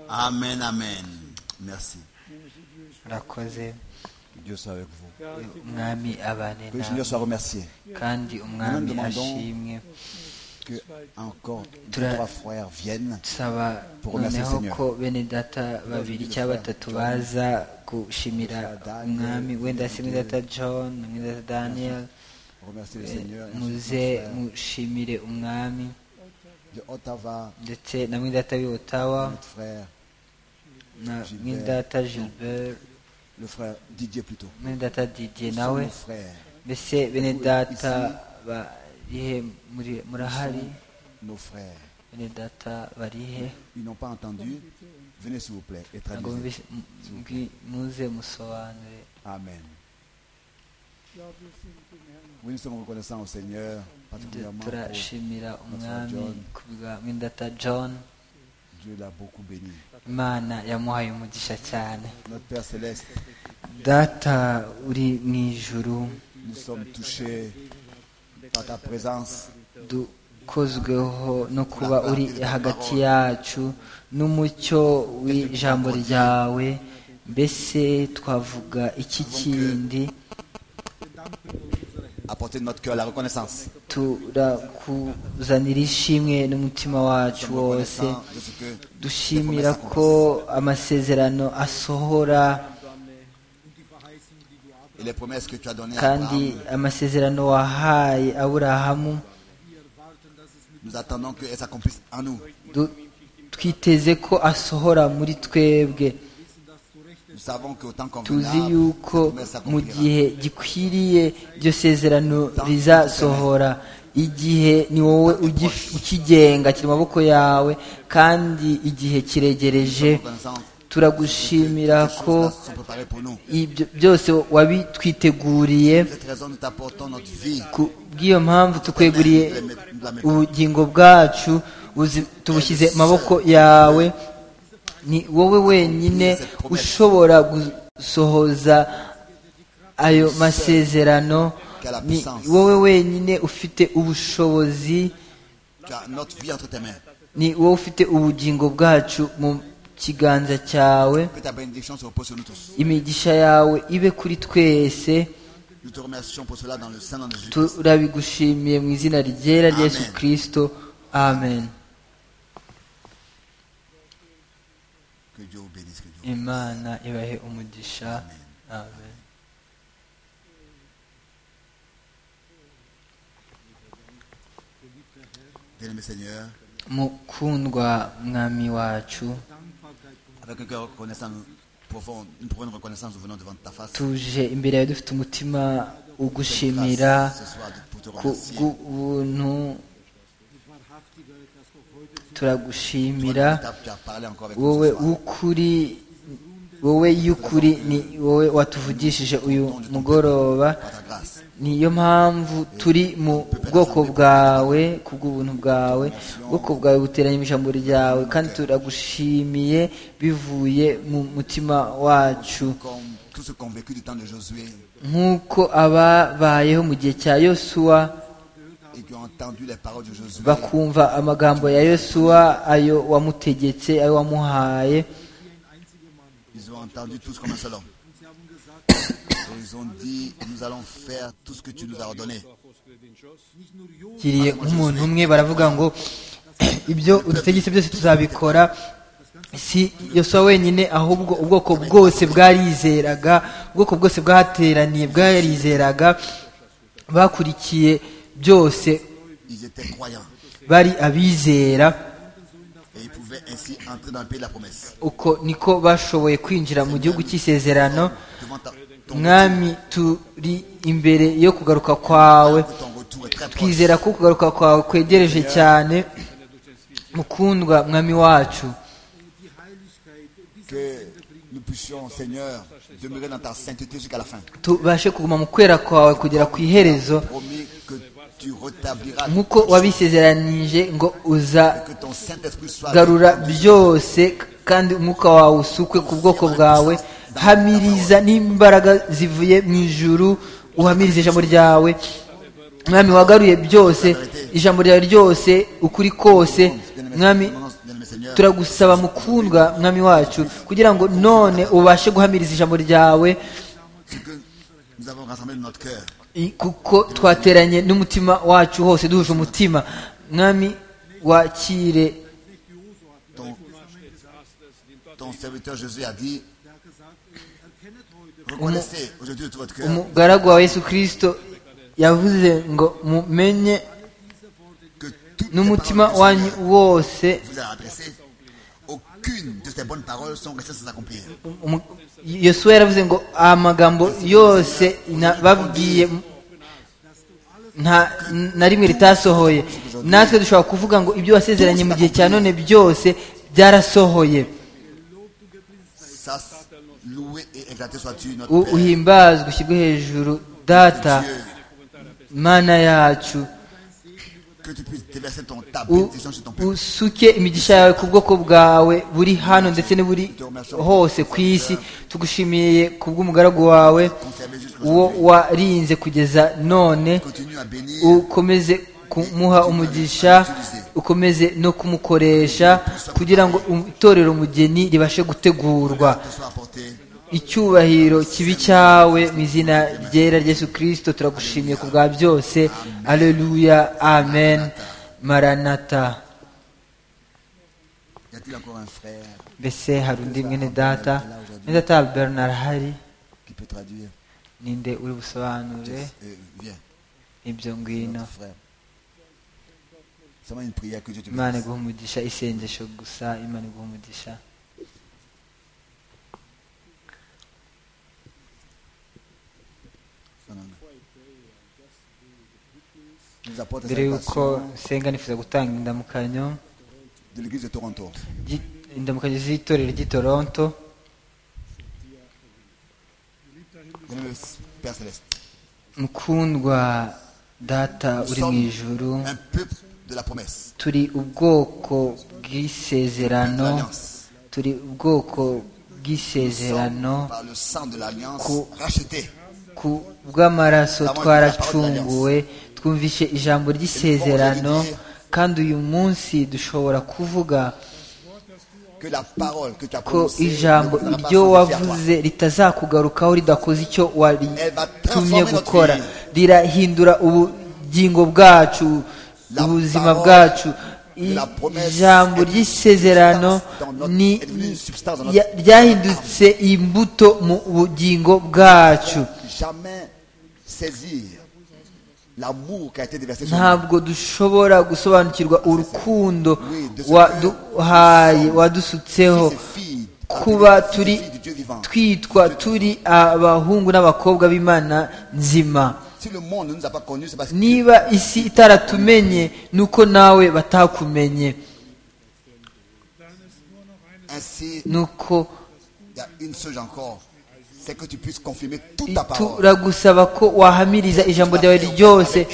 Amen, amen. Merci. murakoze Dieu soit avec vous. umwami abane Que le Seigneur nawe soit remercié. kandi umwami Nous demandons- ashimwe Que encore deux, Tra- trois frères viennent. tusaba Pour remercier noneho Seigneur. ko bene data babiri cyangwa batatu baza gushimira umwami wenda se mwene data john na mwene data daniel Remercier le eh, Seigneur. et ainsi muze de suite, frères mushimire umwami De Ottawa, ndetse na mwene data w'otawa notre frère, na Gilbert. mwene data gilbert le frère Didier plutôt. mwene data didier Nous sommes nawe nos frères, mbese bene data barihe muri- murahari nos frères. bene data barihe Ils n'ont pas entendu. Venez s'il vous plaît et ntabwo traduisez. mubise- mu- mbwi- muze musobanure Amen. Oui, nous sommes reconnaissants au Seigneur, particulièrement pour turashimira umwami John. ku bwa mwindata john Dieu l'a beaucoup béni. imana yamuhaye umugisha cyane Notre Père Céleste, data uri mu ijuru nous sommes touchés par ta présence. dukozweho no kuba uri hagati yacu n'umucyo w'ijambo ryawe mbese twavuga iki kindi Apportez de notre cœur la reconnaissance. turakuzanira ishimwe n'umutima wacu Nous sommes wose reconnaissants de ce que dushimira ko amasezerano asohora et les promesses que tu as données à kandi Abraham. amasezerano wahaye aburahamu Nous attendons qu'elles s'accomplissent en nous. du- twiteze ko asohora muri twebwe Nous savons qu'au temps tuzi convenable, cette yuko promesse mu s'accomplira. gihe gikwiriye iryo sezerano rizasohora igihe ni wowe ugi- ukigenga kiri mu maboko yawe kandi igihe kiregereje Reconnaissance turagushimira que ces ko choses-là sont préparées pour nous. ibyo byose wabitwiteguriye Pour cette raison, nous t'apportons notre vie. ku bw'iyo mpamvu tukweguriye ubugingo bwacu buzi- tubushyize mu maboko yawe ni wowe wenyine ushobora gusohoza ayo masezerano ni wowe wenyine ufite ubushobozi Tu as notre vie entre tes mains. ni wowe ufite ubugingo bwacu mu kiganza cyawe Que ta bénédiction se repose sur nous tous. imigisha yawe ibe kuri twese Nous te remercions pour cela dans le sein de Jésus. turabigushimiye mu izina ryera rya yesu Amen. kirisito amen Que Dieu vous bénisse. Que Dieu vous bénisse. imana ibahe umugisha amen Bien-aimé Seigneur, mukundwa mwami wacu avec un cœur reconnaissant profond, une profonde reconnaissance, nous venons devant ta face. tuje imbere yawe dufite umutima ugushimira Grâce ce soir de- pour te ku remercier. bw'ubuntu turagushimira Toi, Tu as parlé encore avec nous wowe ce soir. w'ukuri wowe y'ukuri ni wowe watuvugishije uyu mugoroba Par ta grâce. niyo mpamvu turi mu bwoko bwawe ku bw'ubuntu bwawe ubwoko bwawe buteranye ijambo ryawe kandi turagushimiye bivuye mu mutima wacu Comme tous ceux convaincus du temps de Josué nk'uko ababayeho mu gihe cya yosuwa et qui ont entendu les paroles de Josué, bakumva amagambo ya yosuwa ayo wamutegetse ayo wamuhaye ils ont entendu tous comme un seul homme. Et ils ont dit, nous allons faire tout ce que tu nous as ordonné. bakiriye nk'umuntu umwe baravuga ngo ibyo udutegetse byose tuzabikora si yosuwa wenyine ahubwo ubwoko bwose bwarizeraga ubwoko bwose bwateraniye bwarizeraga bakurikiye byose Ils étaient croyants. bari abizera Et ils pouvaient ainsi entrer dans le pays de la promesse. uko niko bashoboye kwinjira mu gihugu cy'isezerano Devant ta, ton, mwami turi imbere yo kugaruka kwawe ton retour est très proche. twizera ko kugaruka kwawe kwegereje cyane mukundwa mwami wacu Que nous puissions, Seigneur, demeurer dans ta sainteté jusqu'à la fin. tubashe kuguma mu kwera kwawe kugera ku iherezo Promis que tu rétabliras nk'uko wabisezeranije ngo que uzagarura ton Saint-Esprit soit byose kandi umwuka wawe usukwe ku bwoko bwawe hamiriza n'imbaraga zivuye mu ijuru uhamirize ijambo ryawe mwami wagaruye byose ijambo ryawe ryose ukuri kose mwami Bien-aimé Seigneur, turagusaba mukundwa mwami wacu kugira ngo none ubashe guhamiriza ijambo ryawe c'est que nous avons rassemblé notre cœur. i- kuko twateranye n'umutima wacu hose duhuje umutima mwami wakire Ton, ton serviteur Jésus a dit Reconnaissez aujourd'hui tout votre cœur umugaragu wa yesu kirisito yavuze ngo mumenye que toutes les paroles que n'umutima le wanyu Seigneur wose vous a adressées, aucune de ces bonnes paroles sont restées sans accomplir. umu- yosuwa yaravuze ngo amagambo yose nababwiye nta na rimwe ritasohoye natwe dushobora kuvuga ngo ibyo wasezeranye mu gihe cya none byose byarasohoye Ça, loué et exalté sois-tu, notre U- Père. uhimbazwe ushyirwe hejuru data Dieu, mana yacu que tu puisses déverser ton, ta U- bénédiction sur ton peuple. usuke imigisha yawe ku bwoko bwawe buri hano ndetse n'uburi hose ku isi tugushimiye ku bw'umugaragu wawe Conserver jusqu'à uwo aujourd'hui. warinze kugeza none Continue à bénir. ukomeze kumuha umugisha ukomeze no kumukoresha kugira ngo itorero umugeni ribashe gutegurwa Que soit apporté icyubahiro kibi cyawe mu izina ryera ryesu kirisito turagushimiye ku bwa byose aleluya amen maranata Y a-t-il encore un frère mbese hari undi mwene data mwene data bernard hari qui peut traduire ninde uri busobanure Euh, Viens, ibyo ngwino notre frère. Seulement une prière que Dieu te imana bénisse. iguha umugisha isengesho gusa imana iguha umugisha Nous apporte la mbere y'uko salutation nsenga nifuza gutanga indamukanyo de l'église de Toronto. ry'i- indamukanyo z'itorero ry'i toronto Bien-aimé Père Céleste, mukundwa data uri mu ijuru un peuple de la promesse, turi ubwoko de bw'isezerano l'alliance. turi ubwoko bw'isezerano Par le sang de l'alliance, Co- racheté. ku bw'amaraso twaracunguwe twumvishe ijambo ry'isezerano kandi uyu munsi dushobora kuvuga Que la parole que tu as ko prononcée ijambo ne reviendra pas iryo sans effet à toi. wavuze ritazakugarukaho ridakoze icyo waritumye transformer gukora notre vie. rirahindura ubugingo bwacu La ubuzima parole bwacu I- la promesse ijambo est une ry'isezerano substance dans notre- ni est devenue une substance dans ya- notre ryahindutse imbuto mu bugingo bwacu Jamais saisir l'amour qui a été déversé sur nous. ntabwo dushobora gusobanukirwa urukundo waduhaye wadusutseho kuba turi twitwa turi abahungu n'abakobwa b'imana nzima Si le monde ne nous a pas connus, c'est parce que niba isi itaratumenye nuko nawe batakumenye ainsi nuko il y a une chose encore. C'est que tu puisses confirmer toute ta parole. turagusaba ko wahamiriza ijambo ryawe ryose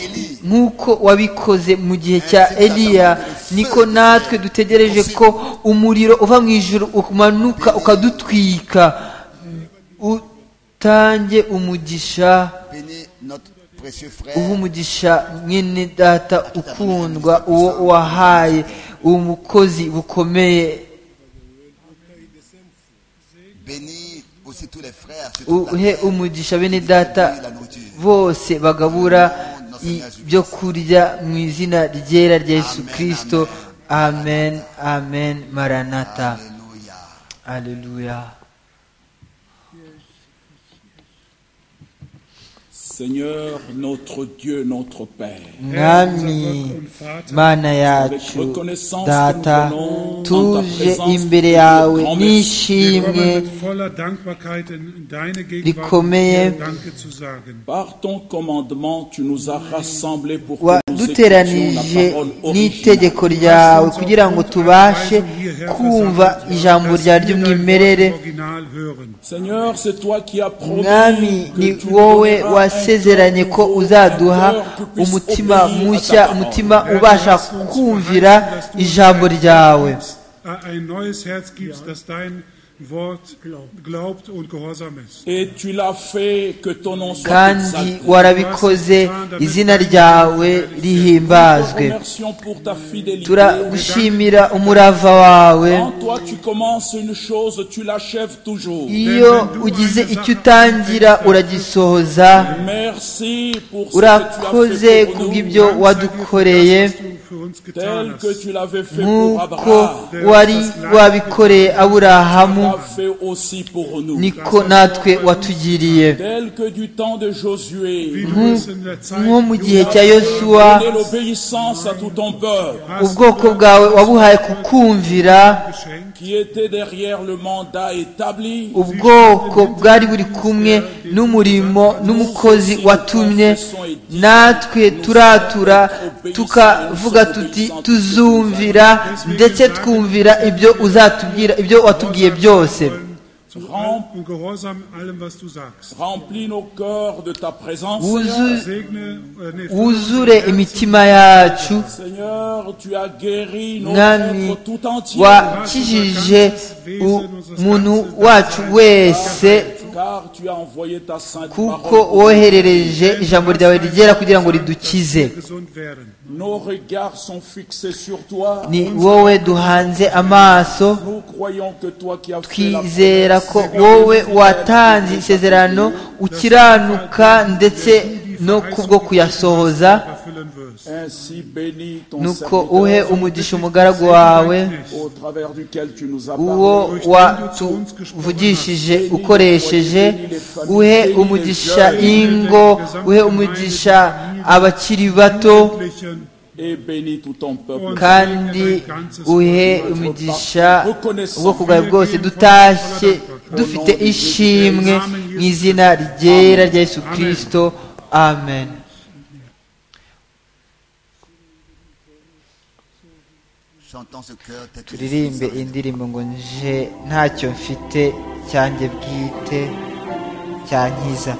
nk'uko wabikoze mu gihe cya eliya niko natwe dutegereje ko umuriro uva mu ijoro umanuka ukadutwika utange umugisha Bénis notre précieux uha frère. umugisha mwene data ukundwa uwo wahaye umukozi bukomeye Bénis aussi tous les frères. sur toute la uhe terre. umugisha bene data La nourriture. bose bagabura ibyo kurya mu izina ryera rya yesu Amen, kirisito amen amen maranata Alléluia. aleluya Seigneur, notre Dieu, notre Père. mwami mana yacu data tuje imbere yawe Wir kommen n'ishimwe mit voller Dankbarkeit in in deine Gegenwart, um Rikomeye. dir Danke zu sagen. Par ton commandement, tu nous as rassemblés pour que nous écoutions la waduteranije parole originale. n'itegeko ryawe kugira ngo tubashe kumva ijambo ryawe ry'umwimerere Original hören. Seigneur, c'est toi qui as promis mwami que ni tu wowe donneras wasezeranye un ko nouveau uzaduha cœur qui puisse umutima obéir à ta mushya parole. umutima ubasha kumvira ijambo ryawe Ein neues Herz gibst, dass dein Wort glaubt und gehorsam ist. Et tu l'as fait que ton nom soit kandi exalté. warabikoze izina ryawe rihimbazwe Remercions pour ta fidélité. turagushimira umurava wawe Quand toi tu commences une chose, tu l'achèves toujours. iyo ugize icyo utangira uragisohoza Merci pour ce que tu as urakoze fait pour kubw'ibyo nous, wadukoreye Was du für uns getan tel que hast. tu l'avais fait pour nk'uko Abraham. wari wabikoreye Tu aburahamu l'as fait aussi pour nous. niko natwe watugiriye Tel que du temps de Josué, Wie du es in der Zeit nko mu gihe cya tu yosuwa as donné l'obéissance à tout ton peuple ubwoko bwawe wabuhaye kukumvira geschenkt, qui était derrière le mandat établi. ubwoko bwari buri kumwe n'umurimo n'umukozi watumye natwe turatura tukavuga tuti tuzumvira ndetse twumvira ibyo uzatubwira ibyo watubwiye byose wollen zu allem und gehorsam allem, was du sagst. Remplis nos cœurs de ta présence. Wuzu- Segne, äh, nee, wuzure imitima yacu Seigneur, tu as guéri nos mwami êtres tout entier. wakijije umuntu wacu wese Car tu as envoyé ta sainte kuko parole. woherereje ijambo ryawe rigera kugira ngo ridukize gesund werden. Nos regards sont fixés sur toi. ni wowe duhanze amaso Nous croyons que toi qui as fait la twizera promesse, ko wowe watanze isezerano ukiranuka ndetse no kubwo kuyasohoza Erfüllen wirst. ainsi bénis ton nuko serviteur uhe umugisha umugaragu wawe au travers duquel tu nous as uwo parlé. watuvugishije ukoresheje uhe umugisha ingo uhe umugisha abakiri bato Et bénis tout ton peuple. kandi uhe umugisha ubwoko bwawe bwose dutashye dufite ishimwe mu izina ryera rya yesu kirisito amen Chantons ce cœur, tes turirimbe indirimbo ngo nje ntacyo mfite cyanjye bwite cyankiza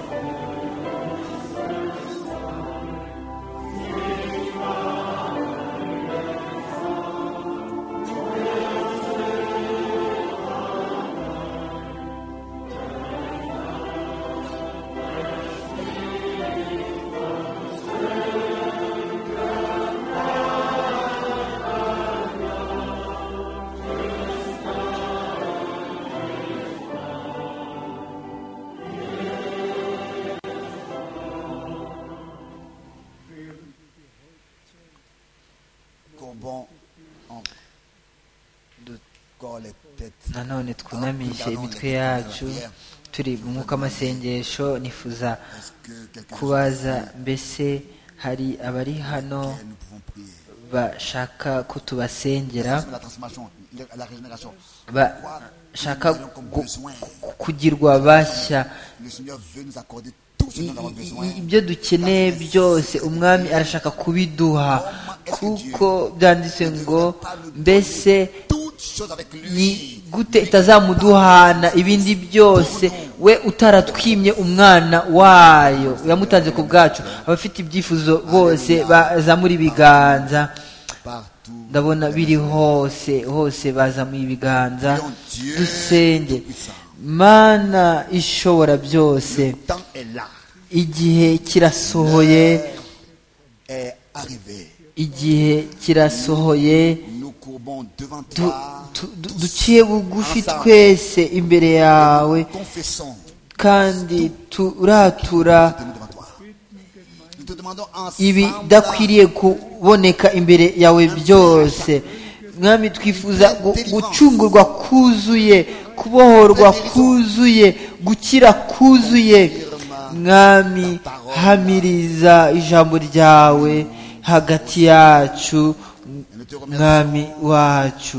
Courbons encore les têtes. nanone twunamishe imitwe yacu turi mu mwuka w'amasengesho nifuza Est-ce que quelqu'un kubaza mbese hari abari Et hano nous pouvons prier. bashaka ko tubasengera Sur La transformation, la- la régénération. bashaka gu- gu- kugirwa bashya Le Seigneur veut nous accorder tout ce I- dont nous avons i- besoin. i- ibyo dukeneye byose umwami arashaka kubiduha kuko byanditse ngo mbese Toutes choses avec ni lui. gute itazamuduhana ibindi byose we utaratwimye umwana wayo yamutanze ku bwacu abafite ibyifuzo bose bazamura ibiganza Partout. ndabona biri hose hose bazamuye ibiganza dusenge mana ishobora byose Le temps est là. igihe kirasohoye Est arrivé. igihe kirasohoye Nous courbons devant Du- toi. tu- du- duciye bugufi twese imbere yawe Confessons. kandi turatura Tenons devant toi. Nous te demandons ensemble. ibidakwiriye kuboneka imbere yawe byose mwami twifuza gu- gucungurwa kuzuye kubohorwa kuzuye gukira kuzuye mwami hamiriza ijambo ryawe hagati yacu mwami wacu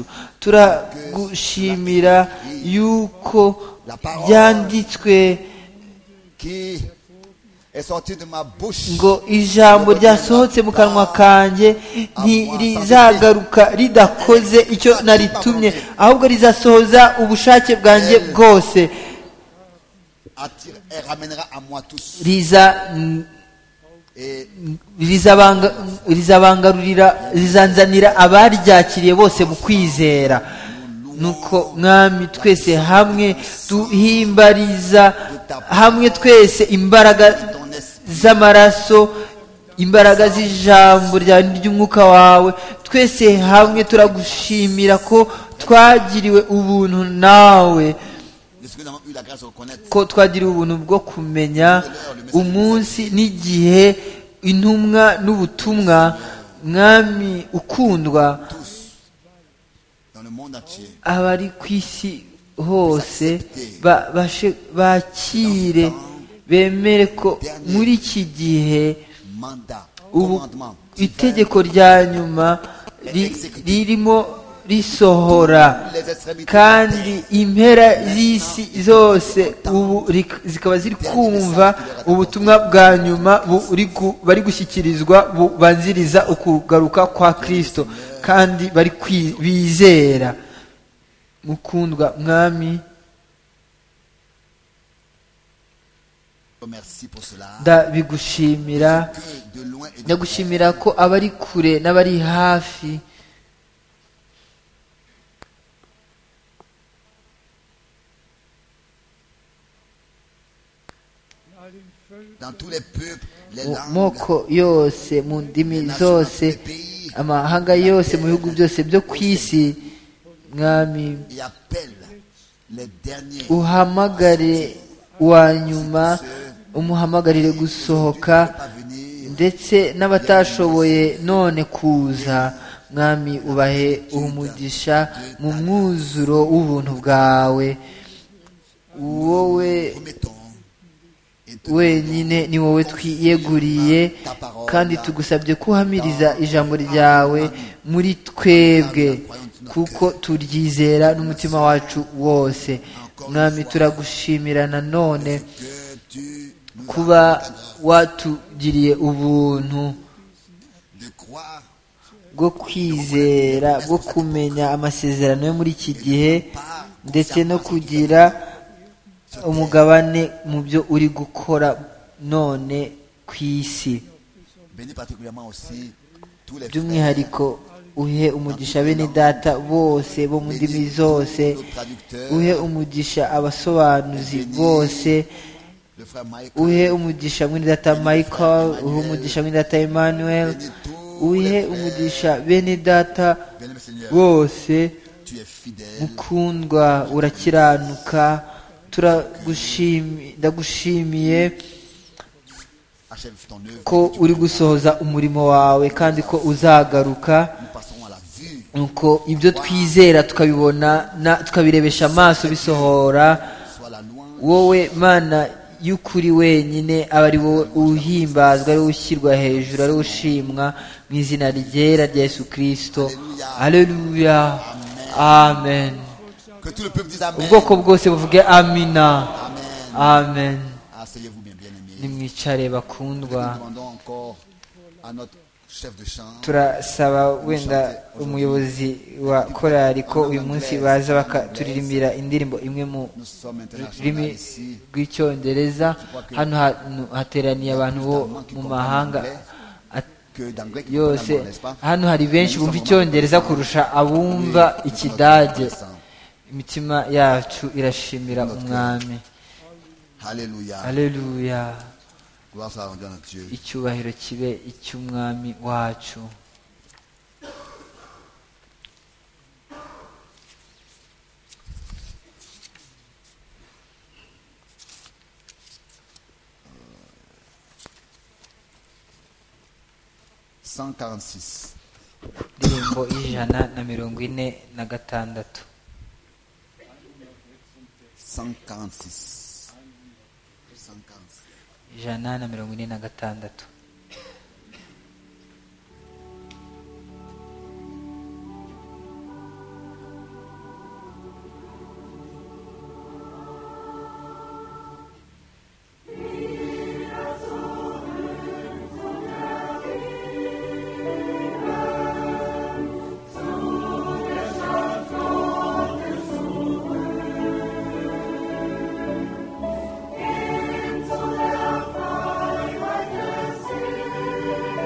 turagushimira yuko byanditswe qui est sorti de ma bouche. ngo ijambo ryasohotse mu kanwa kanjye ntirizagaruka ridakoze icyo naritumye ahubwo rizasohoza ubushake bwanjye bwose attire et ramènera à moi tous. riza Et rizabanga- rizabangarurira rizanzanira abaryakiriye bose mu kwizera nuko mwami twese hamwe duhimbariza hamwe twese imbaraga z'amaraso imbaraga z'ijambo ryawe ry'umwuka wawe twese hamwe turagushimira ko twagiriwe ubuntu nawe de ce que nous avons eu la grâce de reconnaître ko twagiriwe ubuntu bwo kumenya umunsi n'igihe intumwa n'ubutumwa mwami ukundwa dans le monde entier. abari ku isi hose ba- bashe- bakire bemere ko muri iki gihe Mandat, ubu commandement. itegeko rya nyuma ri- ririmo risohora Les extrémités de kandi impera z'isi zose ubu rik- zikaba ziri kumva ubutumwa bwa nyuma buri gu- bari gushyikirizwa bubanziriza ukugaruka kwa kirisito kandi bari kwi- bizera mukundwa mwami terre, merci pour cela. ndabigushimira Que de loin et de près, ndagushimira ko abari kure n'abari hafi dans tous les peuples, les mu langues, moko yose mu ndimi les nations, zose les pays, amahanga yose mu bihugu byose byo ku isi mwami et appelle les derniers uhamagare uwa nyuma umuhamagarire gusohoka à venir. ndetse n'abatashoboye none kuza mwami ubahe umugisha mu mwuzuro w'ubuntu bwawe wowe Remettons et te wenyine ni wowe twiyeguriye kandi tugusabye kuhamiriza ijambo ryawe muri twebwe kuko turyizera n'umutima wacu wose mwami turagushimira nanone que tu nous kuba accordes watugiriye ubuntu de croire bwo kwizera bwo kumenya amasezerano yo muri iki gihe par ndetse no kugira umugabane mu byo uri gukora none ku isi bénis particulièrement aussi tous les frères, by'umwihariko uhe umugisha bene data bose bo mu ndimi zose nos traducteurs, uhe umugisha abasobanuzi bose le frère Mike, uhe umugisha mwene data michael uhe umugisha mwene data emmanuel bénis tous uhe les frères, umugisha bene data bénis le Seigneur, bose tu es fidèle, mukundwa urakiranuka turagushimi- ndagushimiye achève ton œuvre, ko uri gusohoza umurimo wawe kandi ko uzagaruka nous passerons à la vue, nuko ibyo twizera tukabibona na tukabirebesha amaso bisohora soit la louange, wowe mana y'ukuri wenyine aba ari wowe uhimbazwa ari wowe ushyirwa hejuru ari wowe ushimwa mu izina ryera rya yesu kirisito aleluya amen que tout le peuple dise Amen. ubwoko bwose buvuge amina Amen. amen Asseyez-vous bien, bien-aimés. nimwicare Nous bakundwa demandons encore à notre chef de chant, turasaba wenda umuyobozi wa korari ko uyu munsi baza bakaturirimbira indirimbo imwe mu nous sommes rurimi internationaux ici, rw'icyongereza hano hantu hateraniye abantu bo mu mahanga at- que d'anglais qui parle yose allemand, n'est-ce pas hano hari benshi bumva icyongereza kurusha abumva ikidage imitima yacu irashimira umwami Alléluia. aleluya Gloire soit rendue à notre Dieu. icyubahiro kibe icy'umwami wacu Cent quarante-six. indirimbo y'ijana na mirongo ine na gatandatu 146. 146. ijana na mirongo ine na gatandatu Insula, Feuer, das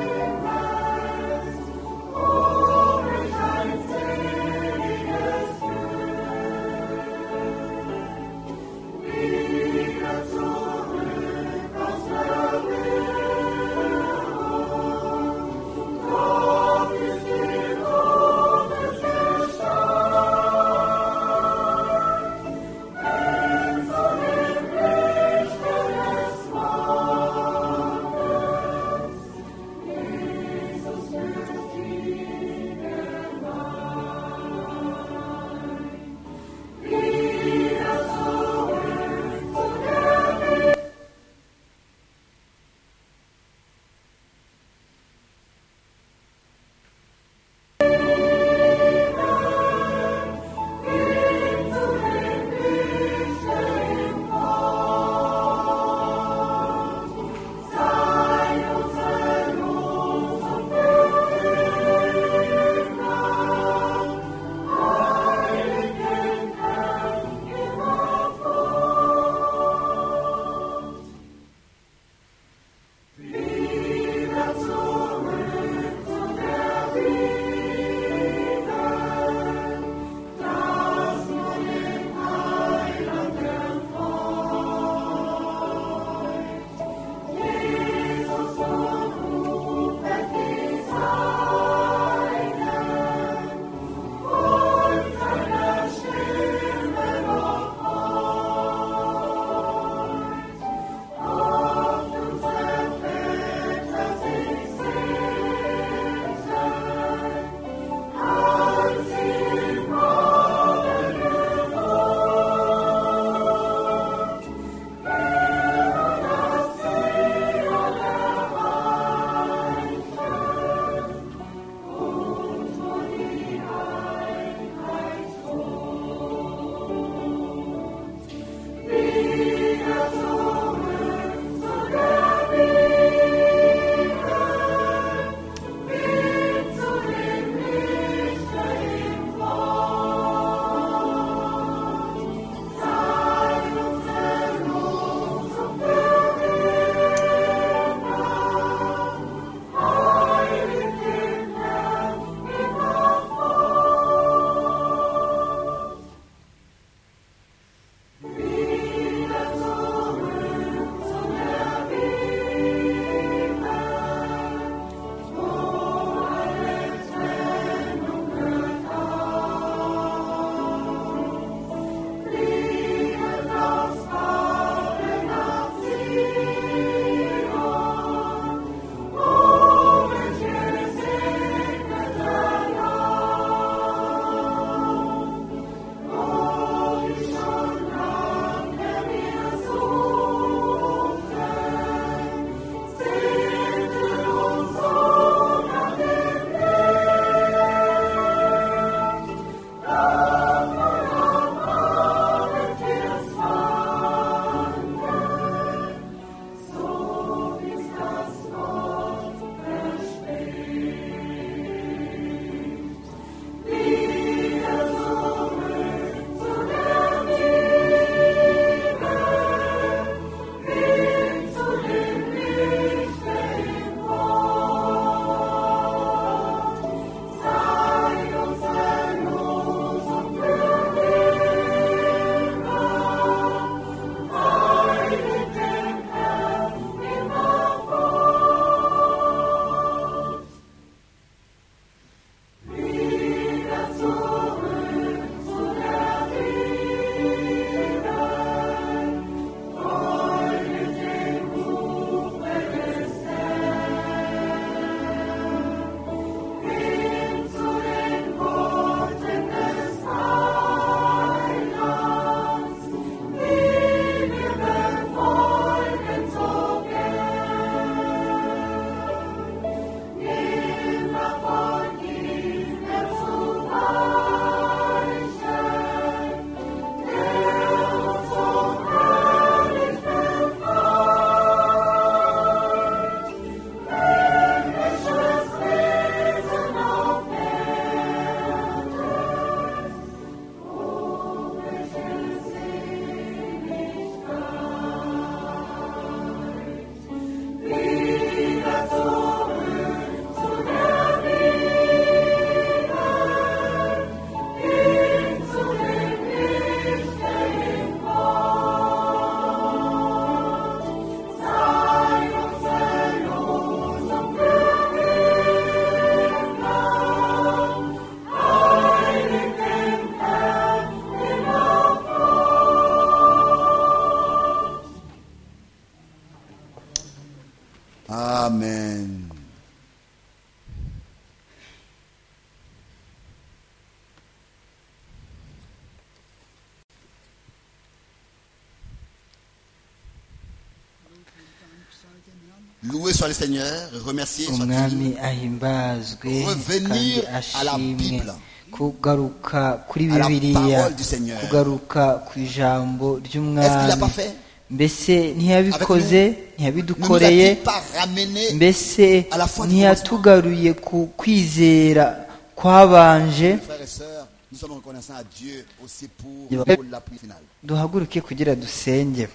Loué soit le Seigneur, remercié soit umwami lui. ahimbazwe Revenir kandi à la ashimwe Bible. kugaruka kuri À la bibiliya parole du Seigneur. kugaruka ku ijambo Est-ce qu'il n'a pas ry'umwami fait mbese ntiyabikoze Ne nous a-t-il ntiyabidukoreye pas ramené mbese à la foi du ntiyatugaruye ku kwizera kwabanje Frères et sœurs, nous sommes reconnaissants à Dieu aussi pour, Il va- pour la prière finale. duhaguruke kugira dusenge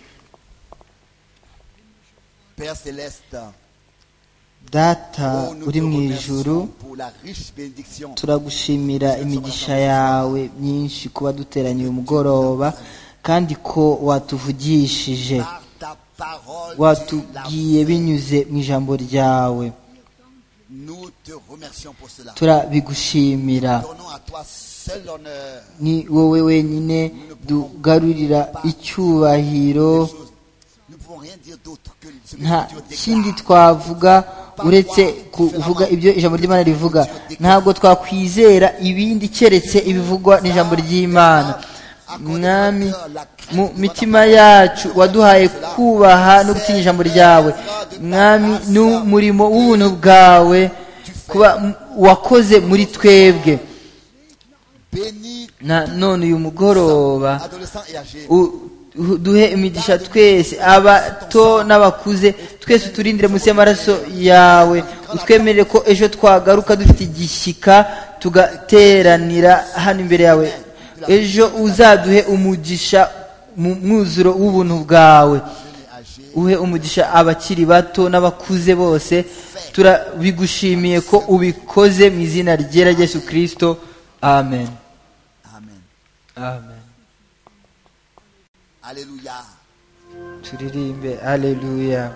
Père Céleste, data oh, nous uri te mu remercions ijuru pour la riche bénédiction turagushimira imigisha yawe myinshi kuba duteraniye umugoroba kandi ko watuvugishije par ta parole. tu l'as watubwiye binyuze mu ijambo ryawe Nous te remercions pour cela. turabigushimira Donnons à toi seul l'honneur. ni wowe wenyine dugarurira icyubahiro des choses. Nous ne pouvons rien dire d'autre que ce que nta tu kindi déclares. twavuga uretse kuvuga ibyo ijambo ry'imana rivuga ntabwo twakwizera ibindi keretse ibivugwa n'ijambo ry'imana mwami mu mitima yacu waduhaye kubaha no gutinya ijambo ryawe mwami n'umurimo w'ubuntu bwawe kuba m- wakoze muri twebwe Bénis na none uyu mugoroba adolescents et âgés. U- u- duhe imigisha twese abato n'abakuze twese uturindire munsi y'amaraso yawe utwemerere ko ejo twagaruka dufite igishyika tugateranira hano imbere yawe ejo uzaduhe umugisha mu mwuzuro w'ubuntu bwawe uhe umugisha abakiri bato n'abakuze bose turabigushimiye ko ubikoze mu izina ryera ryesu kirisito amen Amen. amen Alléluia. turirimbe aleluya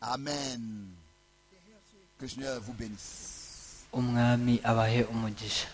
Amen. Que Seigneur vous bénisse. umwami abahe umugisha